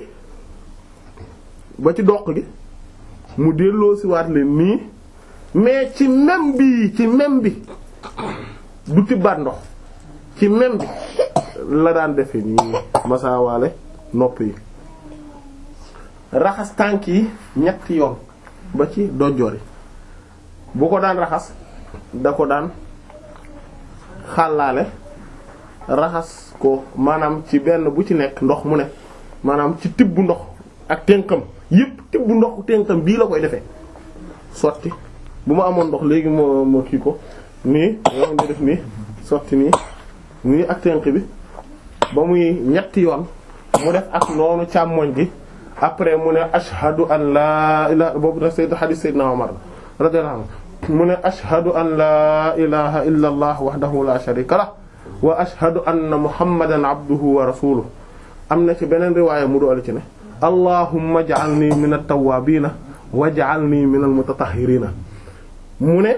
ba ci doq gi mu delloo si waat leen nii mais ci même bi ci même bi du tibbaat ndox ci même bi la daan defe nii masaawaale nopp yi raxas tànk yi ñetti yoon ba ci dojjoor yi bu ko daan raxas da ko daan xàllaale raxas ko maanaam ci benn bu ci nekk ndox mu ne maanaam ci tibb ndox ak tënkam yépp tibb ndox tënkam bii la koy defee sotti bu ma amoon ndox léegi moo moo kii ko nii yoon di def nii sotti nii nii ak tënk bi ba muy ñetti yoon mu def ak noonu càmmoñ gi après mu ne ashhadu an laa ilaha boobu da sayyid hadith sayyidina Umar radiyallahu anhu mu ne ashhadu an laa ilaha illa allah wahdahu la sharika lah wa ashhadu anna muhammadan abduhu wa rasuluhu am na ci beneen riwaaya mu doole ci ne allahumma ij'alni min at-tawwabina waj'alni min al-mutatahhirina mu ne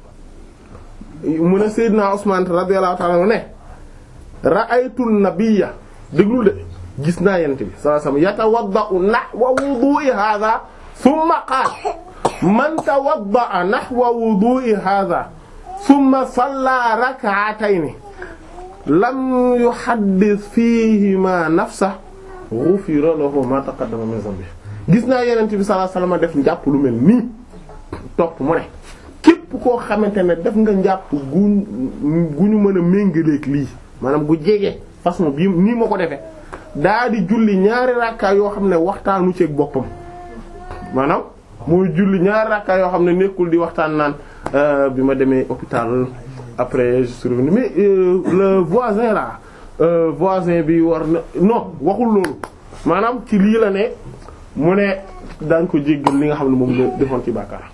mu ne sayyidina Usman radiyallahu ta'ala anhu ne ra'aytu an-nabiyya déglu de gis naa yent bi sallallahu alayhi wasallam yatawadda'u nahwa wudu'i hadha thumma qaala man tawadda'a nahwa wudu'i hadha thumma salla rak'atayn lam yuhaddith fihima nafsahu ghufira lahu ma taqaddama min dhanbihi gis naa yonent bi sallallahu alayhi wasallam def njàpp lu mel nii topp mu ne képp koo xamante ne def nga njàpp gu gu ñu mën a méngaleeg lii maanaam gu jege façon bii nii ma ko defee daa di julli ñaari rakkaa yoo xam ne waxtaanu ceeg boppam maanaam mooy julli ñaari rakkaa yoo xam ne nekkul di waxtaan naan bi ma demee hôpital après je suis revenu mais euh, le voisin là euh, voisin bi war na non waxul loolu maanaam ci lii la ne mu ne daañ ko jéggal li nga xam ne moom la defoon ci bàkkaar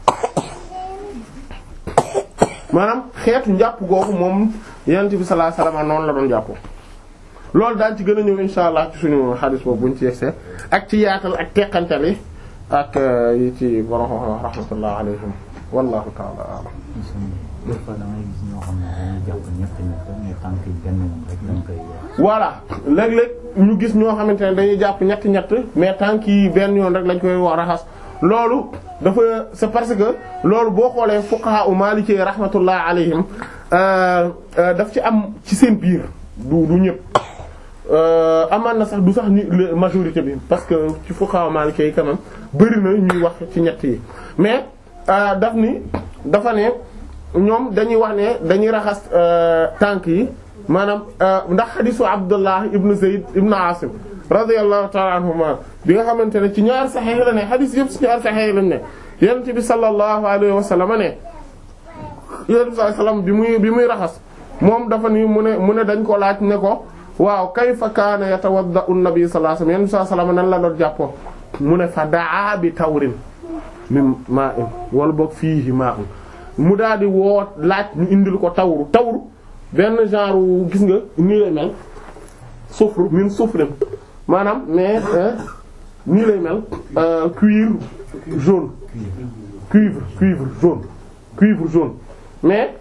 maanaam xeetu njàpp googu moom yonent bi sallallahu alayhi wasallam noonu la doon jàppoo loolu daan ci gën a ñëw insha allah ci suñu xadis boobu buñ ci yegsee ak ci yaatal ak teqantal yi ak yi ci borom wax rahmatullah alayhim wallahu ta'ala a'lam des fois da ngay gis ñoo xam ne dañuy jàpp ñett ñett mais tànk yi benn yoon rek dañ koy wax. voilà léeg-léeg ñu gis ñoo xamante ne dañuy jàpp ñett ñett mais tànk yi benn yoon rek lañ koy wax raxas loolu dafa c'est parce que loolu boo xoolee fuqaha u maliki rahmatullah alayhim daf ci am ci seen biir du du ñëpp amaan na sax du sax ni majorité bi parce que ci fuqaha maliki yi quand même bëri na ñuy wax ci ñett yi mais daf ni dafa ne ñoom dañuy wax ne dañuy raxas tànk yi maanaam ndax xadisu Abdullah ibn Zayd ibn Asim radiyallahu ta'ala anhuma bi nga xamante ne ci ñaar saxex la ne xadis yëpp ci ñaar saxex lañ ne yonent bi sallallahu alayhi wa sallam ne yonent bi sallallahu alayhi wa sallam bi muy bi muy raxas moom dafa ni mu ne mu ne dañ ko laaj ne ko waaw kayfa kaana yatawadda'u an-nabi sallallahu alayhi wa sallam yonent bi sallallahu alayhi wa sallam nan la doon jàppoo mu ne fa daa bi tawrin min ma'in wala boog fiihi ma'un mu daal di woo laaj ñu indil ko tawru tawru benn genre gis nga nii lay mel sufru min sufrin maanaam mais nii lay mel cuivre jaune cuivre cuivre jaune cuivre jaune mais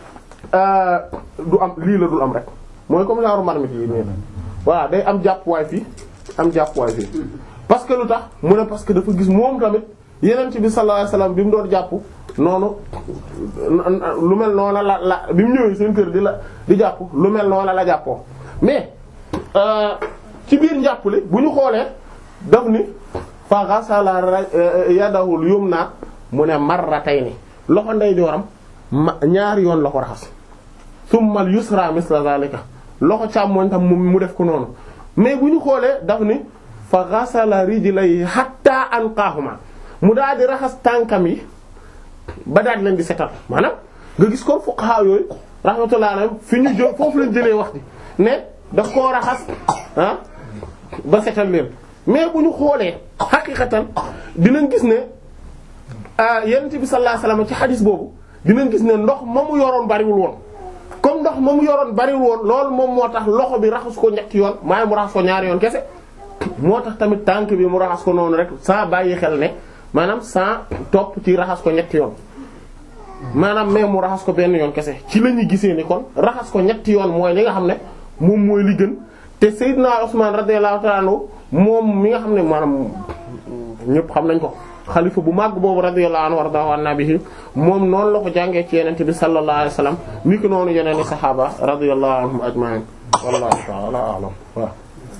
du am lii la dul am rek mooy comme genre marmite yi nii voilà day am jàppuwaay fii am jàppuwaay fii parce que lu tax mu ne parce que dafa gis moom tamit yeneen bi sallallahu alayhi wasallam bi mu doon jàpp noonu lu mel noonu la la bi mu ñëwee seen kër di la di jàpp lu mel noonu la jàppoo mais ci biir njàppale bu ñu xoolee daf ni fa ghasala yadahul yumna mu ne marratayni loxo ndeyjooram ma ñaari yoon la ko raxas summa al yusra misla zalika loxo càmmoñ tam mu def ko noonu mais bu ñu xoolee daf ni fa ghasala rijlayhi hatta anqahuma mu daal di raxas tànkam yi ba daal leen di setal maanaam nga gis ko fuqaha yooyu rahmatullah alayhim fi ñu jël foofu lañ jëlee wax di ne daf koo raxas ah ba setal leen mais bu ñu xoolee xaqiqatan dinañ gis ne yonent bi sallallahu alayhi wasallam ci xadis boobu dinañ gis ne ndox ma mu yoroon bariwul woon comme ndox ma mu yoroon bariwul woon loolu moom moo tax loxo bi raxas ko ñetti yoon maa mu raxas ko ñaari yoon kese moo tax tamit tànk bi mu raxas ko noonu rek sans bàyyi xel ne maanaam sans topp ci raxas ko ñetti yoon maanaam mais mu raxas ko benn yoon kese ci la ñuy gisee ni kon raxas ko ñetti yoon mooy li nga xam ne moom mooy li gën te Seydina Usman radiyallahu ta'ala anhu moom mi nga xam ne maanaam ñëpp xam nañ ko xalifa bu màgg boobu radiyallahu anhu wardahu an nabihi moom noonu la ko jàngee ci yenente bi sallallahu alayhi wasallam ni ki noonu yeneen i saxaaba radiyallahu anhum ajma'in wallahu ta'ala a'lam waaw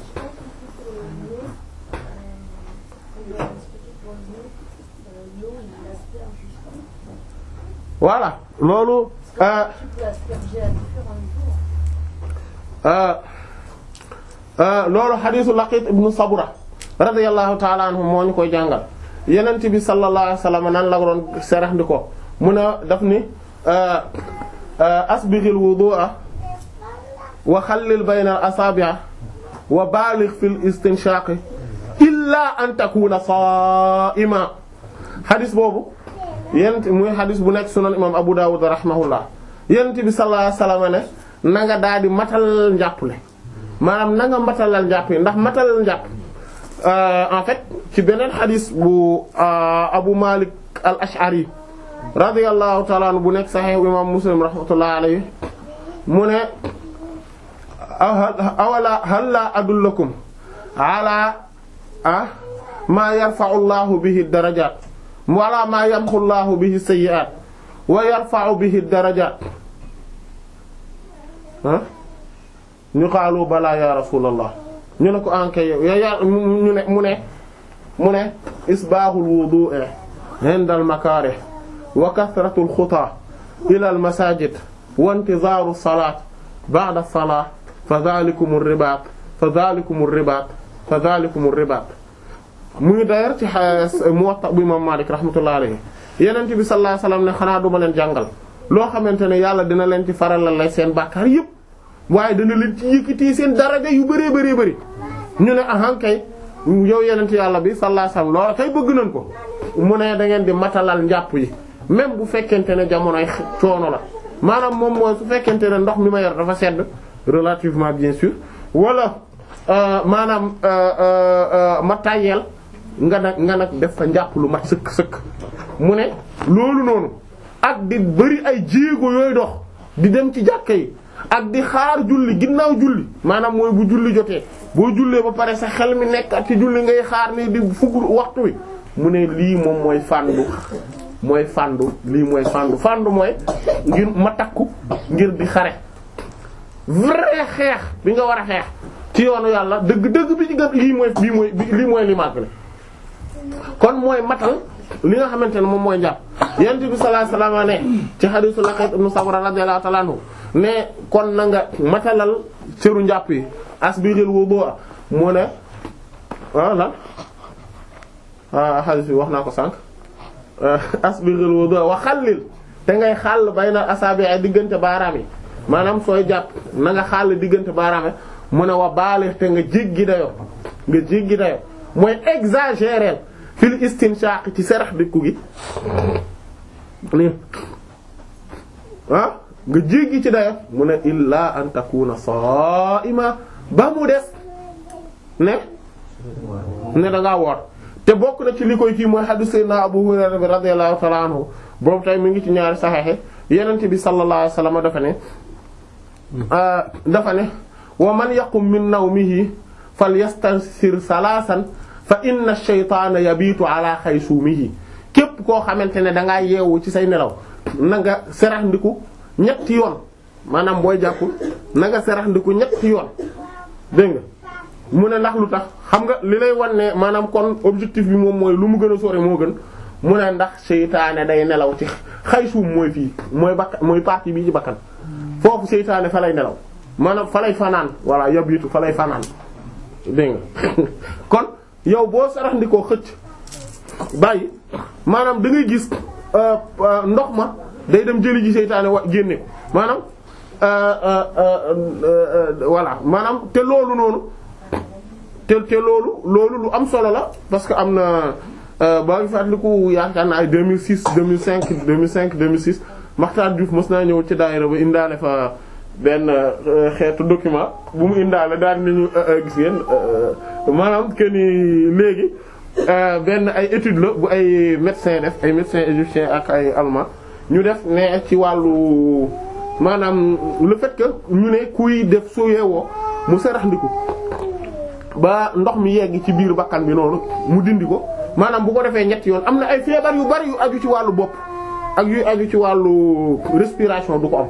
voilà loolu loolu xadiisu Laqit ibnu Sabra radiyallahu ta'ala anhu moo ñu koy jàngal yenent bi sallallahu alayhi wasallam nan la doon serax ndi ko mu ne daf ni asbighil wudu'a wa xallil bayna al asabi'a wa baligh fil istinshaq illa an takuna sa'ima xadis boobu yent muy xadis bu nekk sunan imam Abu Dawud rahimahullah yent bi sallallahu alayhi wasallam ne na nga daal di matal njàppale maanaam na nga matalal njàpp yi ndax matalal njàpp en fait ci beneen xadis bu Abu Malik al Ash'ari radiyallahu ta'ala anhu bu nekk sahih imam Muslim rahmatullahi alayhi mu ne awala hal la adullakum ala ah ma yarfa'u Allahu bihi ad-darajat wala ma yamhu Allahu bihi sayyi'at wa yarfa'u bihi ad-darajat ah ñu xaalu balaa ya rasulallah ñu ne ko ankay yow ya ñu ne mu ne mu ne isbaaxul wudu'i inda al makarih wa kasratul xutaa ila al masajid wa intizaaru salaat ba'da salaat fa dhalikumur ribaat fa dhalikumur ribaat fa dhalikumur ribaat mu ngi d'ailleurs ci Muwatta bu imam Malik rahmatullahi alayhi Yonent bi sallallahu alayhi wasallam ne xanaa duma leen jàngal loo xamante ne yàlla dina leen ci faralal lay seen bàkkaar yépp waaye dana leen ci yëkkati seen daraja yu bëree bëree bëri ñu ne ahan kay yow yenent yàlla bi sallallahu alayhi wasallam loola kay bëgg nañ ko mu ne da ngeen di matalal njàpp yi même bu fekkente ne jamonoy coono la maanaam moom mooy su fekkente ne ndox mi ma yor dafa sedd relativement bien sûr wala maanaam ma tàyyeel nga nag nga nag def fa njàpp lu mat sëkk sëkk mu ne loolu noonu ak di bëri ay jéego yooyu dox di dem ci jàkka yi ak di xaar julli ginnaaw julli maanaam mooy bu julli jotee boo jullee ba pare sa xel mi nekk ak ci julli ngay xaar ni di fukk waxtu wi mu ne lii moom mooy fàndu mooy fàndu lii mooy fàndu fàndu mooy ngir ma takku ngir di xare vrai xeex bi nga war a xeex ci yoonu yàlla dëgg dëgg bi ci gën lii mooy lii mooy lii mooy li màgg la kon mooy matal li nga xamante ne moom mooy njàpp yonent bi sallallahu alayhi wasallam ne ci hadithu Laqit ibn Sabra radiyallahu ta'ala anhu ne kon na nga matalal cëru njàpp yi asbiril wudu'a mu ne ah lan ah hadith bi wax naa ko sànq asbiril wudu'a wa xallil te ngay xàll bayna asabi ay diggante baaraam yi maanaam sooy jàpp na nga xàll diggante baaraam yi mu ne wa baalix te nga jéggi dayo nga jéggi dayo mooy exagérer fil istinshaq ci serax dikku gi nii ah nga jéggi ci dayo mu ne illa an takuna sa'ima ba mu des ne ne da ngaa woor te bokk na ci li koy kii mooy hadith sayyidina Abu Hurayra bi radiyallahu ta'ala anhu boobu tey mi ngi ci ñaari saxeexe yenente bi sallallahu alayhi wasallam dafa ne dafa ne wa man yaqum min nawmihi falyastansir salaasan fa inna ash-shaytaana yabiitu ala xaysuumihi képp koo xamante ne da ngaa yeewu ci say nelaw na nga serax ndiku ñetti yoon maanaam booy jàpp na nga serax ndiku ñetti yoon dégg nga mu ne ndax lu tax xam nga li lay wan ne maanaam kon objectif bi moom mooy lu mu gën a sori moo gën mu ne ndax seytaane day nelaw ci xaysuum mooy fii mooy bakkan mooy partie bii ci bakkan foofu seytaane fa lay nelaw maanaam fa lay fanaan walla yabiitu fa lay fanaan dégg nga kon yow boo sarax ndikoo xëcc bàyyi maanaam da ngay gis ndox ma day dem jëli ji seytaane wa génne ko maanaam voilà maanaam te loolu noonu te te loolu loolu lu am solo la parce que am na baa ngi fàttaliku yaakaar naa ay 2006 2005 2005 2006 Makhtar Diouf mës naa ñëw ci daayira ba indaale fa benn xeetu document bu mu indaale daal nañu gis ngeen maanaam que ni léegi benn ay étude la bu ay médecins def ay médecins égyptiens ak ay allemands ñu def ne ci wàllu maanaam le fait que ñu ne kuy def soo yeewoo mu sarax ndiku ba ndox mi yegg ci biir bakkan bi noonu mu dindi ko maanaam bu ko defee ñetti yoon am na ay feebar yu bari yu aju ci wàllu bopp ak yu aju ci wàllu respiration du ko am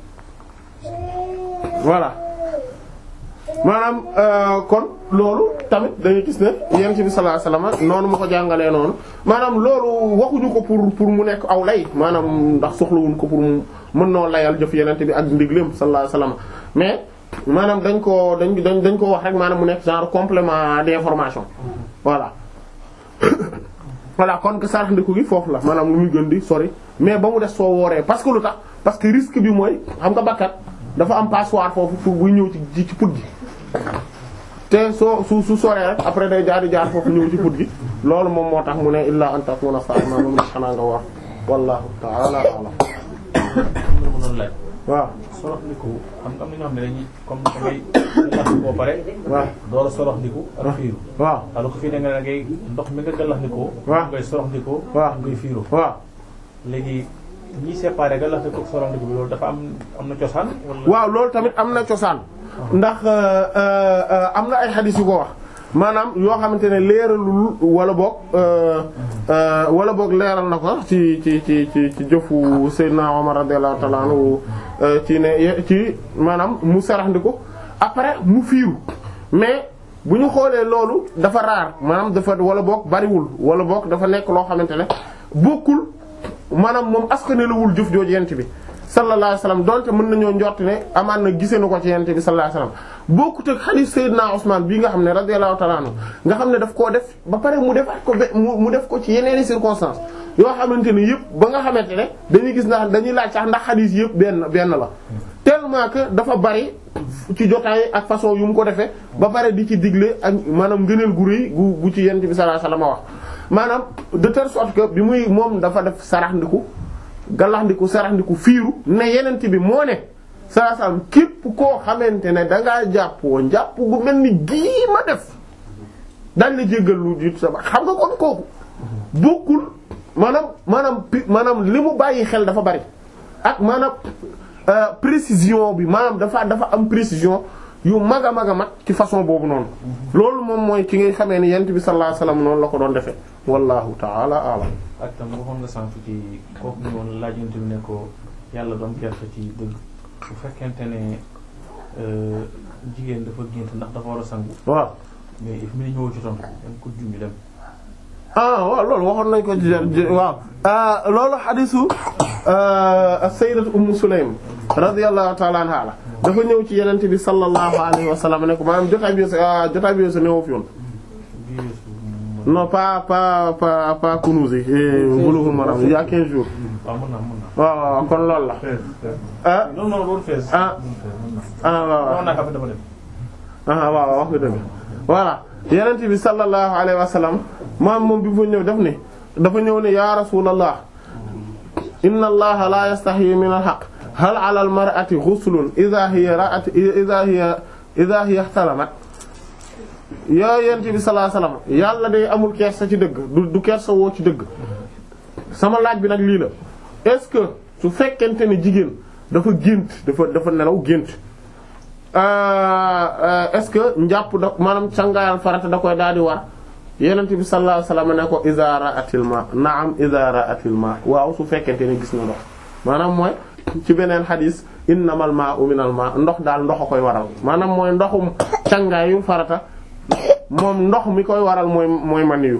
voilà maanaam kon loolu tamit dañuy gis ne yonent bi sallallahu alayhi wasallam noonu ma ko jàngalee noonu maanaam loolu waxuñu ko pour pour mu nekk aw lay maanaam ndax soxlawuñ ko pour mu mën noo layal jëf yonent bi ak ndigleem sallallahu alayhi wasallam mais maanaam dañ ko dañ dañ dañ ko wax rek maanaam mu nekk genre complément d'information voilà voilà kon que sarax ndiku gi foofu la maanaam lu muy gën di sori mais ba mu des soo wooree parce que lu tax parce que risque bi mooy xam nga bakkat dafa am passoire foofu pour buy ñëw ci ci put gi te soo su su soree rek après day jaar di jaar foofu ñëw ci put gi loolu moom moo tax mu ne illa an takuna sa'ima moom la xanaa nga war wallahu ta'ala a'lam waaw sorox ndiku xam nga am na ñoo xam ne dañuy comme da ngay lax boo pare waaw door a sorox ndiku ak fiiru waaw alors que fii da nga da ngay ndox mi nga gallax ndikoo waaw ngay sorox ndikoo waaw ngay fiiru waaw léegi ñi séparé gallax ndiko ak sorox ndiku bi loolu dafa am am na cosaan wala waaw loolu tamit am na cosaan ndax am na ay xadis yu ko wax maanaam yoo xamante ne leeralul wala boog wala boog leeral na ko ci ci ci ci ci jëfu Seydina Omar radiyallahu ta'ala anhu ci ne ci maanaam mu saraxndiko après mu fiiru mais bu ñu xoolee loolu dafa raar maanaam dafa wala boog bariwul wala boog dafa nekk loo xamante ne bokkul maanaam moom askanelawul jëf jooju yent bi sallallahu alayhi wasallam donte mën nañoo njort ne amaan na gisee na ko ci yent bi sallallahu alayhi wasallam bokkut ak hadith Seydina Usman bii nga xam ne radiyallahu ta'ala anhu nga xam ne daf koo def ba pare mu defaat ko be mu def ko ci yeneeni circonstances yoo xamante ne yëpp ba nga xamante ne dañuy gis ndax dañuy laaj sax ndax hadith yëpp benn benn la tellement que dafa bari ci jotaay ak façon yu mu ko defee ba pare di ci digle ak maanaam ngëneel gu rëy gu gu ci yent bi sallallahu alayhi wasallam wax maanaam de telle sorte que bi muy moom dafa def sarax ndiku gallax ndiku sarax ndiku fiiru ne yenent bi moo ne saa saam képp koo xamante ne dangaa jàppoo njàpp gu mel ni gii ma def dañ la jéggal lu jiitu sa ba xam nga kon kooku bokkul maanaam maanaam pi maanaam li mu bàyyi xel dafa bari ak maanaam précision bi maanaam dafa dafa am précision yu mag a mag a mag ci façon boobu noonu loolu moom mooy ci ngay xamee ni yent bi sallallahu alayhi wasallam noonu la ko doon defee wallahu ta'ala a'lam ak tam waxoon nga sànq ci kooku ñu woon laajante bi ne ko yàlla doom gerte ci dëgg bu fekkente ne jigéen dafa gént ndax dafa war a sangu waaw mais if mi ne ñëwul ci tontu dem ko junj dem ah waaw loolu waxoon nañ ko ci waaw loolu xadisu sayyidat ummu sulaym radiyallahu ta'ala anha la dafa ñëw ci yenente bi sallallahu alayhi wa sallam ne ko maanaam jotaay bi ah jotaay bi sa néew fi woon non pas pas pas pas Kunûz yi Bulughul Maram il y a 15 jours waaw mën naa mën naa. waaw waaw kon loolu la ah non non loolu fees. ah ah waaw waaw non nag après dama dem. ah waaw wax nga dëgg voilà yenent bi sallallahu alayhi wa sallam maam moom bi fa ñëw daf ne dafa ñëw ne ya rasulallah inna allaha la yastahyi min al-haqq hal ala al-mar'ati ghuslun idha hiya ra'at idha hiya idha hiya ihtalamat yaa yenent bi sallallahu alayhi wa sallam yàlla day amul kersa ci dëgg du du kersa woo ci dëgg sama laaj bi nag lii la est-ce que su fekkente ne jigéen dafa gént dafa dafa nelaw gént est-ce que njàpp da maanaam cangaayal farata da koy daal di war yenent bi sallallahu alayhi wasallam ne ko iza ra'atil ma na'am iza ra'atil ma waaw su fekkente ne gis na ndox maanaam mooy ci beneen xadis innamal ma'u minal ma ndox daal ndox a koy waral maanaam mooy ndoxum cangaayu farata moom ndox mi koy waral mooy mooy maniyu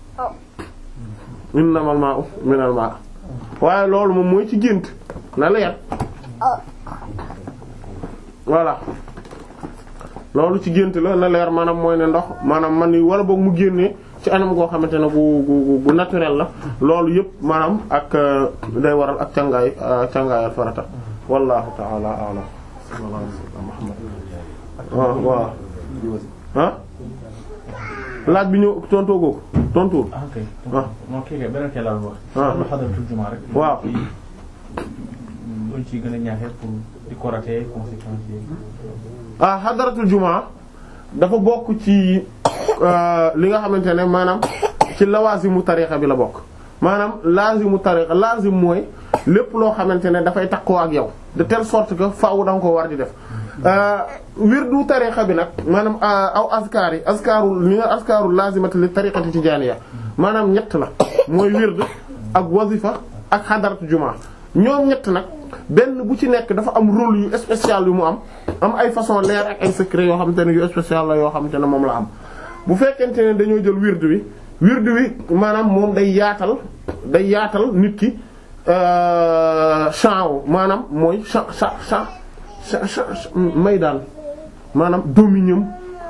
innamal ma'u minal ma waaye loolu moom mooy ci gént na leer voilà loolu ci gént la na leer maanaam mooy ne ndox maanaam man ni wala boog mu génnee ci anam goo xamante ne gu gu gu naturel la loolu yëpp maanaam ak day waral ak cangaay cangaayal farata wallahu ta'ala a'lam sallallahu alayhi wa sallam Muhammad waaw waaw ah laaj bi ñëw tontoo googu tontuwul ah ok. ah non kii kay beneen kii laa doon wax. ah lu xadaratul jumaa rek. waaw. luñ ci gën a ñaaxee pour di ko rater conséquences yi. ah xadaratul jumaa dafa bokk ci li nga xamante ne maanaam ci lawazimu tarixa bi la bokk maanaam lazimu tarixa lazim mooy lépp loo xamante ne dafay takkoo ak yow de telle sorte que faaw da nga ko war di def wirdu tarixa bi nag maanaam aw askar yi askaru li nga askaru lazimati li tariqati tijaaniya maanaam ñett la mooy wird ak wazifa ak xadaratu jumaa ñoom ñett nag benn bu ci nekk dafa am rôle yu spécial yu mu am am ay façon leer ak ay secret yoo xamante ne yu spécial la yoo xamante ne moom la am bu fekkente ne dañoo jël wird wi wird wi maanaam moom day yaatal day yaatal nit ki champ maanaam mooy champ champ champ champ may daal maanaam dominium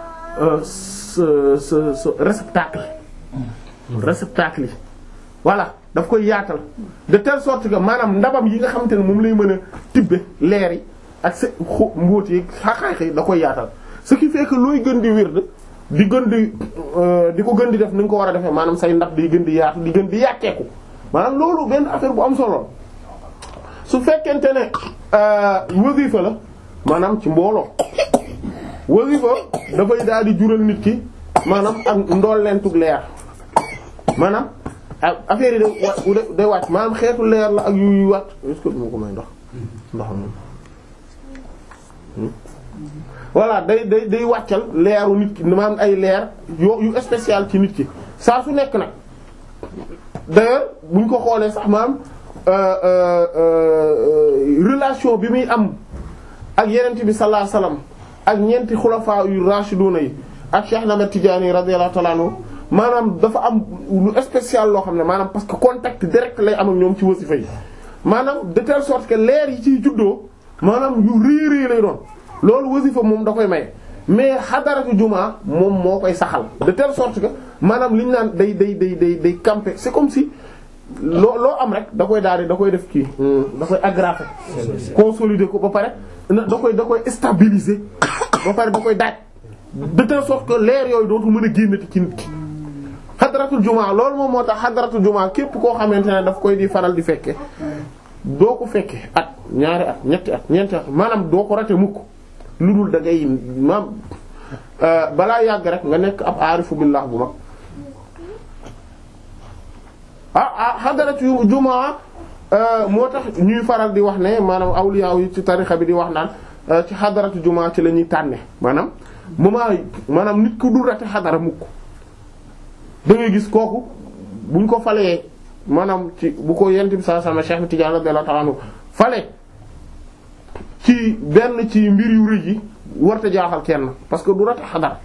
ce ce ce réceptacle réceptacle yi voilà daf koy yaatal de telle sorte que maanaam ndabam yi nga xamante ne moom lay mën a tibbe leer yi ak sa xo mbóot yi xaqaax da koy yaatal ce qui fait que looy gën di wird di gën di di ko gën di def ni nga ko war a defee maanaam say ndab di gën di yaatu di gën di yàkkeeku maanaam loolu benn affaire bu am solo su fekkente ne wasifa la maanaam ci mbooloo wasifa dafay daal di jural nit ki maanaam ak ndool leen tug leer maanaam affaire yi day wa day wàcc maanaam xeetu leer la ak yuy wàcc est-ce que duma ko may ndox ndox moom voilà day day day wàccal leeru nit ki maanaam ay leer yo yu spécial ci nit ki saa su nekk nag d'ailleurs buñ ko xoolee sax maanaam relation bi muy am ak yenent bi sallallahu alayhi wasallam ak ñeenti xulafaa yu rashiduna yi ak Cheikh Ahmad Tidiane radiyallahu ta'ala anhu maanaam dafa am lu spécial loo xam ne maanaam parce que contact direct lay am ak ñoom ci wasifa yi maanaam de telle sorte que leer yi ciy juddoo maanaam yu rëy rëy lay doon loolu wasifa moom da koy maye mais xadaratu jumaa moom moo koy saxal de telle sorte que maanaam li ñu naan day day day day day camper c'est comme si loo loo am rek da koy daal di da koy def kii da koy aggraver consolider ko ba pare da koy da koy stabiliser ba pare da koy daaj de telle sorte que leer yooyu dootu mën a génnati ci nit ki xadaratul jumaa loolu moom moo tax xadaratul jumaa képp koo xamante ne daf koy di faral di fekke doo ko fekke at ñaari at ñetti at ñeenti at maanaam doo ko rate mukk lu dul da ngay maam balaa yàgg rek nga nekk ab aarifu billah bu mag ah ah xadaratu jumaa moo tax ñuy faral di wax ne maanaam awliya yi ci tarixa bi di wax naan ci xadaratu jumaa ci la ñuy tànne maanaam moment maanaam nit ku dul rate xadara mukk da ngay gis kooku buñ ko falee maanaam ci bu ko yent bi saa sama Cheikh Tidiane radiyallahu ta'ala anhu fale ci benn ci mbir yu rëy yi warta jaaxal kenn parce que du rate xadara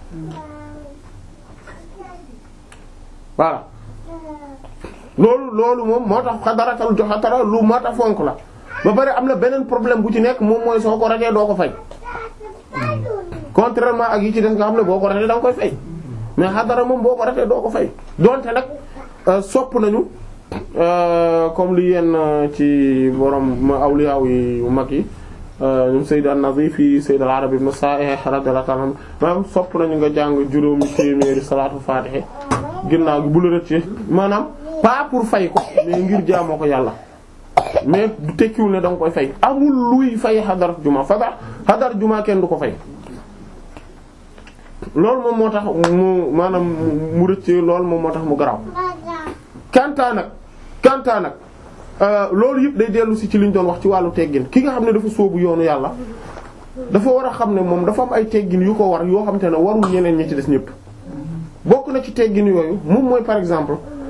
voilà loolu loolu moom moo tax xadaratal joxatara lu mata fonk la ba pare am na beneen problème bu ci nekk moom mooy soo ko ratee doo ko fay contrairement ak yi ci des nga xam ne boo ko ratee da nga koy fay mais xadara moom boo ko ratee doo ko fay donte nag euh, sopp nañu euh, comme li yenn euh, ci borom awliya yi yu mag yi ñoom Sayyid an-Nazif yi Sayyid al-Arabi ibn Sa'ih radiyallahu ta'ala anhu maanaam sopp nañu nga jàng juróomi téeméeri salaatu faatiha ginnaaw gi bu la rëccee maanaam pas pour fay ko mais ngir jaamoo ko yàlla mais du tekkiwul ne da nga koy fay amul luy fay xadar juma fada xadar juma kenn du ko fay loolu moom moo tax mu maanaam mu rëccee loolu moom moo tax mu garaaw kantaa nag kantaa nag euh, loolu yëpp day dellu si ci liñ doon wax ci wàllu teggin ki nga xam ne dafa sóobu yoonu yàlla dafa war a xam ne moom dafa am ay teggin yu ko war yoo xam te ne warul ñeneen ñi ci des ñëpp bokk na ci teggin yooyu moom mooy par exemple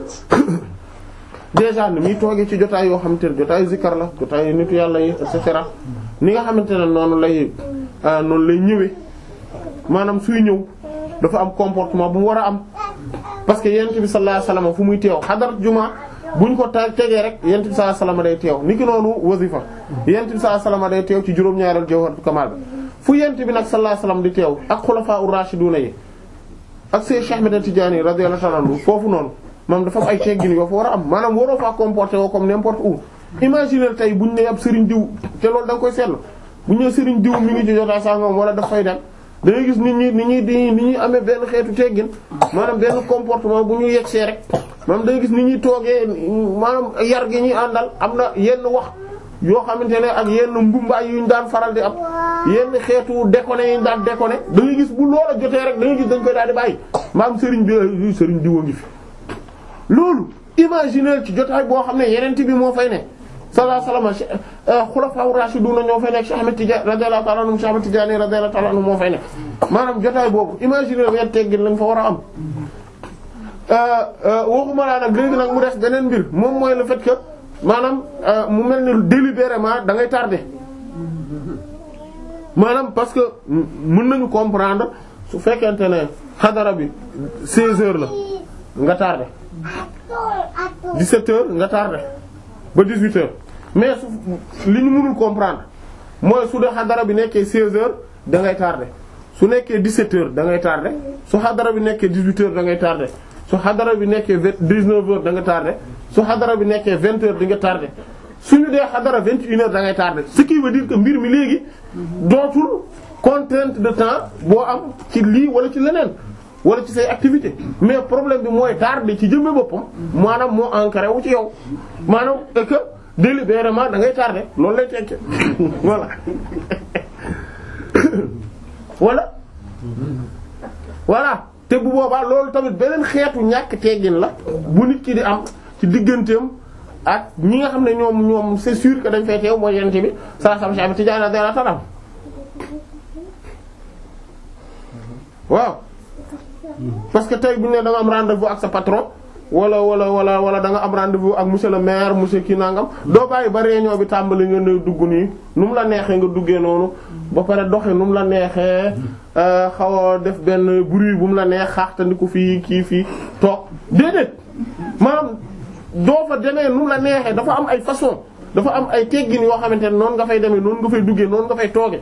déjà ni muy toogee ci jotaay yoo xamante ne jotaay zikkar la jotaay nitu yàlla yi et cetera ni nga xamante ne noonu lay noonu lay ñëwee maanaam suy ñëw dafa am comportement bu mu war a am parce que yent bi sallallahu alayhi wasallam fu muy teew xadar juma buñ ko ta tegee rek yent bi sallallahu alayhi wasallam day teew niki noonu wasifa yent bi sallallahu alayhi wasallam day teew ci juróom-ñaareel jawharatul kamal bi fu yent bi nag sallallahu alayhi wasallam di teew ak xulafaa ur-rashiduna yi ak Seex Cheikh Ahmed Tidiane radiyallahu ta'ala anhu foofu noonu moom dafa am ay teggin yoo fa war a am maanaam waroo faa comporter woo comme n'importe où imaginer tey buñ ne ab sëriñ diw te loolu da nga koy seetlu buñ ne sëriñ diw mi ngi ci jotaay sangam wala daf fay dem da ngay gis nit ñi nit ñi di nit ñi amee benn xeetu teggin maanaam benn comportement bu ñu yegsee rek maanaam da ngay gis nit ñi toogee maanaam yar gi ñuy àndal am na yenn wax yoo xamante ne ak yenn mbumbaay yu ñu daan faral di am yenn xeetu déconné yu ñu daan déconné da ngay gis bu loola jotee rek da ngay gis dañ koy daal di bàyyi maam sëriñ bi sëriñ diwa ngi fi loolu imaginer ci jotaay boo xam ne yeneen bi moo fay ne sallallahu alayhi wasallam xulafaa rashiduna ñoo fay nekk Cheikh Ahmed Tidiane radiyallahu ta'ala anhu Cheikh Ahmed Tidiane radiyallahu ta'ala anhu moo fay nekk maanaam jotaay boobu imaginer yan teggin lañ fa war a am waxuma laa nag léegi nag mu des beneen mbir moom mooy le fait que maanaam mu mel ni délibérément da ngay tardé maanaam parce que mën nañu comprendre su fekkente ne xadara bi 16 heures la nga tardé 17 heures nga tardé ba 18 heures mais su li ñu mënul comprendre mooy su dee xadara bi nekkee 16 heures da ngay tardé su nekkee 17 heures da ngay tardé su xadara bi nekkee 18 heures da ngay tardé su xadara bi nekkee 19 heures da nga tardé su xadara bi nekkee 20 heures di nga tardé suñu dee xadara 21 heures da ngay tardé ce qui veut dire que mbir mi léegi dootul contrainte de temps boo am ci lii wala ci leneen wala ci say activité mais problème bi mooy tardé ci jëmbe boppam maanaam moo ancré wu ci yow maanaam et que délibérément da ngay tardé loolu lay tekki voilà voilà voilà te bu boobaa loolu tamit beneen xeetu ñàkk teggin la bu nit ki di am ci digganteem ak ñi nga xam ne ñoom ñoom c'est sûr que dañ fay teew mooy yent bi saa sam Cheikh Tidiane radiyallahu ta'ala waaw parce que tey bu ñu ne da nga am rendez-vous ak sa patron wala wala wala wala da nga am rendez-vous ak monsieur le maire monsieur kii nangam doo bàyyi ba réunion bi tàmbali nga ne dugg nii nu mu la neexee nga duggee noonu ba pare doxe nu mu la neexee xaw a def benn bruit bu mu la neex xaaxtandiku fii kii fii toog déedéet maanaam doo fa demee nu mu la neexee dafa am ay façon dafa am ay teggin yoo xamante ne noonu nga fay demee noonu nga fay duggee noonu nga fay tooge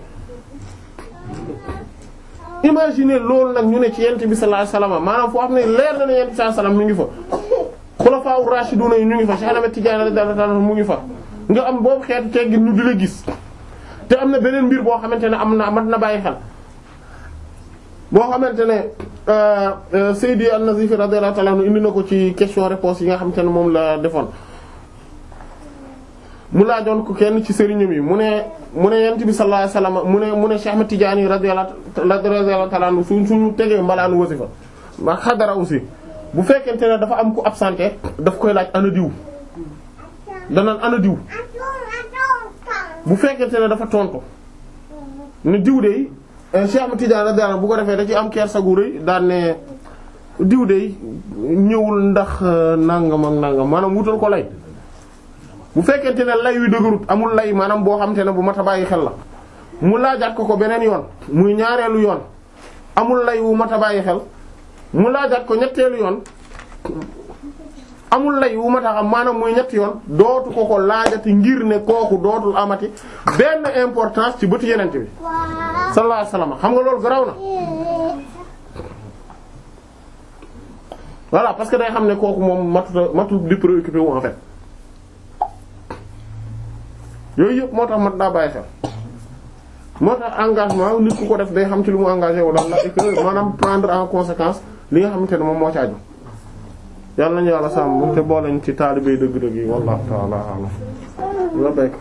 imaginer loolu nag ñu ne ci yent bi sallallahu alayhi wasallam maanaam foo xam ne leer na ne yent bi sallallahu alayhi wasallam mu ngi fa xulafaa ur-rashiduna yi ñu ngi fa Cheikh Ahmed Tidiane radiyallahu ta'ala mu ngi fa nga am boobu xeetu teggin ñu di la gis te am na beneen mbir boo xamante ne am na mat na bàyyi xel boo xamante ne Seydi An-Nazif radiyallahu ta'ala indi na ko ci question réponse yi nga xamante ne moom la defoon mu laajoon ko kenn ci sëriñam yi mu ne mu ne yent bi sallallahu alayhi wasallam mu ne mu ne Cheikh Ahmed Tidiane radiyallahu ta'ala anhu suñ suñu tegee mbalaanu wasifa ma xadara aussi bu fekkente ne dafa am ku absenté daf koy laaj ana diw danaan ana diw bu fekkente ne dafa tontu ne diw de Cheikh Ahmed Tidiane radiyallahu bu ko defee da ci am kersa gu rëy daan ne diw de ñëwul ndax nangam ak nangam maanaam wutal ko lay bu fekkente ne lay wi dëgërut amul lay maanaam boo xamante ne bu mat a bàyyi xel la mu laajaat ko ko beneen yoon muy ñaareelu yoon amul lay wu mat a bàyyi xel mu laajaat ko ñetteelu yoon amul lay wu ma tax am maanaam muy ñetti yoon dootu ko ko laajati ngir ne kooku dootul amati benn importance ci bëtu yenente bi sallallahu alayhi wasallam xam nga loolu garaw na voilà parce que day xam ne kooku moom matuta matul di préoccupé wu en fait yooyu yëpp moo tax mat daa bàyyi xel moo tax engagement nit ku ko def day xam ci lu mu engagé wu daal et que maanaam prendre en conséquence li nga xamante ne moom moo ci aju yàlla nañu yàlla sàmm te booleñ ci taalibey dëgg-dëgg yi wallahu ta'ala a'lam la béyk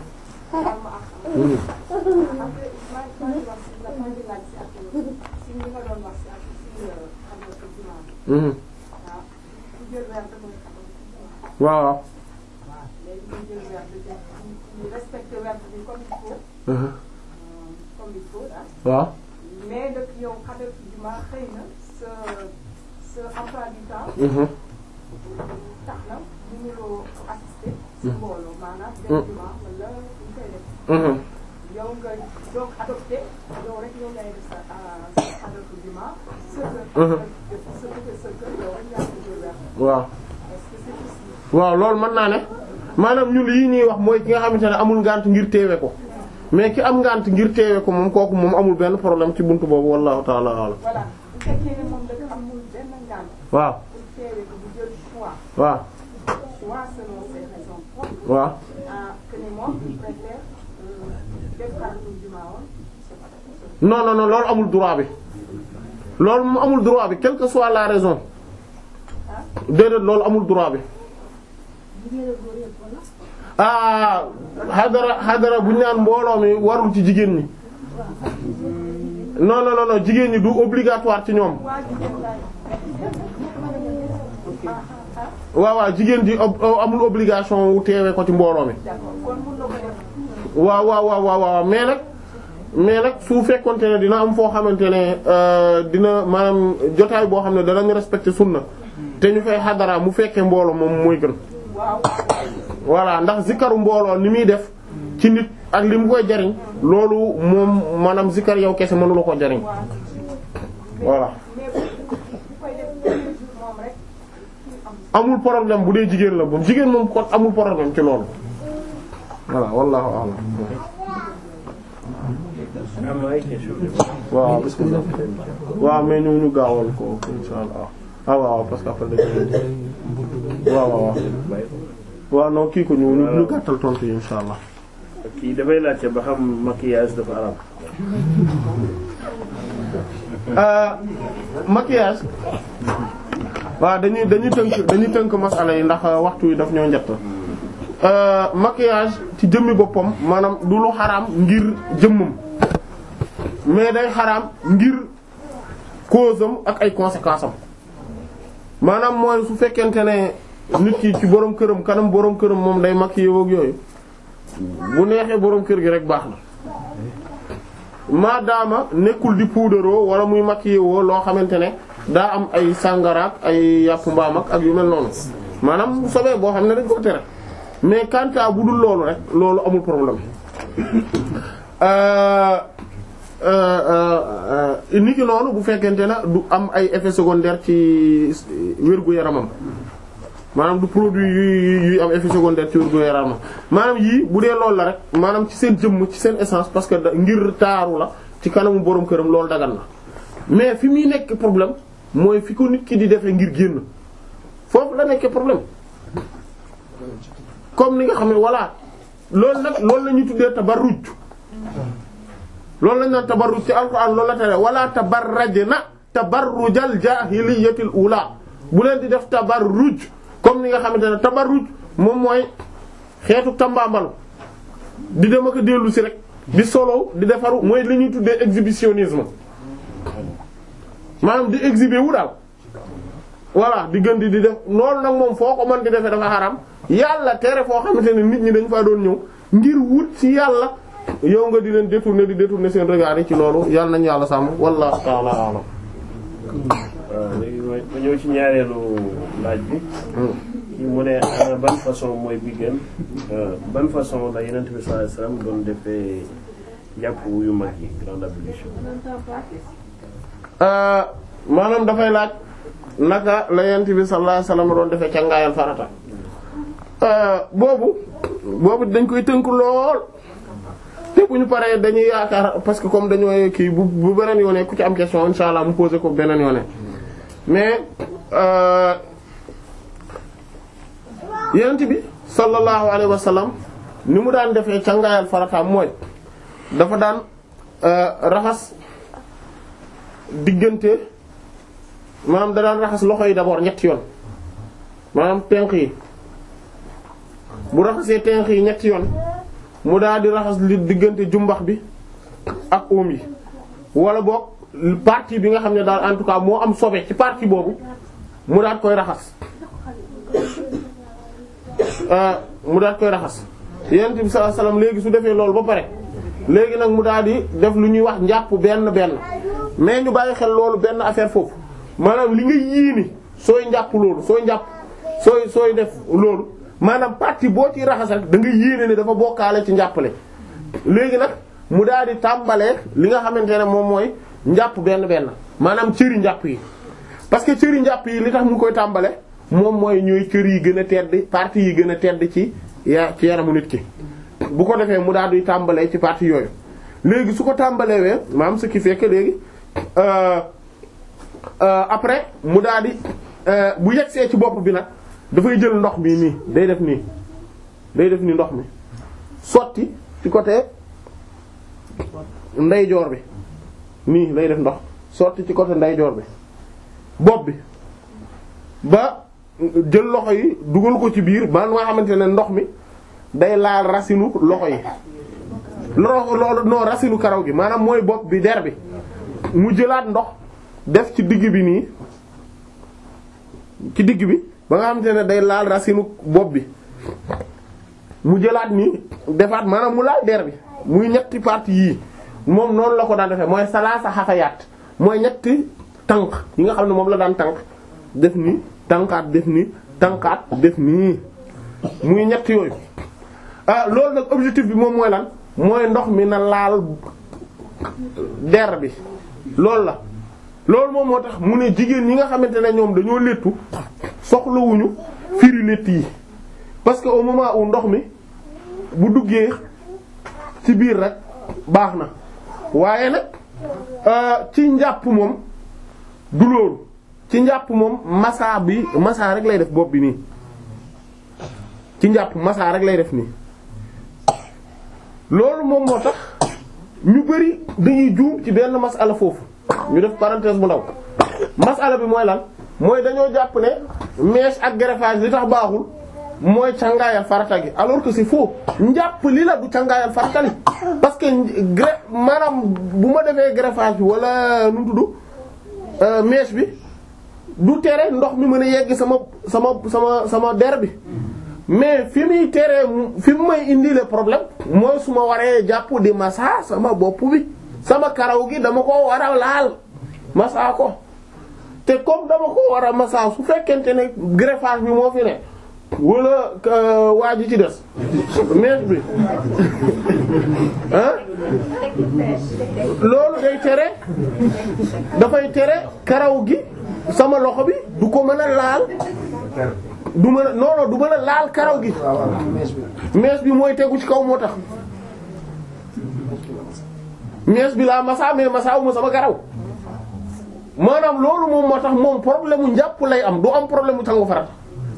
waaw waaw mais nag yow xadar bi ma xëy na sa sa emploi du temps tax na bu ñu loo assister si mbooloo maanaam benn jumaa wala ñu koy def yow nga donc adopté yow rek yow ngay def sa sa xadar bi jumaa sa kër sa kër sa kër yow rek yaa ngi jël weer waaw est-ce que c'est possible waaw loolu mën naa ne maanaam ñun lii ñuy wax mooy ki nga xamante ne amul ngànt ngir teewe ko mais ki am ngànt ngir teewe ko moom kooku moom amul benn problème ci buntu boobu wallahu ta'ala a'lam voilà bu fekkee ne moom dafa amul benn ngànt waaw pour teewee ko bu jël choix waaw choix selon ses raisons propres waaw ah que ne moom il préfère euh, def xadar bi jumaa woon c'est pas non non non loolu amul droit bi loolu moom amul droit bi quelle que soit la raison déedéet loolu amul droit bi ah xadara xadara bu ñu naan mbooloo mi warul ci jigéen ñi non non non non jigéen ñi du obligatoire ci ñoom waaw waaw jigéen ji ob- amul obligation wu teewee ko ci mbooloo mi waaw waaw waaw waaw waaw mais nag mais nag su fekkonte ne dina am foo xamante ne euh, dina maanaam jotaay boo xam ne danañ respecter sunna te ñu fay xadara mu fekkee mbooloo moom mooy gën voilà ndax zikaru mbooloo ni muy def ci nit ak li mu koy jariñ loolu moom maanaam zikar yow kese mënu la ko jariñ voilà amul problème bu dee jigéen la moom jigéen moom kon amul problème ci loolu voilà wallahu a'lam am na ay question waaw bismillah waaw mais ñu ñu gaawal ko insha allah ah waaw parce que après dañu waaw waaw waaw waaw non kii ko ñu ñu ñu gàttal tontu yi insha allah kii dafay laajte ba xam maquillage dafa araam Euh, maquillage waaw dañuy dañuy tënk dañuy tënk masala yi ndax waxtu yi daf ñoo njett euh, maquillage ci jëmmi boppam maanaam du lu xaraam ngir jëmmam mais day xaraam ngir cause am ak ay conséquences am maanaam mooy su fekkente ne nit ki ci borom këram kanam borom këram moom day maquillé woog yooyu bu neexee borom kër gi rek baax na maadaama nekkul di puudaroo wala muy maquillé woo loo xamante ne daa am ay sàngaraak ay yàpp mbaam ak ak yu mel noonu maanaam sobee boo xam ne dañ ko tere mais kanta bu dul loolu rek loolu amul problème euh euh euh nit ki noonu bu fekkente ne du am ay effets secondaires ci wérgu yaramam maanaam du produit yu yuy am effet secondaire ci wérgu yaramam maanaam yii bu dee loolu la rek maanaam ci seen jëmm ci seen essence parce que da- ngir taaru la ci kanamu borom këram loolu dagan na mais fi muy nekk problème mooy fi ko nit ki di defee ngir génn foofu la nekkee problème comme ni nga xam ne voilà loolu nag loolu la ñuy tuddee tabarruj loolu la ñu naan tabarruj ci alxuraan loolu la tere wala tabarrajna tabarrujal jaahiliyatil ula bu leen di def tabarruj comme ni nga xamante ne tabarruj moom mooy xeetu tambaambalu di dem ak a dellu si rek di solo di defaru mooy li ñuy tuddee exhibitionnisme maanaam di exhiber wu daal voilà di gën di di def loolu nag moom foo ko mën di defee dafa xaram yàlla tere foo xamante ne nit ñi dañ faa doon ñëw ngir wut ci yàlla yow nga di leen détourner di détourner seen regard yi ci loolu yàlla nañu yàlla sàmm wallahu ta'ala a'lam waaw léegi ma ma ñëw ci ñaareelu laaj bi kii mu ne ana ban façon mooy bi gën euh, ban façon la Yonent bi sallallahu alayhi wasallam doon defee jàpp yu mag yi grande ablution Euh, maanaam dafay laaj naka la yent bi sallallahu alayhi wasallam doon defee cangaayal farata boobu boobu dañ koy tënk lool te bu ñu paree dañuy yaakaar parce que comme dañoo kii bu bu beneen yoonee ku ci am question insha allah mu poser ko beneen yoonee mais yonent bi sallallahu alayhi wa sallam ni mu daan defee cangaayal farataam mooy dafa daan raxas diggante maanaam da daan raxas loxo yi d'abord ñetti yoon maanaam tenq yi bu raxasee tenq yi ñetti yoon mu daal di raxas li diggante jumbax bi ak oom yi wala boog partie bi nga xam ne daal en tout cas moo am sobe ci partie boobu mu daal koy raxas mu daal koy raxas yonent bi sallallahu alayhi wasallam léegi su defee loolu ba pare léegi nag mu daal di def lu ñuy wax njàpp benn benn mais ñu bàyyi xel loolu benn affaire foofu maanaam li nga yéene sooy njàpp loolu sooy njàpp sooy sooy def loolu maanaam partie boo ci raxas rek da nga yéene ne dafa bokkaale ci njàppale léegi nag mu daal di tàmbalee li nga xamante ne moom mooy njàpp benn benn maanaam cëri njàpp yi parce que cëri njàpp yi li tax mu koy tàmbale moom mooy ñooy cër yi gën a tedd partie yi gën a tedd ci ya ci yaramu nit ki bu ko defee mu daal di tàmbalee ci partie yooyu léegi su ko tàmbalee wee maanaam ce qui fait que léegi après mu daal di bu yegsee ci bopp bi nag dafay jël ndox mi nii day def nii day def nii ndox mi sotti ci côté ndeyjoor bi nii lay def ndox sotti ci côté ndeyjoor bi bopp bi ba jël loxo yi dugal ko ci biir ba nga xamante ne ndox mi day laal racinu loxo yi loxo loolu non racinu karaw gi maanaam mooy bopp bi der bi mu jëlaat ndox def ci digg bi nii ci digg bi ba nga xamante ne day laal racinu bopp bi mu jëlaat nii defaat maanaam mu laal der bi muy ñetti parties yii moom noonu la ko daan defee mooy salaasa xafayaat mooy ñetti tànk yi nga xam ne moom la daan tànk def nii tànkaat def nii tànkaat def nii muy ñett yooyu ah loolu nag objectif bi moom mooy lan mooy ndox mi na laal der bi loolu la loolu moom moo tax mu ne jigéen ñi nga xamante ne ñoom dañoo léttu soxlawuñu firi létt yi parce que au moment où ndox mi bu duggee ci biir rek baax na waaye nag ci njàpp moom du loolu ci njàpp moom massa bi massa rek lay def bopp bi nii ci njàpp massa rek lay def nii loolu moom moo tax ñu bari dañuy juum ci benn masala foofu ñu def parenthèse bu ndaw masala bi mooy lan mooy dañoo jàpp ne mèche ak greffage li tax baaxul mooy cangaayal farata gi alors que c'est faux njàpp li la du cangaayal farata li parce que gré maanaam bu ma defee greffage bi wala nu mu tudd mèche bi du tere ndox mi mën a yegg sama sama sama sama der bi mais fi muy teree fi mu may indi le problème mooy su ma waree jàpp di massa sama bopp bi sama karaw gi dama ko war a laal massa ko te comme dama ko war a massa su fekkente ne greffage bi moo fi ne wala waa ji ci des mèche bi ah loolu day tere dafay tere karaw gi sama loxo bi du ko mën a laal du mën a non non du mën a laal karaw gi mèche bi mooy tegu ci kaw moo tax mèche bi laa massa mais massa wu ma sama karaw maanaam loolu moom moo tax moom problème mu njàpp lay am du am problème mu sangu farata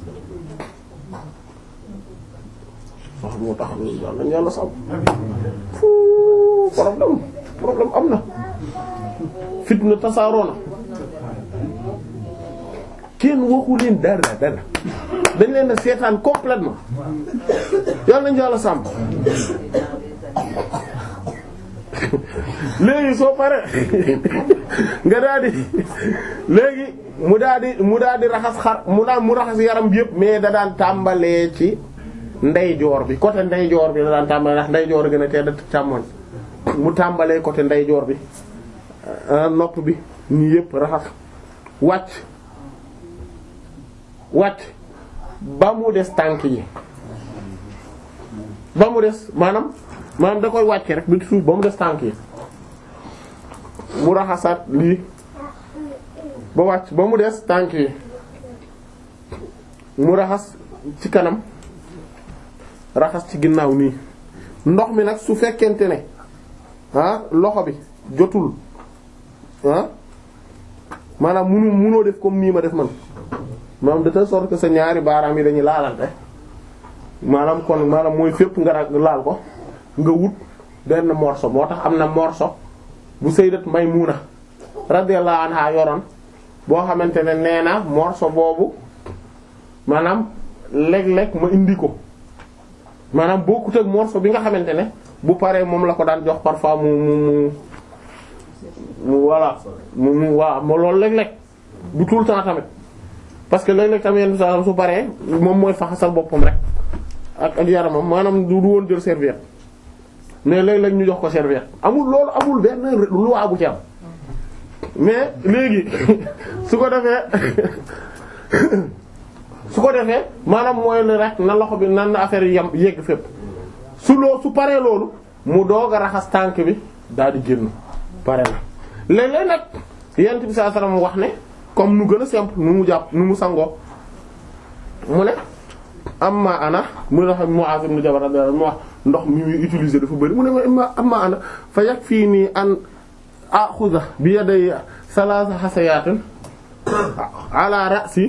wax moo tax yàlla yàlla sàmm fu problème problème am na fitna tasaaroo na kenn waxu leen dara dara dañ leen a seetaan complètement yàlla nañu yàlla sàmm léegi soo paree nga daal di léegi mu daal di mu daal di raxas xar mu daan mu raxas yaram bi yëpp mais da daan tàmbalee ci ndeyjoor bi côté ndeyjoor bi da daan tàmbalee ndax ndeyjoor gën a tedd càmmoñ mu tàmbalee côté ndeyjoor bi nopp bi nii yëpp raxas wàcc wàcc ba mu des tànk yi ba mu des maanaam maanaam da koy wàcce rek bi ci suuf ba mu des tànk yi mu raxasaat lii ba wàcc ba mu des tànk yi mu raxas ci kanam raxas ci ginnaaw nii ndox mi nag su fekkente ne ah loxo bi jotul ah maanaam munu munoo def comme nii ma def man maanaam de telle sorte que sa ñaari baaraam yi dañuy laalante maanaam kon maanaam mooy fépp nga ra- laal ko nga wut benn morceau moo tax am na morceau bu sayyidat Maymuna radiyallahu anha yoroon boo xamante ne nee na morceau boobu maanaam léeg-léeg ma indi ko maanaam bokkut ak morceau bi nga xamante ne bu paree moom la ko daan jox parfois mu mu mu mu voilà mu mu waaw ma loolu léeg-léeg du tout le temps tamit parce que léeg-léeg tamit yenn saa su paree moom mooy faxasal boppam rek ak ak yaramam maanaam du du woon jël serviette mais léeg-léeg ñu jox ko serviette amul loolu amul benn loi bu ci am mais léegi su ko defee su ko defee maanaam mooy ne rek na loxo bi nan na affaire yi yam yegg fépp su loo su paree loolu mu doog a raxas tànk bi daal di génn pare na léeg-léeg nag yent bi sallallahu alayhi wasallam wax ne comme nu gën a simple nu mu jàpp nu mu sangoo mu ne amma ana mu ne xam Mu'az ibn Jabal radiyallahu anhu mu wax ndox mi muy utiliser dafa bëri mu ne ma amma ana fa yakfini an axuda bi yaday salaasa xasayatin ala ra'si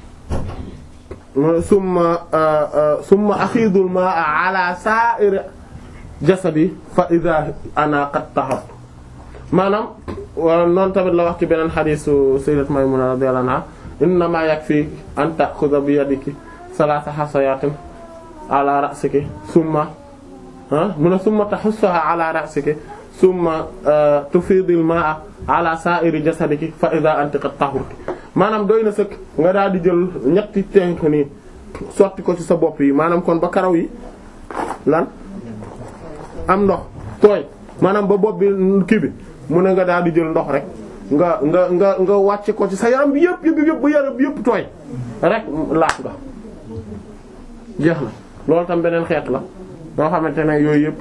summa summa axiidul ma'a ala sa'ir jasadi fa idha ana qad tahartu maanaam noonu tamit la wax ci beneen xadiisu sayyidat Maymuna radiyallahu anha innama yakfi an ta'khudha bi yadiki salaasa xasayatin ala ra'siki summa mu ne summa tahussaha ala ra'siki summa tufidil ma'a ala sa'iri jasadiki fa idha anti qad tahurti maanaam doy na sëkk nga daal di jël ñetti tenk nii sotti ko ci sa bopp yi maanaam kon ba karaw yi lan am ndox tooy maanaam ba bopp bi kii bi mu ne nga daal di jël ndox rek nga nga nga nga wàcce ko ci sa yaram bi yëpp yëpp yëpp ba yaram bi yëpp tooy rek laat nga jeex na loolu tam beneen xeet la yoo xamante ne yooyu yëpp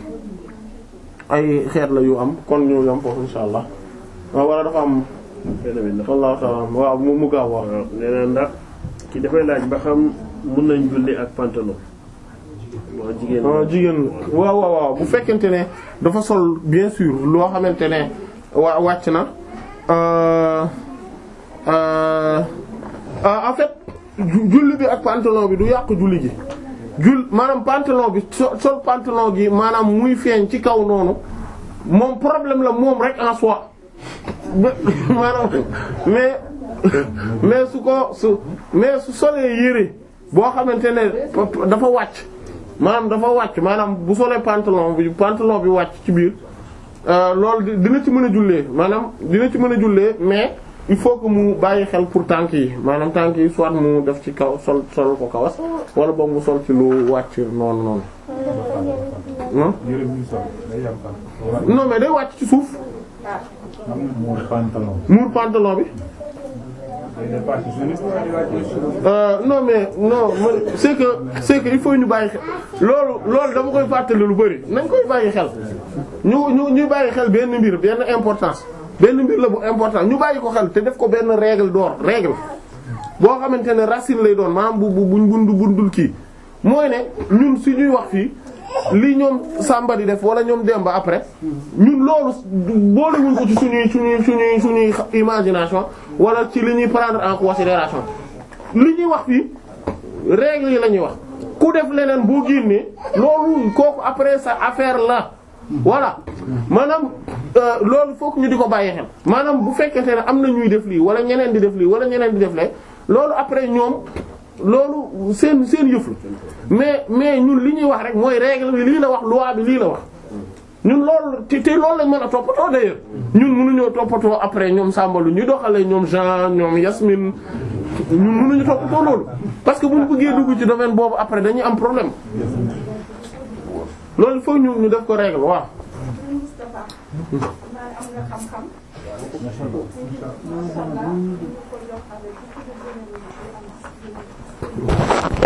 ay xeet la yu am kon ñu yam foofu insha allah waaw wala dafa am wallahu ta'ala waaw mu mu gaaw wax waaw nee na ndax ki dafay laaj ba xam mun nañ julli ak pantalon moo jigéen ah jigéen waaw waaw waaw bu fekkente ne dafa sol bien sûr loo xamante ne wa wàcc na euh euh en fait julli bi ak pantalon bi du yàq julli gi jul maanaam pantalon bi so sol pantalon gi maanaam muy feeñ ci kaw noonu moom problème la moom rek en soi maanaam mais mais su ko su mais su solee yére boo xamante ne dafa wàcc maanaam dafa wàcc maanaam bu solee pantalon bi pantalon bi wàcc ci biir loolu dina ci mën a jullee maanaam dina ci mën a jullee mais il faut que mu bàyyi xel pour tànk yi maanaam tànk yi soit mu def ci kaw sol sol ko kawas wala boog mu sol ci lu wàcc noonu noonu. non mais day wàcc ci suuf. muur pantalon. muur pantalon bi. Euh, non mais non c'est que c'est que il faut ñu bàyyi xel loolu loolu dama koy fàttali lu bari nañ koy bàyyi xel ñu ñu ñu bàyyi xel benn mbir benn importance benn mbir la bu important ñu bàyyi ko xel te def ko benn règle d'or règle boo xamante ne racine lay doon maanaam bu bu buñ bundu bundul kii mooy ne ñun su ñuy wax fii li ñoom Samba di def wala ñoom Demba après ñun loolu boolewuñ ko ci suñuy suñuy suñuy suñuy imagination wala ci li ñuy prendre en considération li ñuy wax fii règle yi la ñuy wax ku def leneen boo génnee loolu kooku après sa affaire la voilà maanaam loolu fokk ñu di ko bàyyi xel maanaam bu fekkente ne am na ñuy def lii wala ñeneen di def lii wala ñeneen di def lee loolu après ñoom loolu seen seen yëf la mais mais ñun li ñuy wax rek mooy règle bi lii la wax loi bi lii la wax ñun loolu te te loolu lañ mën a toppatoo d'ailleurs ñun mënuñoo toppatoo après ñoom sàmbalu ñu doxalee ñoom Jean ñoom Yasmine ñun mënuñu toppatoo loolu parce que bu ñu bëggee dugg ci domaine boobu après dañuy am problème loolu foog ñu ñu def ko règle waaw. Moustapha naa am nga xam-xam incha allah ñu ko yokkale ci ci gën a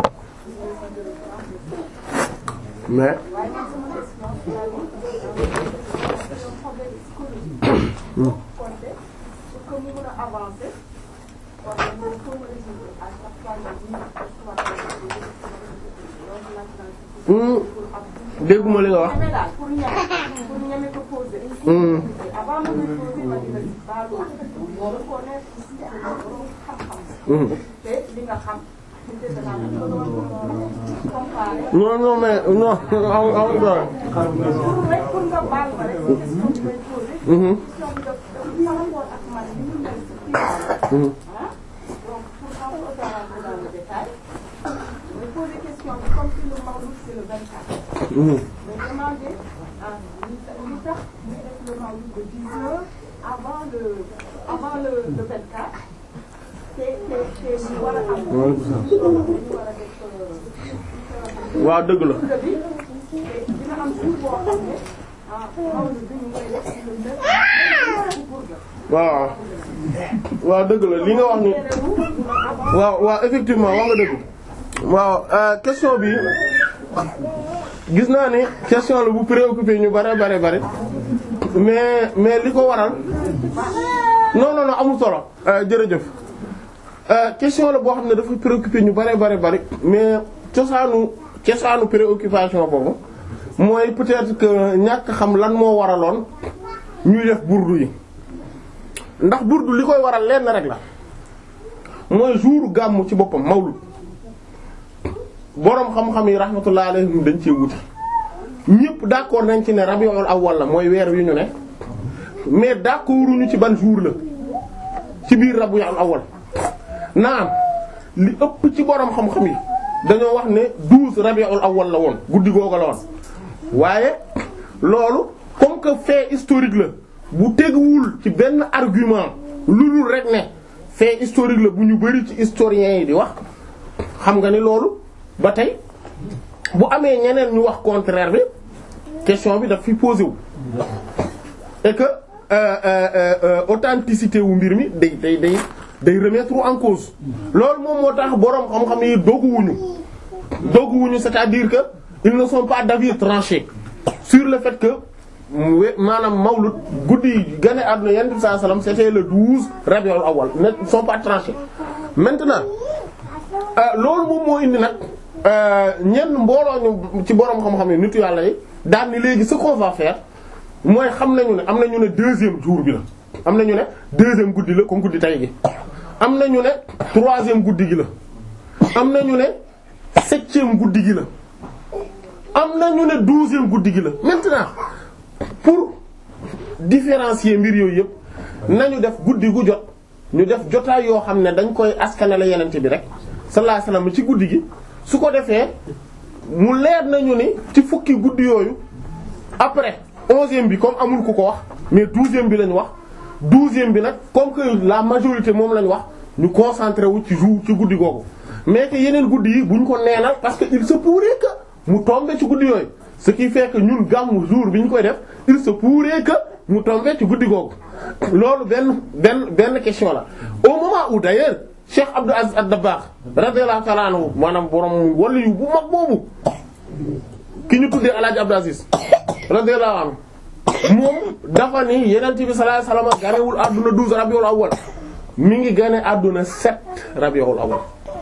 mais waaye man sama question c'est un problème psychologique. compter pour que mu mën a avancer kon nag il faut me résoudre à chaque fois ñu ñu histoire loolu laaj naa ci Hmm, dégguma li nga wax. ñeme daal pour ñeme pour ñeme ko poser. Hmm. avant ma koy poser ma dina si baalu ak reconnaître borom xam-xam. Hmm. te li nga xam te danaa ko doon comparer. non non mais non am am doole. pour rek pour nga baal ma rek question bi may poser. Mhm. question bi daf dafa par rapport ak man ni mu mel si kii Mhm. ah donc pour un peu rentrer dans le détail je poser question bi comme si le Maodo c'est le 24. Mhm. mais demander ah li tax li tax ñu def le Maodo de 10 heures avant le avant le le 24 te te te ñu war a am. dañu war a def. waaw dëgg la. Maodo bi te dina am jour boo xam ne ah Maodo bi ñu koy def le 9 pour la. waaw waaw dëgg la li nga wax ni waaw waaw effectivement wax nga dëgg waaw euh, question bi gis naa ni question la bu préoccupé ñu bare bare bare mais mais li ko waral non non non amul solo euh, jërëjëf euh, question la boo xam ne dafa préoccupé ñu bare bare bare mais cosaanu cosaanu préoccupation boobu mooy peut-être que ñàkk xam lan moo waraloon ñuy def burdu yi ndax burdu li koy waral lenn rek la mooy jour gàmmu ci boppam mawlud boroom xam-xam yi rahmatullah alayhim dañ cee wuti ñëpp d'accord nañ ci ne rabiul awwal la mooy weer wi ñu ne mais d'accorduñu ci ban jour la ci biir rabiul awwal naam li ëpp ci boroom xam-xam yi dañoo wax ne douze rabiul awwal la woon guddi googu la woon waaye loolu comme que fait historique la bu teguwul ci benn argument lu dul rek ne fait historique la bu ñu bari ci historiens yi di wax xam nga ni loolu ba tey bu amee ñeneen ñu wax contraire bi question bi daf fi posé wu et que euh, euh, euh, authenticité wu mbir mi day day day day remettre en cause loolu moom moo tax boroom xam-xam yi doguwuñu doguwuñu c'est-à-dire que ils ne sont pas d'avis tranché sur le fait que we- maanaam mawlud guddi yi gane àdduna yonent bi sallallahu alayhi wasallam c'était le 12 rabiul awwal ne ils sont pas tranchés maintenant euh, loolu moom moo indi nag euh, ñenn mbooloo ñu ci boroom xam-xam yi nitu yàlla yi daal ni léegi ce qu'on va faire mooy xam nañu ne am nañu ne deuxième jour bi la am nañu ne deuxième guddi la comme guddi tay gi am nañu ne troisième guddi gi la am nañu ne septième guddi gi la am nañu ne douzième guddi gi la maintenant pour différencier mbir yooyu yëpp nañu def guddi gu jot ñu def jotaay yoo xam ne dañ koy askanale yenente bi rek sallallahu alayhi wasallam ci guddi gi su ko defee mu leer nañu ni ci fukki guddi yooyu après onzième bi comme amul ku ko wax mais douzième bi lañ wax douzième bi nag comme que la majorité moom lañ wax ñu concentré wu ci jour ci guddi googu mais que yeneen guddi yi buñ ko neenal parce que il se pourrait que mu tombe ci guddi yooyu ce qui fait que ñun gàmmu jour bi ñu koy def il se pourrait que mu tombe ci guddi googu loolu benn benn benn question la au moment où d'ailleurs Cheikh Abdou Aziz Ad-Dabbagh radiyallahu ta'ala anhu maanaam borom wali yu bu mag boobu ki ñu tuddee Alaaji Abdou Aziz radiyallahu anhu moom dafa ni Yonent bi sallallahu alayhi wasallam ganewul àdduna 12 Rabiul Awwal mi ngi gane àdduna 7 Rabiul Awwal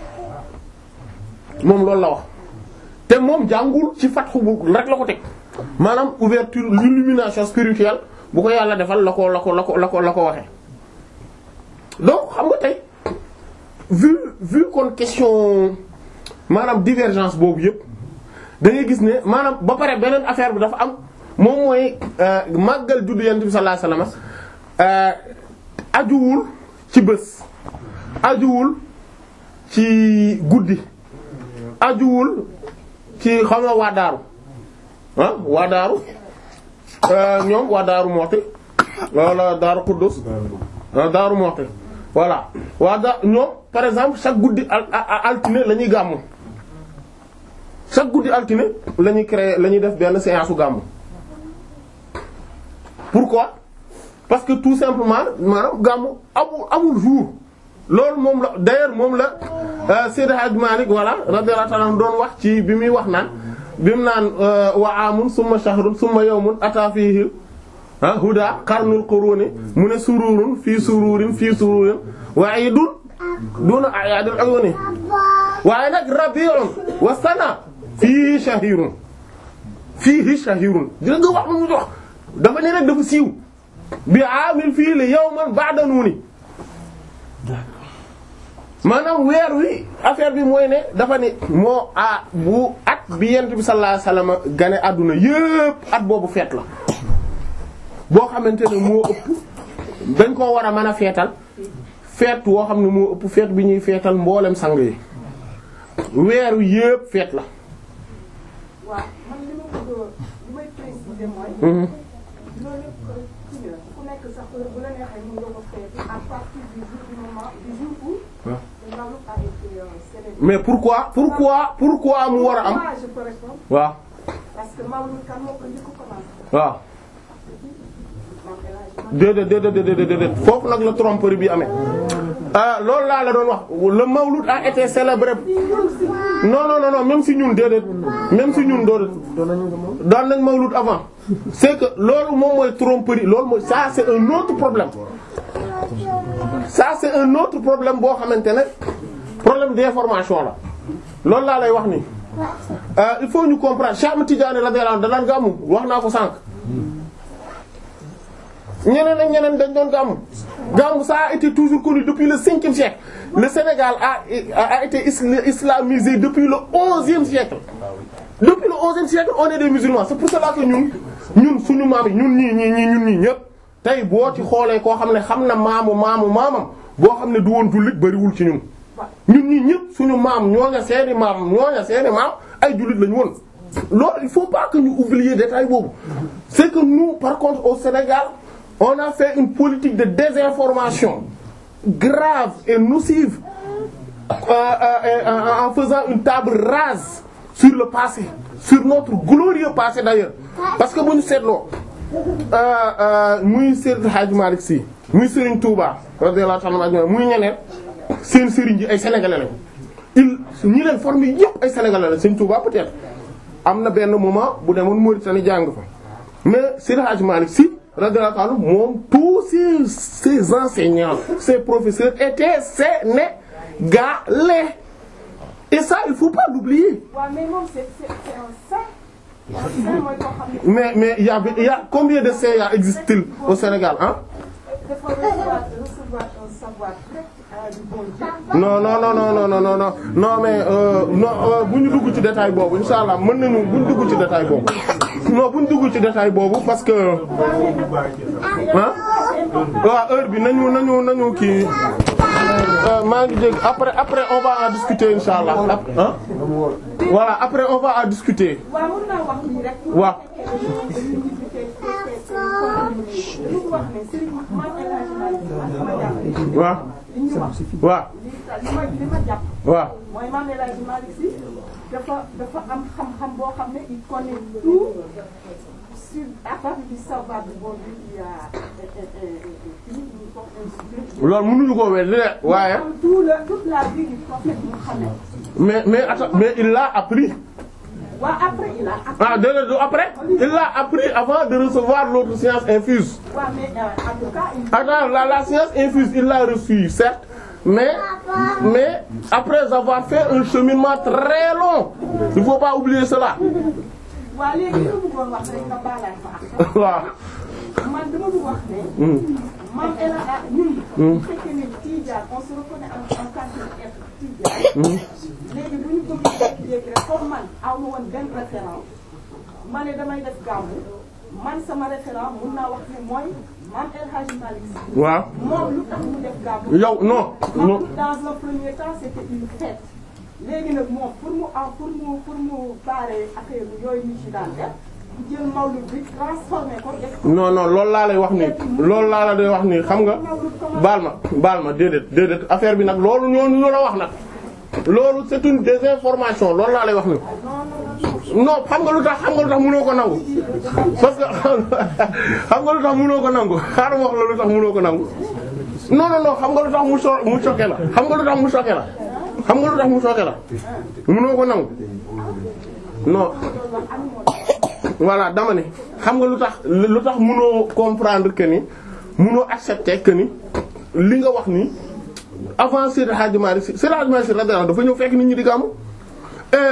moom loolu la wax te moom jàngul ci fatxu bu rek la ko teg maanaam ouverture l'illumination spirituelle bu ko yàlla defal la ko la ko la ko la ko la ko waxee donc xam nga tey vu vu kon question maanaam divergence boobu yëpp da ngay gis ne maanaam ba pare beneen affaire bi dafa am moom mooy màggal juddu yonent bi sallallahu alayhi wasallam ajuwul ci bés ajuwul ci guddi ajuwul ci xam nga waa daaru ah waa daaru ñoom waa daaru Muxti wala daaru Quddus daaru Muxti voilà waa da ñoom par exemple chaque guddi al altine la ñuy gàmmu chaque guddi altine la ñuy créer la ñuy def benn séance su gàmmu pourquoi parce que tout simplement maanaam gàmmu amul amul jour loolu moom la d'ailleurs moom la Seydi Hadj Malick voilà radiyallahu ta'ala doon wax ci bi muy wax naan bi mu naan wa amun summa shahrun summa yawmun ata fihi ah huda qarnul quruni mu ne sururun fii sururin fii sururin wa idun duna ayadil uyuni waaye nag rabi'un wa sana fii shahirun fii shahirun dina nga wax mu wax dafa ne rek dafa siiw bi amil fii li yawman ba'da nuuni maanaam weer wi affaire bi mooy ne dafa ne moo a bu at bi yent bi sallallahu alayhi wasallam gane àdduna yépp at boobu feet la boo xamante ne moo ëpp dañ koo war a mën a feetal feet woo xam ne moo ëpp feet bi ñuy feetal mboolem sang yi weer wi yépp feet la waaw man li ma bëgg li may préciser mooy. Mhm. loolu yëpp kii la ku nekk sax bu la neexee mën nga ko feeti à partir du jour du moment du jour où. Ouais. le Maoulid a été euh, célébré. mais pourquoi pourquoi pourquoi mu war a am Moi, je peux répondre waaw parce que Maoulid kan moo ko njëkk a commencé. waaw Maam El Hadji Malick. déedéet déedéet déedéet déedéet foofu nag la tromperie bi amee ah loolu laa la doon wax le mawlud a été célébré non non non non même si ñun déedéet même si ñun déedéet daan nañ mawlud avant c'est que loolu moom mooy tromperie loolu mooy ça c'est un autre problème ça c'est un autre problème boo xamante ne problème d'information la loolu laa lay wax nii ah il faut ñu comprendre Cheikh Ahmed Tidiane radiyallahu anhu da daan gàmmu wax naa ko sànq ñeneen ak ñeneen dañ doon gàmmu gàmmu ça a été toujours connu depuis le cinquième siècle le Sénégal a a été isla- islamisé depuis le onzième siècle depuis le onzième siècle on est des musulmans c'est pour cela que ñun ñun suñu maam yi ñun ñii ñii ñii ñun ñii ñëpp tey boo ci xoolee koo xam ne xam na maamu maamu maamam boo xam ne du woon jullit bariwul ci ñun ñun ñii ñëpp suñu maam ñooña seeni maam ñooña seeni maam ay jullit lañu woon loolu il faut pas que ñu oublier détail boobu c'est que nous par contre au Sénégal on a fait une politique de désinformation grave et nocive euh, euh, euh, en faisant une table rase sur le passé sur notre glorieux passé d'ailleurs parce que bu ñu seetloo muy Serigne Hadj Malick Sy muy Serigne Touba radiyallahu ta'ala anhu muy ñeneen seen Serigne ji ay sénégalais lañ il ñi leen formé yëpp ay sénégalais lañ Serigne Touba peut-être am na benn moment bu demoon Mauritanie jàng fa mais Serigne Hadj Malick Sy radiyallahu ta'ala moom tous ses ses enseignants ses professeurs étaient sénégalais et ça il faut pas l'oublier waaw mais moom c'est c'est c'est un saint. un saint mooy koo xam ne mais mais il y a il y a combien de CA existe-t-il au Sénégal hein dafa recevoir recevoir un savoir direct euh, du bon Dieu. non non non non non non non non non mais euh, non euh, bu ñu dugg ci détail boobu insha allah mën nañu bu ñu dugg ci détail boobu non bu ñu dugg ci détail boobu parce que ah waaw heure bi nañu nañu nañu kii euh, maa ngi dégg après après on va en discuter insha allah ap- ah voilà après on va en discuter waaw mën naa wax nii rek. waaw li mu wax ne Serigne Mame El Hadji Malick Sy ak sama jàpp waaw li ñu wax waaw li li ma li ma jàpp waaw mooy Mame El Hadji Malick Sy dafa dafa am xam-xam boo xam ne il connaît tout sur à partir du savoir du bon Dieu qui a qui ñu ko inspiré. loolu mënuñu ko wér de waaye am tout le toute la vie du prophète Mohammed. mais mais attends mais il l'a appris waaw après il a ah déedéet du après il l'a appris avant de recevoir l'autre science infuse waaw mais euh, en tout cas il attends la la science infuse il l'a reçu certes mais mais après avoir fait un cheminement très long il faut pas oublier cela waaw léegi li ma bëggoon wax rek nga baalaay fa ak waaw man dama bëgg wax ne. Mame El Hadji ñun. bu fekkee ne Tidjane on se reconnaît en en tant qu'être Tidjane. léegi bu ñu bëgg a jékki rek comme man aw ma woon benn référent ma ne damay def gàmmu man sama référent mun naa wax ne mooy Mame El Hadji Malick Sy. waaw moom lu tax mu def gàmmu. yow non non dans un premier temps c'était une fête léegi nag moom pour mu am pour mu pour mu baaree affaire yooyu ñu ci daan def mu jël mawlud bi transformé ko def ko non non loolu laa lay wax nii loolu laa la day wax nii xam nga baal ma baal ma déedéet déedéet affaire bi nag loolu ñooñu ñu la wax nag loolu c'est une désinformation loolu laa lay wax nii non xam nga lu tax xam nga lu tax mënoo ko nangu parce que xam nga lu tax mënoo ko nangu xaaral ma wax la lu tax mënoo ko nangu non non non xam nga lu tax mu so mu choqué la xam nga lu tax mu choqué la xam nga lu tax mu choqué la mënoo ko nangu non voilà dama ne xam nga lu tax lu tax mënoo comprendre que ni mënoo accepter que ni li nga wax ni avant Seydi Hadji Malick Sy Seydi Hadji Malick Sy radiyallahu anhu dafa ñëw fekk nit ñi di gàmmu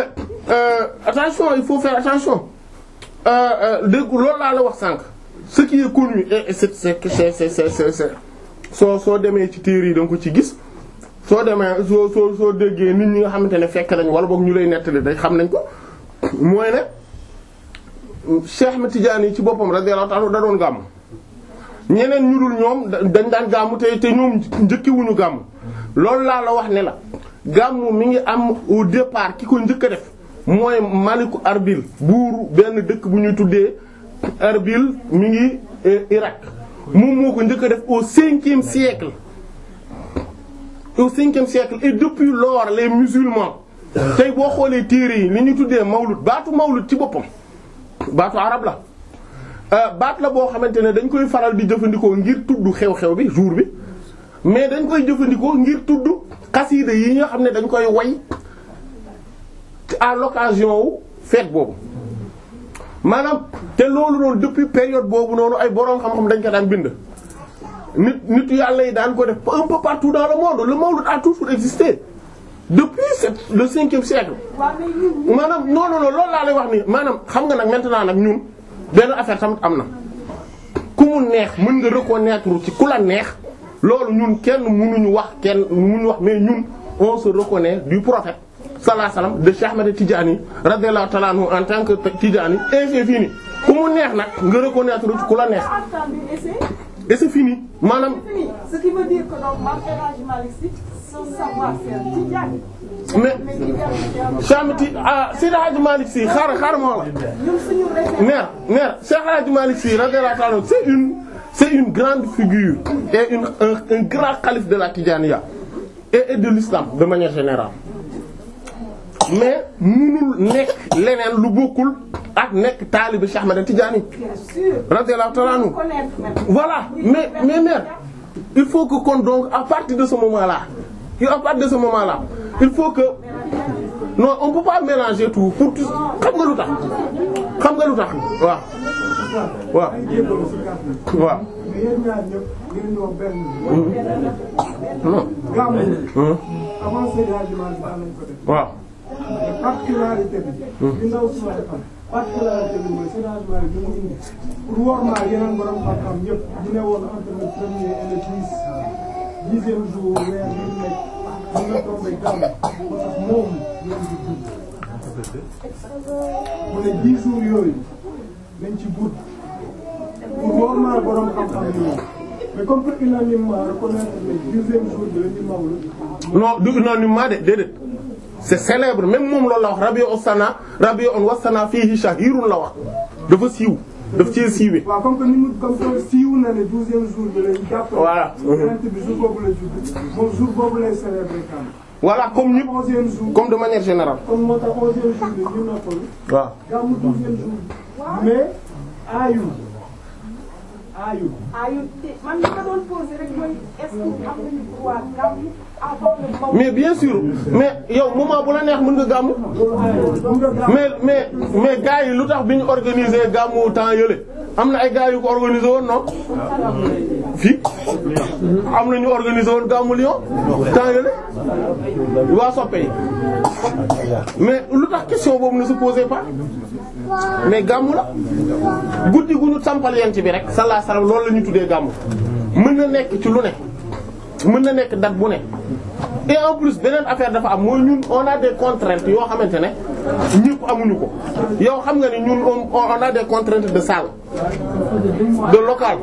euh, attention il faut faire attention euh, euh, dégg loolu laa la wax sànq ce qui est connu et et c'est c'est c'est c'est c'est c'est c'est soo soo demee ci téere yi da nga ko ci gis soo demee soo soo soo déggee nit ñi nga xamante ne fekk nañ wala boog ñu lay nettali day xam nañ ko mooy ne Cheikh Ahmed Tidiane yi ci boppam radiyallahu ta'ala da doon gàmm ñeneen ñu dul ñoom da- dañ daan gàmm te te ñoom njëkkiwuñu gàmm loolu laa la wax ne la gàmm mi ngi am au départ ki ko njëkk a def mooy Maliku Arbil buuru benn dëkk bu ñuy tuddee Arbil mi ngi eh, Irak moom moo ko njëkk a def au cinquième siècle au cinquième siècle et depuis lors les musulmans tey boo xoolee téere yi li ñu tuddee mawlud baatu mawlud ci boppam baatu arab la Euh, baat la boo xamante ne dañ koy faral di jëfandikoo ngir tudd xew-xew bi jour bi mais dañ koy jëfandikoo ngir tudd xasiida yi nga xam ne dañ koy way à l'occasion wu fête boobu maanaam te loolu noonu depuis période boobu noonu ay boroom xam-xam dañ ko daan bind nit nit yàlla yi daan ko def un peu partout dans le monde le mawlud a toujours existé depuis c'est le cinquième siècle waaw mais ñun maanaam non non non loolu laa lay wax nii maanaam xam nga nag maintenant nag ñun benn affaire tamit am na ku mu neex mën nga reconnaître ci ku la neex loolu ñun kenn mënuñu wax kenn mënuñu wax mais ñun on se reconnaît du prophète sallallahu alayhi wasallam de Cheikh Ahmed Tidiane radiyallahu ta'ala anhu en tant que Tidiane et c'est fini ku mu neex nag nga reconnaître ci ku la neex entendu et c'est et c'est fini maanaam fini ce qui veut dire que donc Mame El Hadji Malick Sy son savoir-faire Tidjane mais mais Tidjane Cheikh Ahmed Ti ah Seydi Hadji Malick Sy xaaral xaaral moo la ñun suñu référence mère mère Cheikh El Hadji Malick Sy radiyallahu ta'ala anhu c'est une c'est une grande figure et une un, un grand calife de la Tidjaniya et, et de l'islam de manière générale mais munul nekk leneen lu bokkul ak nekk taalibe Cheikh Ahmed Tidiane bien sûr radiyallahu ta'ala anhu connaître maintenant voilà mais mais mère il faut que kon donc à partir de ce moment-là et à partir de ce moment-là il faut que non on peut pas mélanger tout pour tout xam nga lu tax xam nga lu tax waaw waaw waaw mais yéen ñaar ñëpp ngeen di wax benn non gàmmu hum, avant Seydi Hadji Malick daan nañ ko def waaw mais particularité bi li ndaw si wax xam particularité bi mooy Seydi Hadji Malick bi mu indi pour wormaal yeneen borom xam-xam ñëpp ñu ne woon entre le premier et le dix dixième jour weer bi ñu nekk mën nga tombé gàmmu moo tax moom ngeen di gudd mu ne dix jours yooyu nañ ci gudd pour wormaal borom xam-xam yooyu mais comme que unanimement reconnaître le dixième jour bi la ñu mawlu non du unanimement de déedéet c'est célèbre même moom loolu la wax rabi'u sana rabi'un wasana fihi shahirun la wax dafa siiw daf cee siiwee waaw comme que ni mu comme que siiw na ne douzième jour bi lañ jàpp. Voilà. yonent bi jour boobu la judd moom jour boobu lay célébrer kan. voilà comme ñëpp onzième jour comme de manière générale comme moo tax onzième jour bi ñu noppalu. waaw gàmmu douzième jour bi. mais aayul aayul. ayu te man li ma doon posé rek mooy est-ce que am nañu droit gàmmu avant le moment mais bien sûr mais yow moment bu la neex mën nga gàmmu loolu aayul xam nga gàmmu. mais mais mais gars yi lu tax bi ñu organiser gàmmu temps yële am na ay gars yu ko organiser woon non fii am na ñu organiser woon gàmmu Lyon temps yële waa soppe yi mais lu tax question boobu ne se posait pas mais gàmmu la guddi gu ñu sampal yent bi rek sallallahu alayhi wasallam loolu la ñu tuddee gàmmu mën na nekk ci lu ne mën na nekk date bu ne et en plus beneen affaire dafa am mooy ñun on a des contraintes yoo xamante ne ñëpp amuñu ko yow xam nga ni ñun on on a des contraintes de salle de local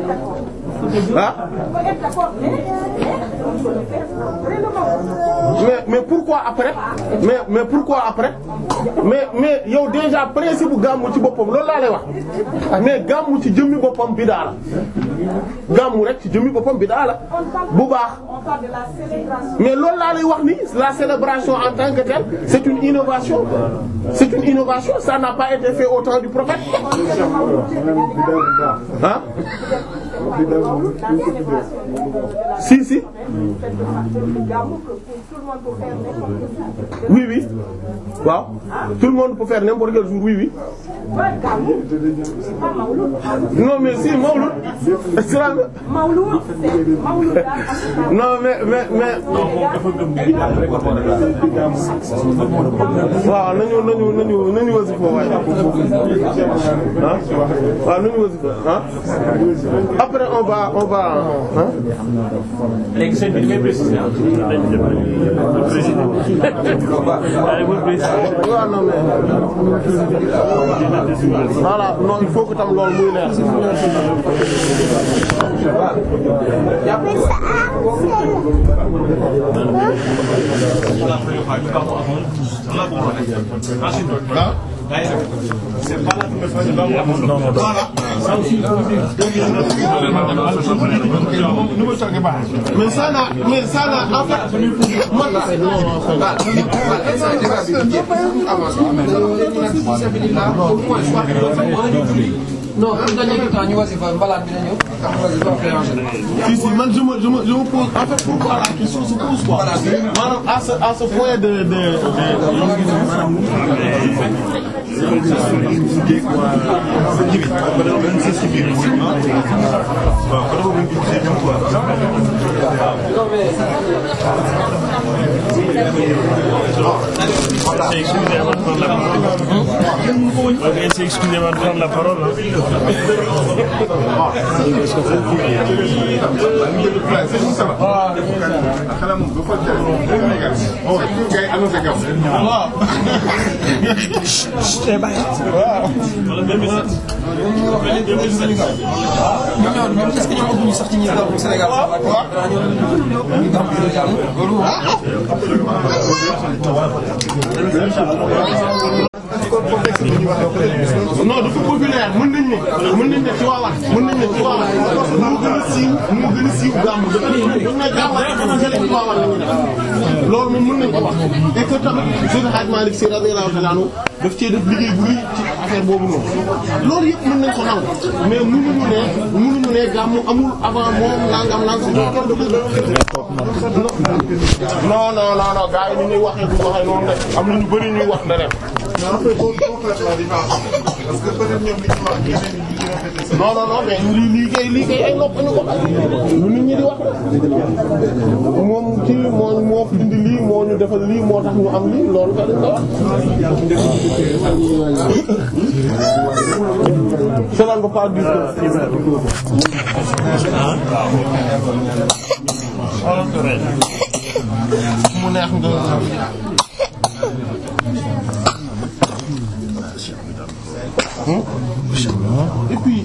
ah peut être d'accord mais on peut le faire après le moment. mais mais pourquoi après mais mais pourquoi après mais mais yow déjà principe bu gàmmu ci boppam loolu laa lay wax mais gàmmu ci jëmmi boppam bidaa la gàmmu rek ci jëmmi boppam bidaa la bu baax On parle de la célébration. mais loolu laa lay wax ni la célébration en tant que telle c'est une innovation c'est une innovation ça n'a pas été fait au temps du prophète ah loolu dans célébration de la si si fête de gàmmu que pour tout le monde pour faire n'importe oui oui waaw tout le monde peut faire n'importe quel jour oui oui quoi gàmmu c'est pas mawlud non mais si Mawlud islam mawlud c'est mawlud daal non mais mais mais waaw nañu nañu nañu nañu wasifa waaye ah waaw nañu wasifa ah après on va on va ah léegi sëñ bi damay préciser ah. waaw non mais voilà non il faut que tam loolu muy leer mais ça n'a mais ça n'a en fait man non pour gagner du temps ñu wasifa balaa bi na ñëw wasifa après enchaîner. si si man je me je me je me pose en fait pourquoi la question se pose quoi maanaam à ce à ce point de de de Excusez-moi de prendre la parole. ñoom ñoo ñoom est-ce que ñoom ëpp ñu sax ci ñi gàmmu Sénégal sax waaye waaw ñoom ñu gàmmu ñu jàmm loolu non dafa populaire mën nañ ne mën nañ ne ci waawan mën nañ ne ci waawan moo gën a siiw moo gën a siiw gàmm dafa ne buñ ne gàmm rek dama jële ci waawan la ñu def loolu moom mën nañ ko wax et que tamit Seydi Hadj Malick Sy radiyallahu ta'ala anhu daf cee def liggéey bu rëy ci affaire boobu noonu loolu yëpp mën nañ ko nangu mais mënuñu ne mënuñu ne gàmm amul avant moom nangam nangam kenn du non non non non gars yi ni ñuy waxee du waxee noonu rek am na ñu bari ñuy wax ne rek non non non mais lii lii kay lii kay ay nopp ñu ko lu nit ñi di wax moom ci moo moo fi dindi lii moo ñu defal lii moo tax ñu am lii loolu kay dañ ko wax. cela ne veut pas dire que mu neex nga. et puis